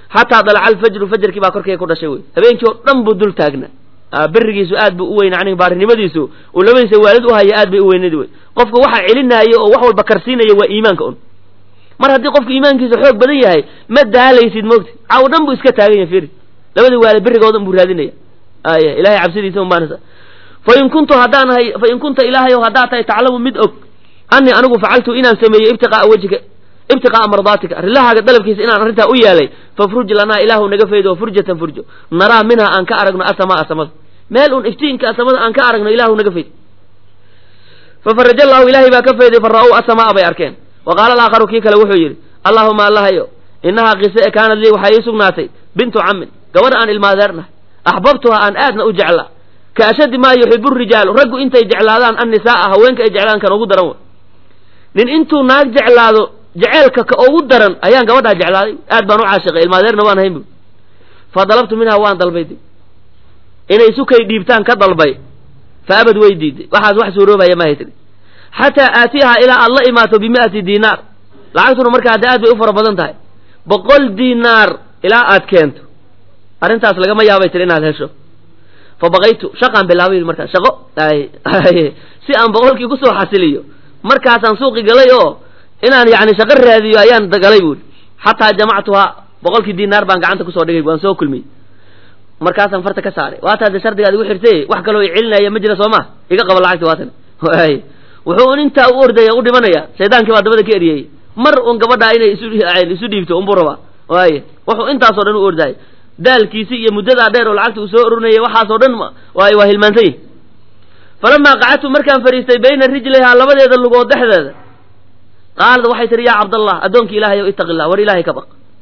xataa dalaca alfajru fajarkii baa korkeyga ku dhashay wey habeenkii oo dhan buu dul taagnaa berigiisu aad buu u weyna aniga baarinimadiisu uu labadiisa waalid u haya aad bay u weynadi wey qofka waxa celinaayo oo wax walba karsiinaya waa iimaanka un mar haddii qofka iimaankiisa xoog badan yahay ma daalaysid moogta caaw dhan buu iska taagan yahay firi labadii waalid berigoodan buu raadinaya aya ilahay cabsidiisa un baanasa fain kuntu haddaan hay fain kunta ilaahayow haddaad tahay taclamu mid og anii anigu facaltu inaan sameeyey ibtiqaa'a wejhika ibtiqaa'a mardaatika rilahaaga dalabkiisa inaan arrintaa u yeelay fafruj lanaa ilaahu naga faydo furjatan furjo naraa minha aan ka aragno asamaa samada meel un iftiinka samada aan ka aragno ilaahu naga fayd fafaraja allahu ilaahay baa ka fayday fara-ow asamaa bay arkeen wa qaala alaakharu kii kale wuxuu yidhi allaahuma allahayo inahaa qise e kaanad lii waxaa ii sugnaatay bintu cammin gabadh aan ilmaadeernahay axbabtuha aan aadna u jeclaa ka ashaddi maa yuxibu rijaalu raggu intay jeclaadaan annisaaa haweenka ay jeclaan kan ugu daran wey nin intuu naag jeclaado jeceelka ka ugu daran ayaan gabadhaa jeclaaday aad baan u caashiqay ilmaadeerna waan hayn bu fa dalabtu minhaa waan dalbay di inay sukay dhiibtaan ka dalbay fa abad way diiday waxaas wax suuroobaya maahay tiri xataa aatiyaha ilaa aad la imaato bimi'ati diinaar lacagtuna markaa hadda aad bay u fara badan tahay boqol diinaar ilaa aad keento arrintaas lagama yaabay tiri inaad hesho fa baqaytu shaqaan bilaabay markaas shaqo si aan boqolkii kusoo xasiliyo markaasaan suuqi galay oo inaan yani shaqo raadiyo ayaan galay buuri xataa jamactuhaa boqolkii diinaar baan gacanta kusoo dhigay waan soo kulmiyey markaasaan farta ka saaray waata de shardigaad igu xirtay wax kaloo i celinaya ma jira soo ma iga qaba lacagti waatan wuxuu un intaa u ordaya u dhimanaya shaydaankii baa dabada ka eriyey mar un gabadhaa inay isu isu dhiibto unbuu rabaa waay wuxuu intaasoo dhan u ordaayay daalkiisi iyo muddadaa dheer oo lacagta uu soo orinayay waxaasoo dhan waay waa hilmaantay falamaa qacadtu markaan fariistay bayna rijlayhaa labadeeda lugood dhexdeeda qaalad waxay tihi yaa cabdallah addoonkii ilaahay ow ittaqi illah war ilaahay ka baq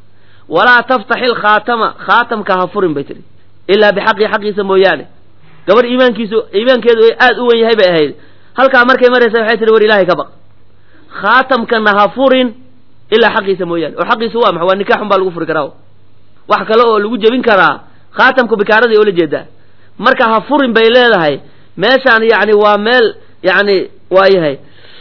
walaa taftaxi lkhaatama khaatamka ha furin bay tihi ilaa bixaqii xaqiisa mooyaane gabadh iimaankiisu iimaankeedu aad u wen yahay bay ahayd halkaa markay maraysa waxay tihi war ilaahay ka baq khaatamkana ha furin ilaa xaqiisa mooyaane oo xaqiisu waa maxa waa nikaaxun baa lagu furi karaa wax kale oo lagu jebin karaa khaatamku bikaaradii oo la jeedaa marka ha furin bay leedahay meeshaan yani waa meel yani waa yahay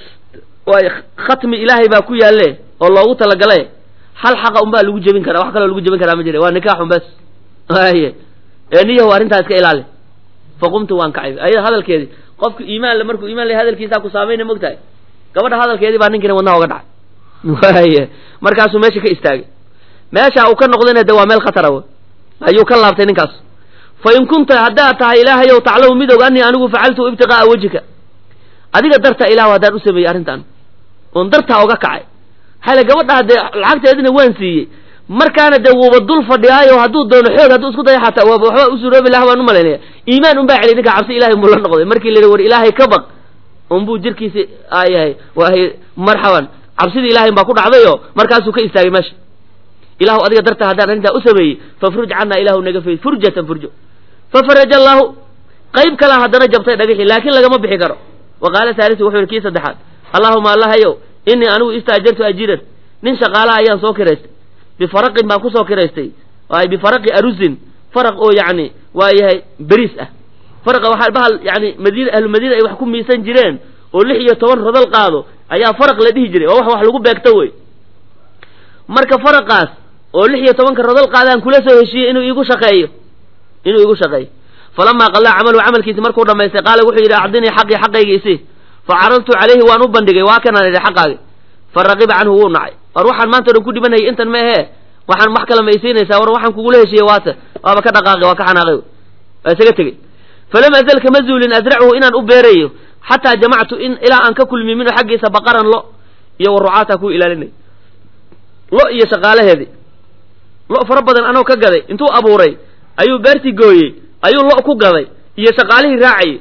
waay khatmi ilaahay baa ku yaalle oo loogu talagale hal xaqa unbaa lagu jebin karaa wax kaloo lagu jebin karaa ma jira waa nikaaxun bes aye ee niyahu arrintaa iska ilaali faqumtu waan kacay ayada hadalkeedii qofku iimaan le markuu iimaan le hadalkiisaa ku saamayna mogtahay gabadha hadalkeedii baa ninkiina wadnaha oga dhacay waye markaasuu meesha ka istaagay meesha uu ka noqdayna de waa meel khatara w ayuu ka laabtay ninkaas fa in kunta haddaad tahay ilaahayow taclamu mid og anii anigu facaltu ibtiqaa'a wejika adiga darta ilahu haddaan u sameeyey arrintan oon dartaa oga kacay hale gabadhaa dee lacagteedina waan siiyey markaana dee wuuba dul fadhiyaayo hadduu doono xoog hadduu isku dayo xataa waaba waxba u suroobi laha baan u malaynaya iimaan unbaa celiy ninka cabsi ilahay unbuu la noqday markii la yidhi war ilaahay ka baq unbuu jirkiisi ayahay waay marxaban cabsidii ilahay baa ku dhacdayo markaasuu ka istaagay meesha ilahu adiga darta haddaan arrintaa u sameeyey fafruj cannaa ilahu naga fay furjatan furjo fafaraja allaahu qayb kalaa haddana jabtay dhagixii laakiin lagama bixi karo wa qaala haalisu wuxuu yihi kii saddexaad allaahuma allahayow inii anigu istaajartu ajiran nin shaqaalaha ayaan soo kiraystay bifaraqin baan kusoo kiraystay waay bifaraqi arusin faraq oo yacni waa yahay beriis ah faraqa waxaa bahal yani madiina ahlu madiina ay wax ku miisan jireen oo lix iyo toban rodal qaado ayaa faraq la dhihi jiray oo wax wax lagu beegto wey marka faraqaas oo lix iyo tobanka rodal qaadaan kula soo heshiiyey inuu iigu shaqeeyo inuu iigu shaqeeyo falamaa qallaa camalu camalkiisi markuu dhamaystay qaala wuxuu yidhi acdinii xaqii xaqayga isi fa caradtu calayhi waan u bandhigay waa kanaan idhi xaqaagi fa raqiba canhu wuu nacay war waxaan maanta o dhan ku dhibanayay intan ma ahee waxaan wax kale ma isiinaysaa war waxaan kugula heshiiyey waase waaba ka dhaqaaqay waa ka xanaaqay waa isaga tegey falam azal kama zuulin asrachu inaan u beerayo xataa jamactu in ilaa aan ka kulmiy minhu xaggiisa baqaran lo iyo warucaata ku ilaalinay lo iyo shaqaalaheedii lo fara badan anoo ka gaday intuu abuuray ayuu beertii gooyey ayuu lo ku gaday iyo shaqaalihii raacayay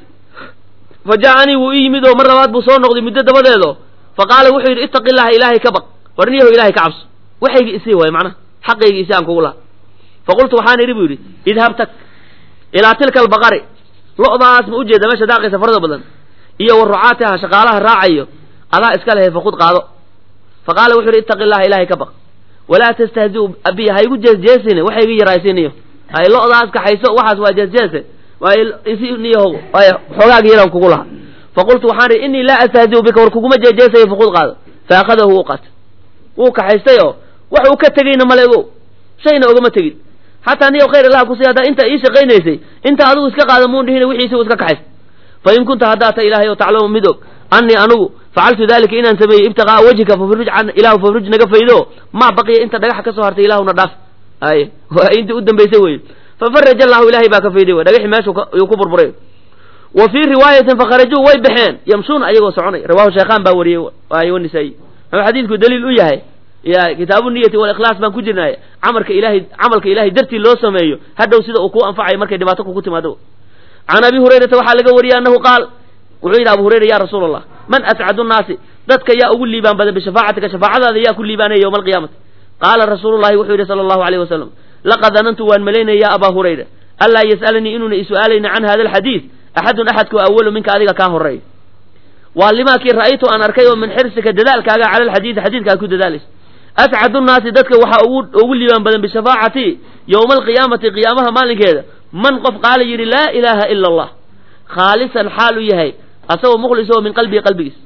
fa jaa-anii wuu ii yimid oo mar labaad buu soo noqday muddo dabadeedo fa qaala wuxuu yidhi ittaqi illaha ilaahay ka baq war niyaho ilahay ka cabso waxaygi isii waay macnaha xaqaygi isi aan kugu laha fa qultu waxaan idhi buu yidhi idhab tag ilaa tilka albaqari lo'daas ma ujeeda meesha daaqaysa farada badan iyo wa rucaatiha shaqaalaha raacayo adaa iska lehe faqud qaado fa qaala wuxuu yidhi ittaqi illaha ilaahay ka baq walaa tastahziu abiya ha igu jeesjeesine waxa iga yaraysiiniyo hay lo'daas kaxayso waxaas waa jeesjeese waay isi niyaho waay xoogaagi yaran kugu lahaa faqultu waxaan idhi innii laa astahziu bika war kuguma jeejeesayo faqud qaado fa akhadahu wuu qaatay wuu kaxaystay oo wax uu ka tegeyna male ogow shayna ogama tegin xataa niyow khayr allaha kusi haddaa intaa ii shaqaynaysay inta adigu iska qaada muun dhihina wixiisi u iska kaxays fa in kunta haddaa ta ilaahay oo taclamu mid og annii anugu facaltu dalika inaan sameeyey ibtiqaa'a wajhika fafruj can ilahu fafruj naga faydo maa baqiya inta dhagaxa ka soo hartay ilahuna dhaaf ay waa intii u dambaysay weye fafaraja allahu ilahay baa ka fayday wey dhagaxii meeshu yuu ku burburay wa fii riwaayatin fakharajuu way baxeen yamshuuna ayagoo soconay rawahu shaykhaan baa wariyey ay wanisaayi muxuu xadiidku daliil u yahay ya kitaabu niyati walikhlaas baan ku jirnay camalka ilahay camalka ilahay dartii loo sameeyo hadhow sida uu kuu anfacayo markay dhibaato kugu timaado can abi hurayrata waxaa laga wariyey annahu qaal wuxuu yidhi abu hurayra ya rasuula allah man ascadu nnaasi dadka yaa ugu liibaan badan bishafaacatika shafaacadaada yaa ku liibaanaya yowma alqiyaamati qaala rasuulu llahi wuxuu yidhi sala allahu alayh wasalam laqad danantu waan malaynaya ya abaa hurayra anlaa yas'alanii inuuna isu'aalayna can hada alxadiid axadun axadku awalu minka adiga kaa horeeya waa limaakii ra'aytu aan arkay oo min xirsika dadaalkaaga cala alxadiidi xadiidkaa ku dadaalaysa ascadu nnaasi dadka waxaa ugu ugu liibaan badan bishafaacati yowma alqiyaamati qiyaamaha maalinkeeda man qof qaala yidhi laa ilaaha ila allah khaalisan xaal u yahay asagoo mukhlis oo min qalbihi qalbigiis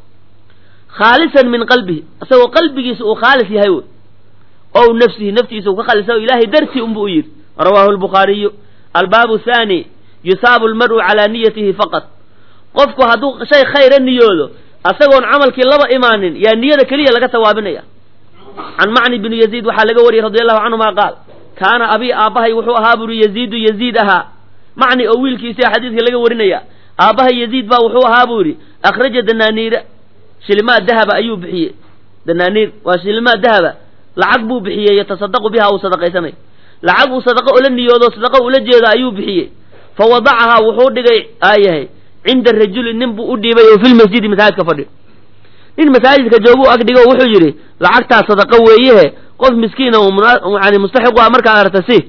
khaalisan min qalbihi asagoo qalbigiisa uu khaalis yahay wey ow nafsihi naftiisa uu ka khaalisa ilaahay dartii unbu u yidhi rawaahu lbukhaariyu albaabu thaani yusaabu almar'u calaa niyatihi faqat qofku hadduu shay khayra niyoodo asagoon camalkii laba imaanin yaa niyada keliya laga tawaabinaya can macni bni yaziid waxaa laga wariyey radi allahu canhuma qaal kaana abii aabbahay wuxuu ahaa buri yaziidu yaziid ahaa macni oo wiilkiisia xadiidka laga warinaya aabbahay yaziid baa wuxuu ahaa buu yidhi akhraja danaaniira shilimaad dahaba ayuu bixiyey danaaniir waa shilimaad dahaba lacag buu bixiyey yatasadaqu biha uu sadaqaysanay lacag uu sadaqo ula niyoodo sadaqo ula jeeda ayuu bixiyey fa wadacahaa wuxuu dhigay aayahay cinda rajuli nin buu u dhiibay oo filmasjidi masaajidka fadhiyo nin masaajidka jooguu ag dhigo wuxuu yidhi lacagtaa sadaqo weeyehe qof miskiina yani mustaxiqu ah markaa aragta si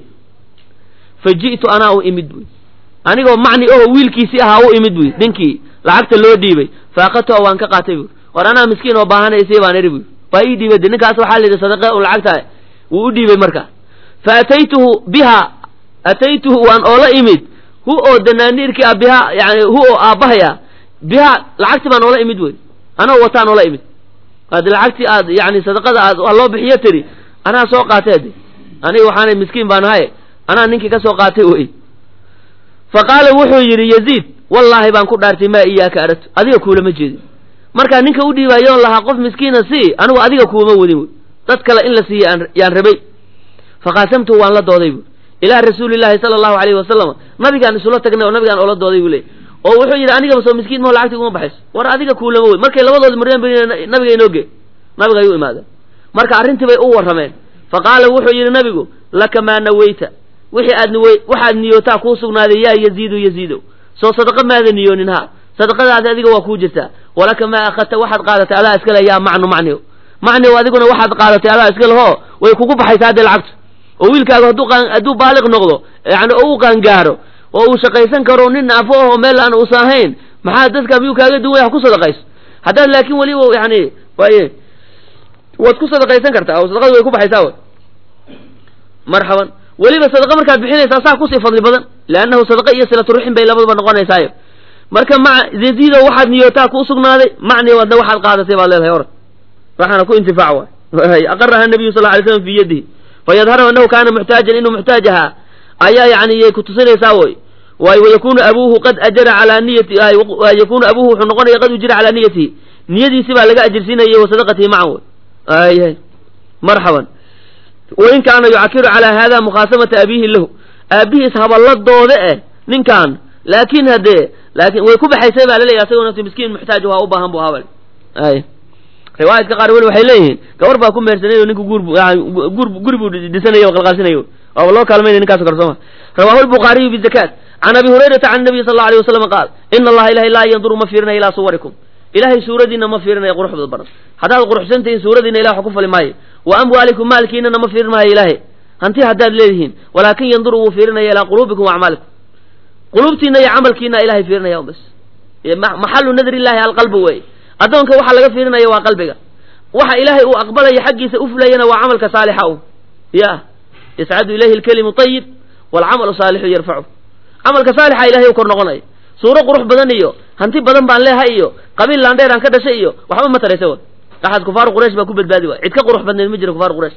fa ji'tu anaa u imid buy anigoo macni oho wiilkiisii ahaa u imid buy ninkii lacagta loo dhiibay faakadtuha waan ka qaatay buy war anaa miskiin oo baahanaysi baan iri buy waa ii dhiibay de ninkaas waxaa layidhi sadaqa un lacagta wuu u dhiibay markaa fa ataytuhu biha ataytuhu waan oola imid hu oo danaaniirkii ah biha yani hu oo aabbahay ah biha lacagtii baan oola imid wey anoo wataan oola imid adi lacagtii aad yani sadaqada aad loo bixiyo tiri anaa soo qaatay de aniga waxaanay miskiin baan ahaye anaa ninkii ka soo qaatay wey fa qaala wuxuu yidhi yaziid wallaahi baan ku dhaartay maa iyaaka aragtu adiga kuulama jeedin markaa ninka u dhiibaayoon lahaa qof miskiina sii anigu adiga kuuma wadin wey dad kale in la siiya yaan rabay faqaasamtuhu waan la dooday bu ilaa rasuulillaahi sala allahu alayhi wasalam nabigaan isula tagnay oo nabigaan oola dooday buu leey oo wuxuu yidhi anigaba soo miskiin maho lacagti uma baxayso war adiga kuulama wey markay labadoodi mareen nabiga inoo gee nabiga ayuu imaadeen marka arrintii bay u warrameen fa qaala wuxuu yidhi nabigu laka maa naweyta wixii aad niwey waxaad niyootaa kuu sugnaaday yaa yaziidu yaziidow soo sadaqa maada niyoonin ha sadaqadaasi adiga waa kuu jirtaa walaka maa akhadta waxaad qaadatay adaa iskale yaa macnu macnio macnio adiguna waxaad qaadatay adaa iska lehoo way kugu baxaysaa haddee lacagtu oo wiilkaagu hadduu hadduu baaliq noqdo yani oo u qaangaaro oo uu shaqaysan karo nin naafo aho meel aan uusan ahayn maxaa dadka miyuu kaaga duwaya ha ku sadaqayso haddaad laakin weliba yani waaye waad ku sadaqaysan kartaa oo sadaqadu way ku baxaysaa w marxaban weliba sadaqa markaad bixinaysaa saa kusii fadli badan leannahu sadaqa iyo silaturuxin bay labaduba noqonaysaayo marka ma yaziido waxaad niyootaa kuu sugnaaday macni wadna waxaad qaadatay baad leedahay orad waxaana ku intifaac waay aqaraha nabiyu sal lay slam fi yadihi fayadharu annahu kaana muxtaajan inuu muxtaaj ahaa ayaa yani yay kutusinaysaa woy waay wayakunu abuuhu qad ajara calaa niyati yakunu abuuhu wuxuu noqonaya qad ujira calaa niyatihi niyadiisi baa laga ajirsiinaya wa sadaqatihi macan wey ay marxaban wain kaana yucakiru calaa hada mukhaasamata abiihi lahu aabihiis haballadooda eh ninkan laakin haddee laakin way ku baxaysay baa laleeyahy asagoo nafti miskiin muxtaaj waa u baahan bu habal ay riwaayadka qaar weli waxay leeyihiin gabar baa ku mehersanay oo ninka guur guur guri buu dhisanaya o qalqaalsinayo waaba loo kaalmaynaya ninkaas o kale sooma rawahu lbukhaariyu bizakaat can abi hurayrata can nabiyi sal alla alay wasalam qaal ina allaha ilahay laa yanduru ma fiirinaya ilaa suwarikum ilahay suuradiina ma fiirinaya quruxda badan haddaad quruxsan tihiin suuradiina ilah wax ku fali maayo wa amwaalikum maalkiinana ma fiirin maayo ilaahay hanti haddaad leedihiin walaakin yanduru wuu fiirinaya ilaa quluubikum wa acmaalikum quluubtiina iyo camalkiina ilahay fiirinaya bas maxalu nadri illahi alqalbu wey addoonka waxa laga fiirinaya waa qalbiga waxa ilaahay uu aqbalaya xaggiisa u fulayana waa camalka saalixa u ya yascadu ilayhi alkelimu ayib waalcamalu saalixu yarfacu camalka saalixa ilahay u kor noqonaya suuro qurux badan iyo hanti badan baan leehay iyo qabiil laandheer aan ka dhashay iyo waxba ma taraysa wa axad kufaaru quraysh baa ku badbaadi waay cid ka qurux badneed ma jira kufaaru quraysh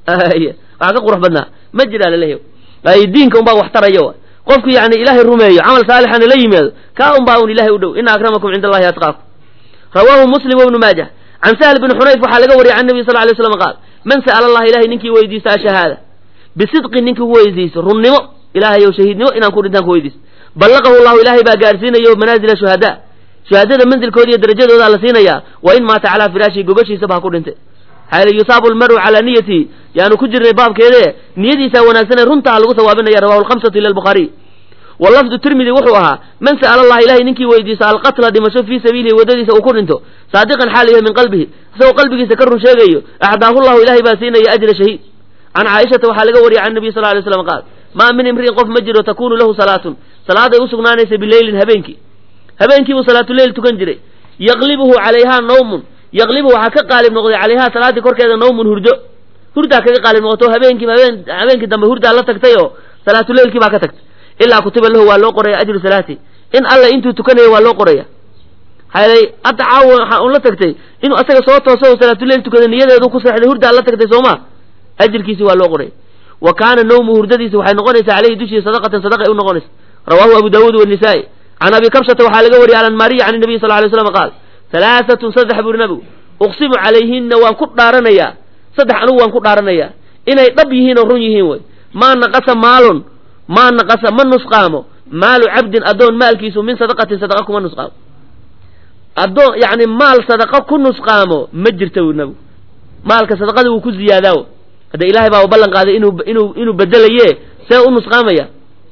waxaa ka qurux badnaa ma jiraa laleeyahy ay diinka unbaa wax tarayo qofku yani ilaahay rumeeyo camal saalixana la yimaado kaa unbaa un ilahay u dhow ina akramakum cinda allahi atqaakum rawaahu muslim wibnu maajah can sahl bni xunayf waxaa laga wariyay can nabi sal lay slam qaal man sa'ala allah ilahay ninkii weydiista ashahaada bisidqin ninkii ku weydiiso runnimo ilahayow shahiidnimo inaan ku dhintaan ku weydiiso ballaqahu llahu ilaahay baa gaarsiinayo manaazila shuhadaa shuhadada manzilkooda iyo darajadoodaa la siinayaa wa in maata calaa firaashihi gogashiisaba ha ku dhintay xayla yusaabu lmaru calaa niyatihi yaanu ku jirnay baabkeede niyadiisaa wanaagsanee runtaa lagu sawaabinaya rawahu lhamsatu ila albukhaariy wa lafdu tirmidi wuxuu ahaa man sa'ala allah ilahay ninkii weydiiso alqatla dhimasho fii sabiilihi waddadiisa uu ku dhinto saadiqan xaal yahay min qalbihi isagoo qalbigiisa ka run sheegayo axdaahu llahu ilahay baa siinaya ajra shahiid can caaishata waxaa laga wariyay can nabiy sal lay slam qaal maa min imri'in qof ma jiro takunu lahu salaatun salaaday u sugnaanaysa bileylin habeenkii habeenkiibuu salaatuleyl tukan jiray yaqlibuhu calayhaa nawmun yaqlibuhu waxaa ka qaalib noqday calayhaa salaaddii korkeeda nawmun hurdo hurdaa kaga qaalib noqoto habeenkii habeen habeenkii dambe hurdaa la tagtay oo salaatuleylkii baa ka tagtay ilaa kutiba lahu waa loo qoraya ajru salaati in alla intuu tukanayo waa loo qoraya hayday hadda caawa waxaa un la tagtay inuu asaga soo tooso oo salaatuleyl tukada niyadeedu ku seexday hurdaa la tagtay sooma ajirkiisi waa loo qoraya wa kaana nawmu hurdadiisa waxay noqonaysaa caleyhi dushii sadaqatan sadaqa ay u noqonaysa rawaahu abu daawuud wanisaa'i can abi kabshata waxaa laga wariyay alanmaariya can nabiy sal lay slam qaal halaaatun saddex buri nabigu uqsimu calayhinna waan ku dhaaranayaa saddex anugu waan ku dhaaranayaa inay dhab yihiin oo run yihiin wey maa naqasa maalun maa naqasa ma nusqaamo maalu cabdin addoon maalkiisu min sadaqatin sadaqa kuma nusqaamo addoon yani maal sadaqa ku nusqaamo ma jirta wu nabigu maalka sadaqada wuu ku ziyaadaawo hadda ilahay baa ballan qaaday inuu inuu inuu bedelaye see u nusqaamaya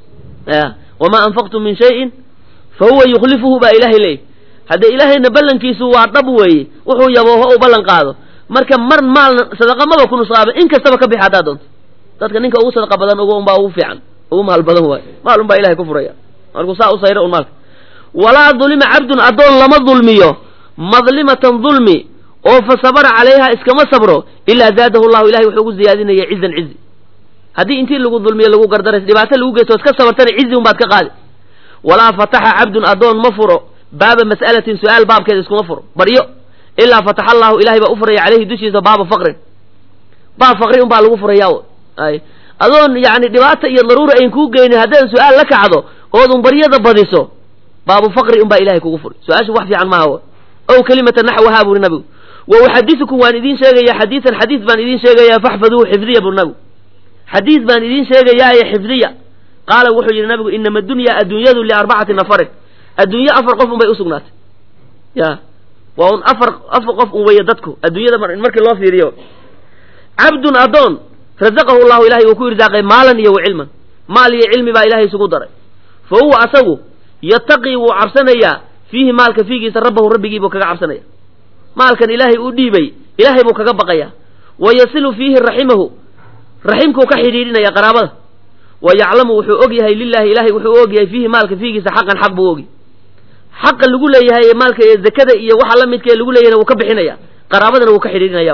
wamaa anfaqtum min shayin fa huwa yukhlifuhu baa ilahay leeyay hadde ilaahayna ballankiisu waa dhab weeye wuxuu yabooho u ballan qaado marka mar maalna sadaqa maba ku nusqaaba in kastaba ka bix haddaa doonto dadka ninka ugu sadaqa badan ugu unbaa ugu fiican ugu maal badan waay maal unbaa ilahay ku furaya markuu saa u sayro un maalka walaa dulima cabdun addoon lama dulmiyo madlimatan dulmi oo fa sabara calayha iskama sabro ilaa zaadahu llahu ilahay wuxuu ugu ziyaadinaya cizan cizi haddii intii lagu dulmiyo lagu gardaras dhibaato lagu geysto iska sabartana cizi un baad ka qaadi walaa fataxa cabdun addoon ma furo baaba mas'alatin su-aal baabkeeda iskuma furo baryo ilaa fataxa allahu ilahay baa u furaya caleyhi dushiisa baaba faqrin baab faqri un baa lagu furaya ay adoon yani dhibaata iyo daruura ayn kuu geynin haddaad su-aal la kacdo oodun baryada badiso baabu faqri un baa ilahay kugu furay su-aashu wax fiican maaha ow kelimata naxwahaa buri nabigu wa uxadisukum waan idiin sheegaya xadiisan xadiis baan idiin sheegayaa faxfaduuhu xifdiya buri nabigu xadiis baan idiin sheegayaaye xifdiya qaala wuxuu yidhi nabigu inama dunya adduunyadu liarbacati nafarin adduunye afar qof un bay usugnaatay ya waa un afar afar qof un weeye dadku adduunyada markii loo fiiriyo cabdun addoon razaqahu llahu ilahay uu ku irsaaqay maalan iyo wa cilman maal iyo cilmi baa ilahay isugu daray fa huwa asagu yataqii wuu cabsanayaa fiihi maalka fiigiisa rabbahu rabbigii buu kaga cabsanaya maalkan ilaahay uu dhiibay ilaahay buu kaga baqayaa wa yasilu fiihi raximahu raximkuu ka xidhiidhinaya qaraabada wa yaclamu wuxuu og yahay lilahi ilahay wuxuu og yahay fiihi maalka fiigiisa xaqan xaq buu ogi xaqa lagu leeyahay ee maalka ee zakada iyo waxa la midka ee lagu leeyahayna wuu ka bixinaya qaraabadana wuu ka xidhiidhinaya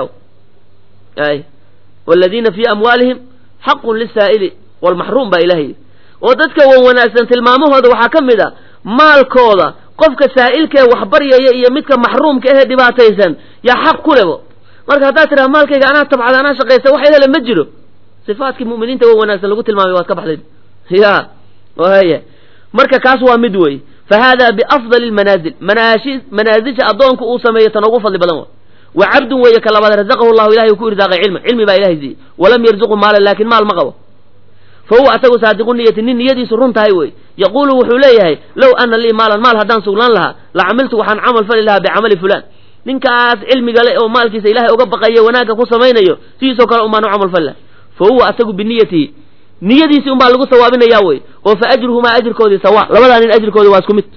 ay waladiina fii amwaalihim xaqun lisaa'ili walmaxruum baa ilahay oo dadka wan wanaagsan tilmaamahooda waxaa ka mid a maalkooda qofka saa'ilkaee waxbaryaya iyo midka maxruumka ahee dhibaataysan yaa xaq ku lebo marka haddaad tidhaha maalkayga anaa tabcada anaa shaqaysta wax hele ma jiro sifaadkii mu'miniinta wan wanaagsan lagu tilmaamay waad ka baxday ya haya marka kaas waa mid wey fa hada biafdali lmanaazil manaashi manaasisha addoonku uu sameeyo tan ugu fadli badan wa wa cabdun weeye ka labaad razaqahu llahu ilahay uu ku irsaaqay cilman cilmi baa ilahay siiyey walam yarzuqu maalan laakin maal ma qabo fa huwa asagu saadiqu niyati nin niyadiisu run tahay wey yaquulu wuxuu leeyahay low ana lii maalan maal haddaan sugnaan lahaa la camiltu waxaan camal fali lahaa bicamali fulaan ninkaas cilmiga le oo maalkiisa ilahay uga baqayo wanaagga ku samaynayo sidiisoo kale umaan u camal fali laha fa huwa asagu biniyatihi niyadiisii un baa lagu sawaabinayaa wey oo fa ajruhumaa ajirkoodii sawa labadaa nin ajirkoodi waa isku mid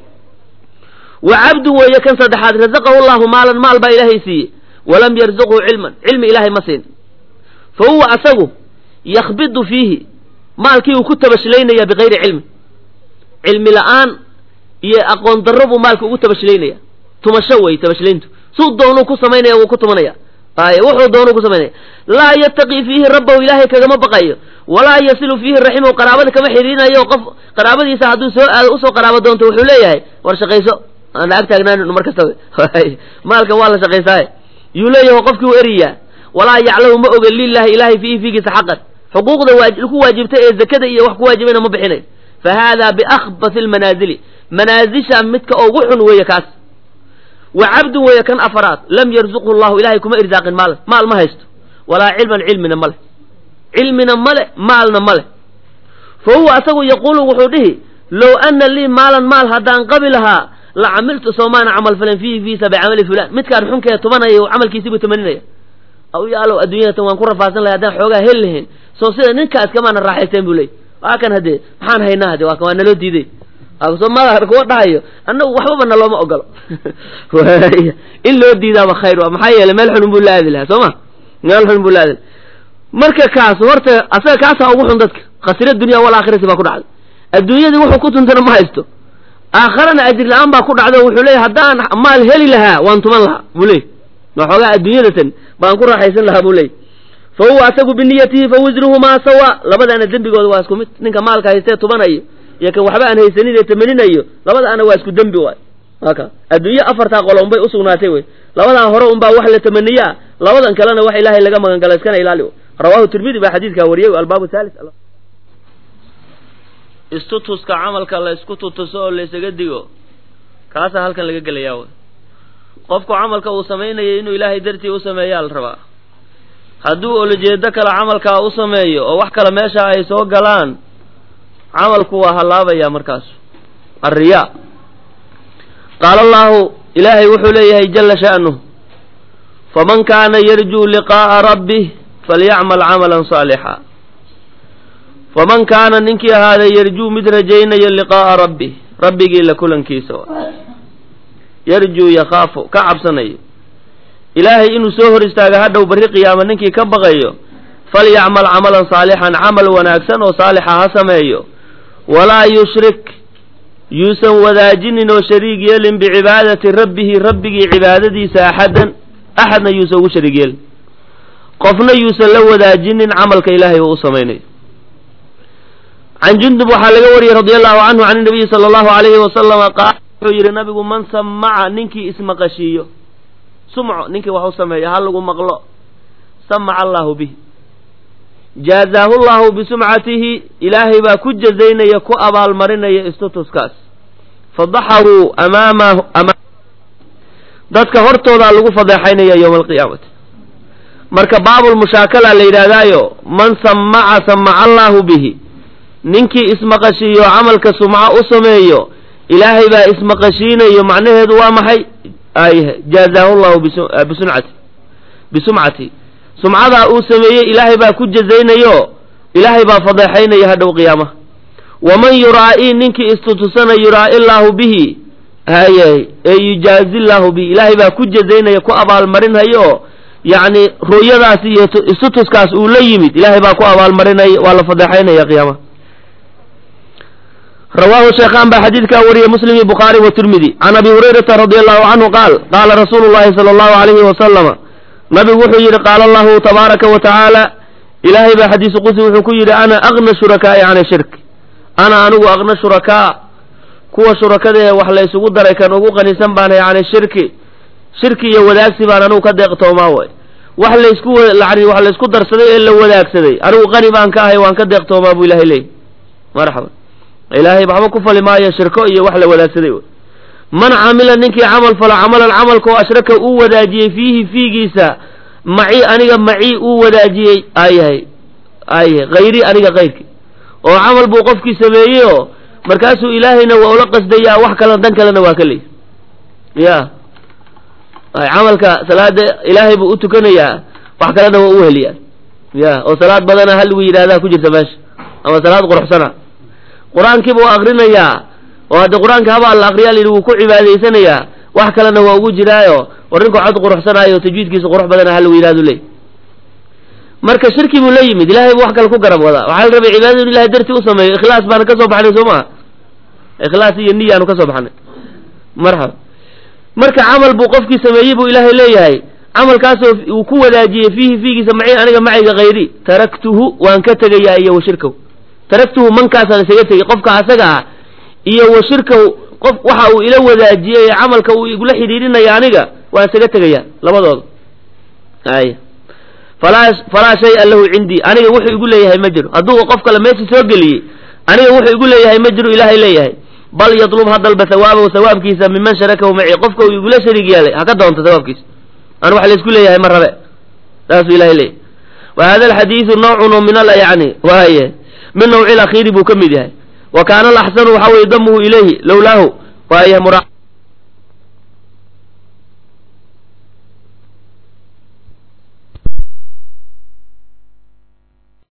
wa cabdun weeye kan saddexaad razaqahu llahu maalan maal baa ilaahay siiyey walam yarzuqhu cilman cilmi ilaahay ma siin fa huwa asagu yakhbidu fiihi maalkii uu ku tabashlaynaya bikayri cilmi cilmi la-aan iyo aqoon darro buu maalka ugu tabashlaynaya tumasho wey tabashlayntu suu doonuu ku samaynaya wuu ku tumanaya ay wuxuu doonuu ku samaynaya laa yattaqii fiihi rabbahu ilaahay kagama baqayo walaa yasilu fiihi raximahu qaraabada kama xidhiirinayo qof qaraabadiisa hadduu soo aado usoo qaraabo doonto wuxuu leeyahay war shaqayso aan ag taagnaann mar kasta maalkan waa la shaqaysaaye yuu leeyahay qofkii u eriyaa walaa yaclamu ma oga lilahi ilahay fiihi fiigiisa xaqan xuquuqda ku waajibtay ee zakada iyo wax ku waajibayna ma bixinayo fa hada biakhbati lmanaazili manaazisha midka ugu xun weeye kaas wa cabdun weeye kan afaraad lam yarzuqhu llahu ilahay kuma irsaaqin maal maal ma haysto walaa cilman cilmina ma leh cilmina male maalna ma leh fa huwa asagu yaquulu wuxuu dhihi low ana lii maalan maal haddaan qabi lahaa la camiltu soomaana camal falan fiihi fiisa bicamali fulan midkaan xunkee tumanaya camalkiisiibuu tamaninaya aw yaalow adduunyadatan waan ku rafaasan lahay haddaan xoogaa heli lahayn soo sida ninkaas kamaana raaxaysteen buu leey waa kan haddee maxaan haynaa hade waa waa naloo diiday soomada kuwa dhahayo annagu waxbaba nalooma ogolo in loo diidaaba khayr waa maxaa yeelay meel xun buu la aadi lahaa soo ma meel xun buu la aadi marka kaas horta asaga kaasaa ugu xun dadka khasira dunya wal aakhirati baa ku dhacday adduunyadii wuxuu ku tuntana ma haysto aakharana ajir la-aan baa ku dhacdo wuxuu leeyahy haddaan maal heli lahaa waan tuman lahaa buu leey waxoogaa adduunyadatan baan ku raaxaysan lahaa buu leey fa huwa asagu biniyatihi fa wisruhumaa sawa labadaana dembigooda waa isku mid ninka maalka haystee tubanayo iyo kan waxba aan haysanin ee tamaninayo labadaana waa isku dembi waay aka adduunye afartaa qolo unbay usugnaatay wey labadan hore unbaa wax la tamaniye ah labadan kalena wax ilaahay laga magan gala iskana ilaali rawahu tirmidi baa xadiidkaa wariyey albaabu thalis istutuska camalka la isku tutuso oo la isaga digo kaasaa halkan laga gelayaa wey qofku camalka uu samaynayo inuu ilaahay dartii u sameeyaa la rabaa hadduu olojeedo kale camalkaa u sameeyo oo wax kale meesha ay soo galaan camalku waa hallaabaya markaas alriyaa qaala allahu ilaahay wuxuu leeyahay jala sha'nuh faman kaana yarjuu liqaa'a rabbih falyacmal camalan saalixa faman kaana ninkii ahaaday yarjuu mid rajaynaya liqaa'a rabbih rabbigii la kulankiisa yarjuu yakhaafu ka cabsanayo ilaahay inuu soo hor istaaga hadhow barri qiyaama ninkii ka baqayo falyacmal camalan saalixan camal wanaagsan oo saalixa ha sameeyo walaa yushrik yuusan wadaajinin oo shariig yeelin bicibaadati rabbihi rabbigii cibaadadiisa axadan axadna yuusan ugu shariig yeelin qofna yuusan la wadaajinin camalka ilaahay uu u samaynayo can jundub waxaa laga wariyey radia allahu canhu can inabiyi sala allahu alayhi wasalama qaal wuxuu yidhi nabigu man samaca ninkii ismaqashiiyo sumco ninkii wax u sameeya ha lagu maqlo samaca allahu bih jaazaahu llahu bisumcatihi ilaahay baa ku jazaynaya ku abaalmarinaya istutuskaas fadaxaruu amaamahu dadka hortoodaa lagu fadeexaynaya yowma alqiyaamati marka baabulmushaakala la yidhaahdaayo man samaca samaca allaahu bihi ninkii ismaqashiiyo camalka sumco u sameeyo ilaahay baa ismaqashiinayo macnaheedu waa maxay ay jaazaahu llahu bisuncati bisumcati sumcadaa uu sameeyey ilaahay baa ku jazaynayo ilaahay baa fadeexaynaya hadhow qiyaamaha waman yuraa'i ninkii istutusana yuraa'i llaahu bihi haye ee yujaazi llaahu bihi ilaahay baa ku jazaynaya ku abaalmarinhayo yacni ru'yadaas iyo istutuskaas uu la yimid ilaahay baa ku abaalmarinaya waa la fadeexaynaya qiyaamaha rawaahu sheekhaan baa xadiidkaa wariyey muslim iyo bukhaari wa tirmidi can abi hurayrata radi allahu canhu qaal qaala rasuulu llahi sala allahu alayhi wasalama nabigu wuxuu yidhi qaala allahu tabaaraka wa tacaala ilaahay baa xadiisu qudsi wuxuu ku yidhi ana agna shurakaa'i can shirk ana anigu agna shurakaa kuwa shurakada ee wax la ysugu daray kan ugu qanisan baanahay cani shirki shirki iyo wadaagsi baan anigu ka deeqtoomaa way wax laysku yani wax laysku darsaday ee la wadaagsaday anigu qani baan ka ahay waan ka deeqtoomaa buu ilahay leeyay marxaba ilaahay waxba ku fali maayo shirko iyo wax la wadaagsaday wey man camila ninkii camal falo camalan camalkoo ashraka uu wadaajiyey fiihi fiigiisa maci aniga macii uu wadaajiyey ayahay ayahay hayri aniga kayrki oo camal buu qofkii sameeyey oo markaasuu ilaahayna waa ula qasdayaa wax kalena dan kalena waa ka leey ya camalka salaada ilaahay buu u tukanayaa wax kalena waa u heliyaa ya oo salaad badana hal lagu yidhahdaa ku jirta meesha ama salaad quruxsana qur-aankii buu akrinayaa oo hadda qur-aanka habaa la akriyaa layidhi wuu ku cibaadaysanayaa wax kalena waa ugu jiraayo war ninku cod quruxsanaayo tajwiidkiisa qurux badana hal lagu yidhahdu leey marka shirki buu la yimid ilahay buu wax kale ku garab wadaa waxaa la rabay cibaadadu in ilahay dartii u sameeyo ikhlaas baana ka soo baxnay soo maha ikhlaas iyo niyaanu ka soo baxnay marxaba marka camal buu qofkii sameeyey buu ilaahay leeyahay camalkaasoo uu ku wadaajiyey fiihi fiigiisa maci aniga macayga hayri taraktuhu waan ka tegayaa iyo wa shirkaw taraktuhu mankaasaan isaga tegey qofka asaga ah iyo wa shirkaw qof waxa uu ila wadaajiyey ee camalka uu igula xidhiidhinaya aniga waan isaga tegayaa labadooda ay falaa falaa shaya lahu cindii aniga wuxuu igu leeyahay ma jiro hadduu qof kale meesha soo geliyey aniga wuxuu igu leeyahay ma jiro ilaahay leeyahay bal yatlub ha dalba hawaabahu hawaabkiisa miman sharakahu maci qofka uu igula shariig yeelay ha ka doonto hawaabkiisa an wax laysku leeyahay ma rabe saasuu ilahay leeyahay wa hada alxadiidu nawcun min al yani waaye min nawci lakhiiri buu ka mid yahay wa kaana alaxsanu waxa weye damuhu ilayhi lowlaahu waaye